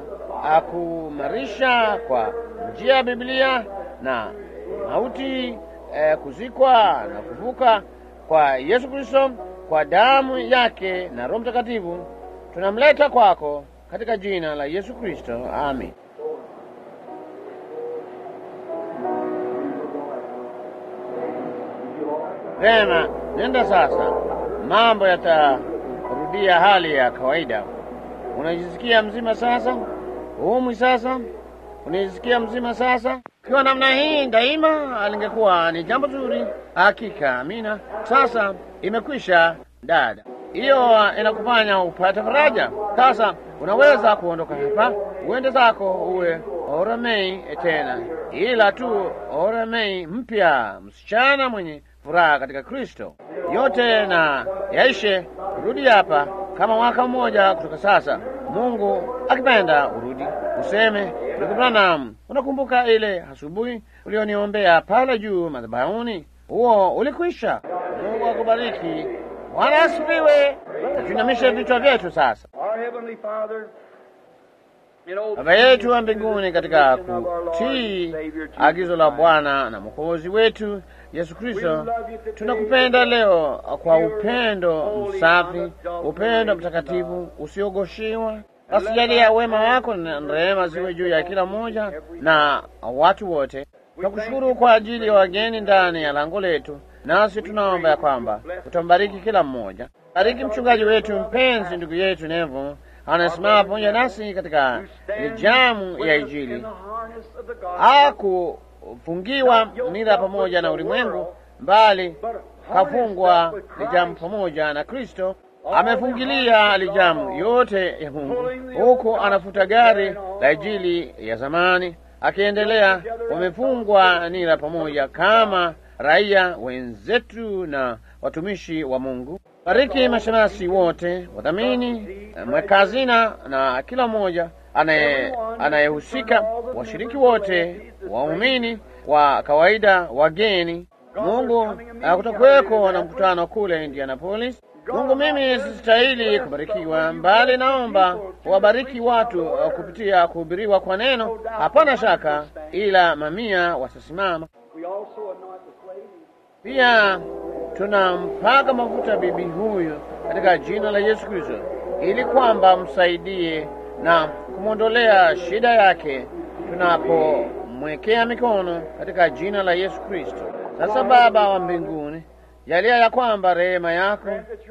akumarisha kwa njia ya Biblia na mauti eh, kuzikwa na kuvuka kwa Yesu Kristo kwa damu yake na Roho Mtakatifu tunamleta kwako katika jina la Yesu Kristo, amin. Vema, nenda sasa, mambo yatarudia hali ya kawaida. Unajisikia mzima sasa? Umwi sasa? Unajisikia mzima sasa? Ikiwa namna hii daima, alingekuwa ni jambo zuri. Hakika, amina. Sasa imekwisha, dada. Hiyo inakufanya upate faraja. Sasa unaweza kuondoka hapa, uende zako, uwe Oremei tena, ila tu Oremei mpya, msichana mwenye furaha katika Kristo. Yote na yaishe, rudi hapa kama mwaka mmoja kutoka sasa, Mungu akipenda urudi useme, ndugu Branham, unakumbuka ile asubuhi ulioniombea pale juu madhabahuni? Huo ulikwisha. Mungu akubariki. Bwana asifiwe. Na tuinamishe vichwa vyetu sasa. Our Heavenly Father, in old Baba yetu wa mbinguni, katika kutii agizo la Bwana na Mwokozi wetu Yesu Kristo, tunakupenda leo kwa upendo msafi, upendo mtakatifu usiogoshiwa. Basi jalia wema wako na rehema ziwe juu ya kila mmoja na watu wote. Tunakushukuru kwa ajili ya wageni ndani ya lango letu, nasi tunaomba ya kwamba utambariki kila mmoja. Bariki mchungaji wetu mpenzi, ndugu yetu Nevo anasimama pamoja nasi katika jamu ya Injili. Hakufungiwa nira pamoja na ulimwengu, bali kafungwa ni jamu pamoja na Kristo. amefungilia lijamu yote ya Mungu, huku anafuta gari la Injili ya zamani, akiendelea. Wamefungwa nira pamoja kama raia wenzetu na watumishi wa Mungu. Bariki mashemasi wote, wadhamini, mwekazina na kila mmoja anayehusika, washiriki wote, waumini wa kawaida, wageni. Mungu kutakuweko na mkutano kule Indianapolis. Mungu, mimi sistahili kubarikiwa, mbali naomba wabariki watu kupitia kuhubiriwa kwa neno. Hapana shaka, ila mamia watasimama. Pia tunampaka mafuta bibi huyu katika jina la Yesu Kristo, ili kwamba msaidie na kumwondolea shida yake tunapomwekea mikono katika jina la Yesu Kristo. Sasa Baba wa mbinguni, jalia ya kwamba rehema yako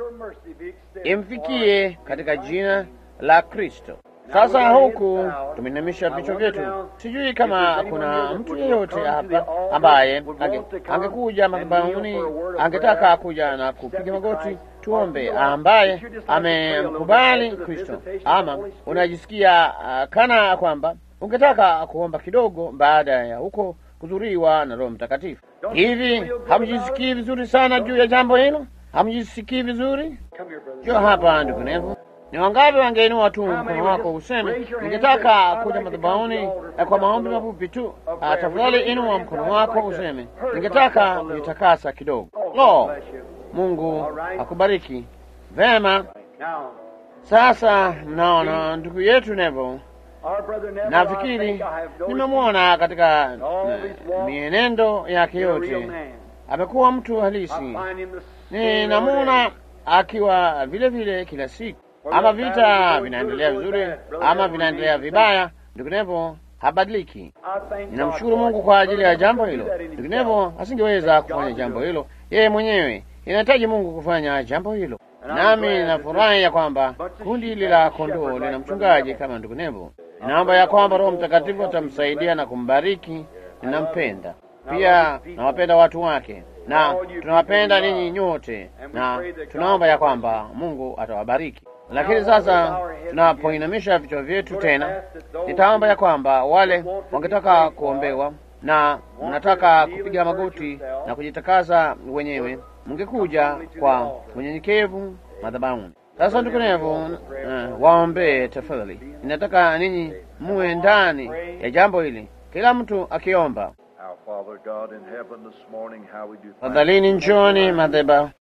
imfikie katika jina la Kristo. Sasa huku tumeinamisha vichwa vyetu, sijui kama kuna mtu yeyote hapa ambaye angekuja madhabahuni, angetaka kuja na kupiga magoti tuombe, ambaye amemkubali Kristo, ama unajisikia uh, kana kwamba ungetaka kuomba kidogo baada ya huko kuzuriwa na Roho Mtakatifu. Hivi hamjisikii vizuri sana juu ya jambo hilo? Hamjisikii vizuri? Jo, hapa ndugu Nevo, ni wangapi wangeinua tu mkono wako useme, ningetaka kuja madhabahuni kwa maombi mafupi tu? Tafadhali inua mkono wako useme, ningetaka kujitakasa kidogo. Lo, Mungu akubariki. Vema, sasa mnaona ndugu yetu Nevo nafikiri nimemwona katika mienendo yake yote, amekuwa mtu halisi. Ninamwona akiwa vile vile kila siku, ama vita vinaendelea vizuri ama vinaendelea vibaya, ndivyo habadiliki. Ninamshukuru Mungu kwa ajili ya jambo hilo. Ndivyo asingeweza kufanya jambo hilo yeye mwenyewe, inahitaji Mungu kufanya jambo hilo. Nami ninafurahi ya kwamba kundi hili la kondoo lina mchungaji kama ndugu Nevo. Ninaomba ya kwamba Roho Mtakatifu atamsaidia na kumbariki. Ninampenda pia, nawapenda watu wake na tunawapenda ninyi nyote, na tunaomba ya kwamba Mungu atawabariki. Lakini sasa tunapoinamisha vichwa vyetu tena, nitaomba ya kwamba wale wangetaka kuombewa na mnataka kupiga magoti na kujitakasa wenyewe, mngekuja kwa unyenyekevu madhabahuni. Sasa ndugu Nevo, uh, waombee tafadhali. Ninataka ninyi muwe ndani ya jambo hili, kila mtu akiomba. Tafadhalini njoni madhabahu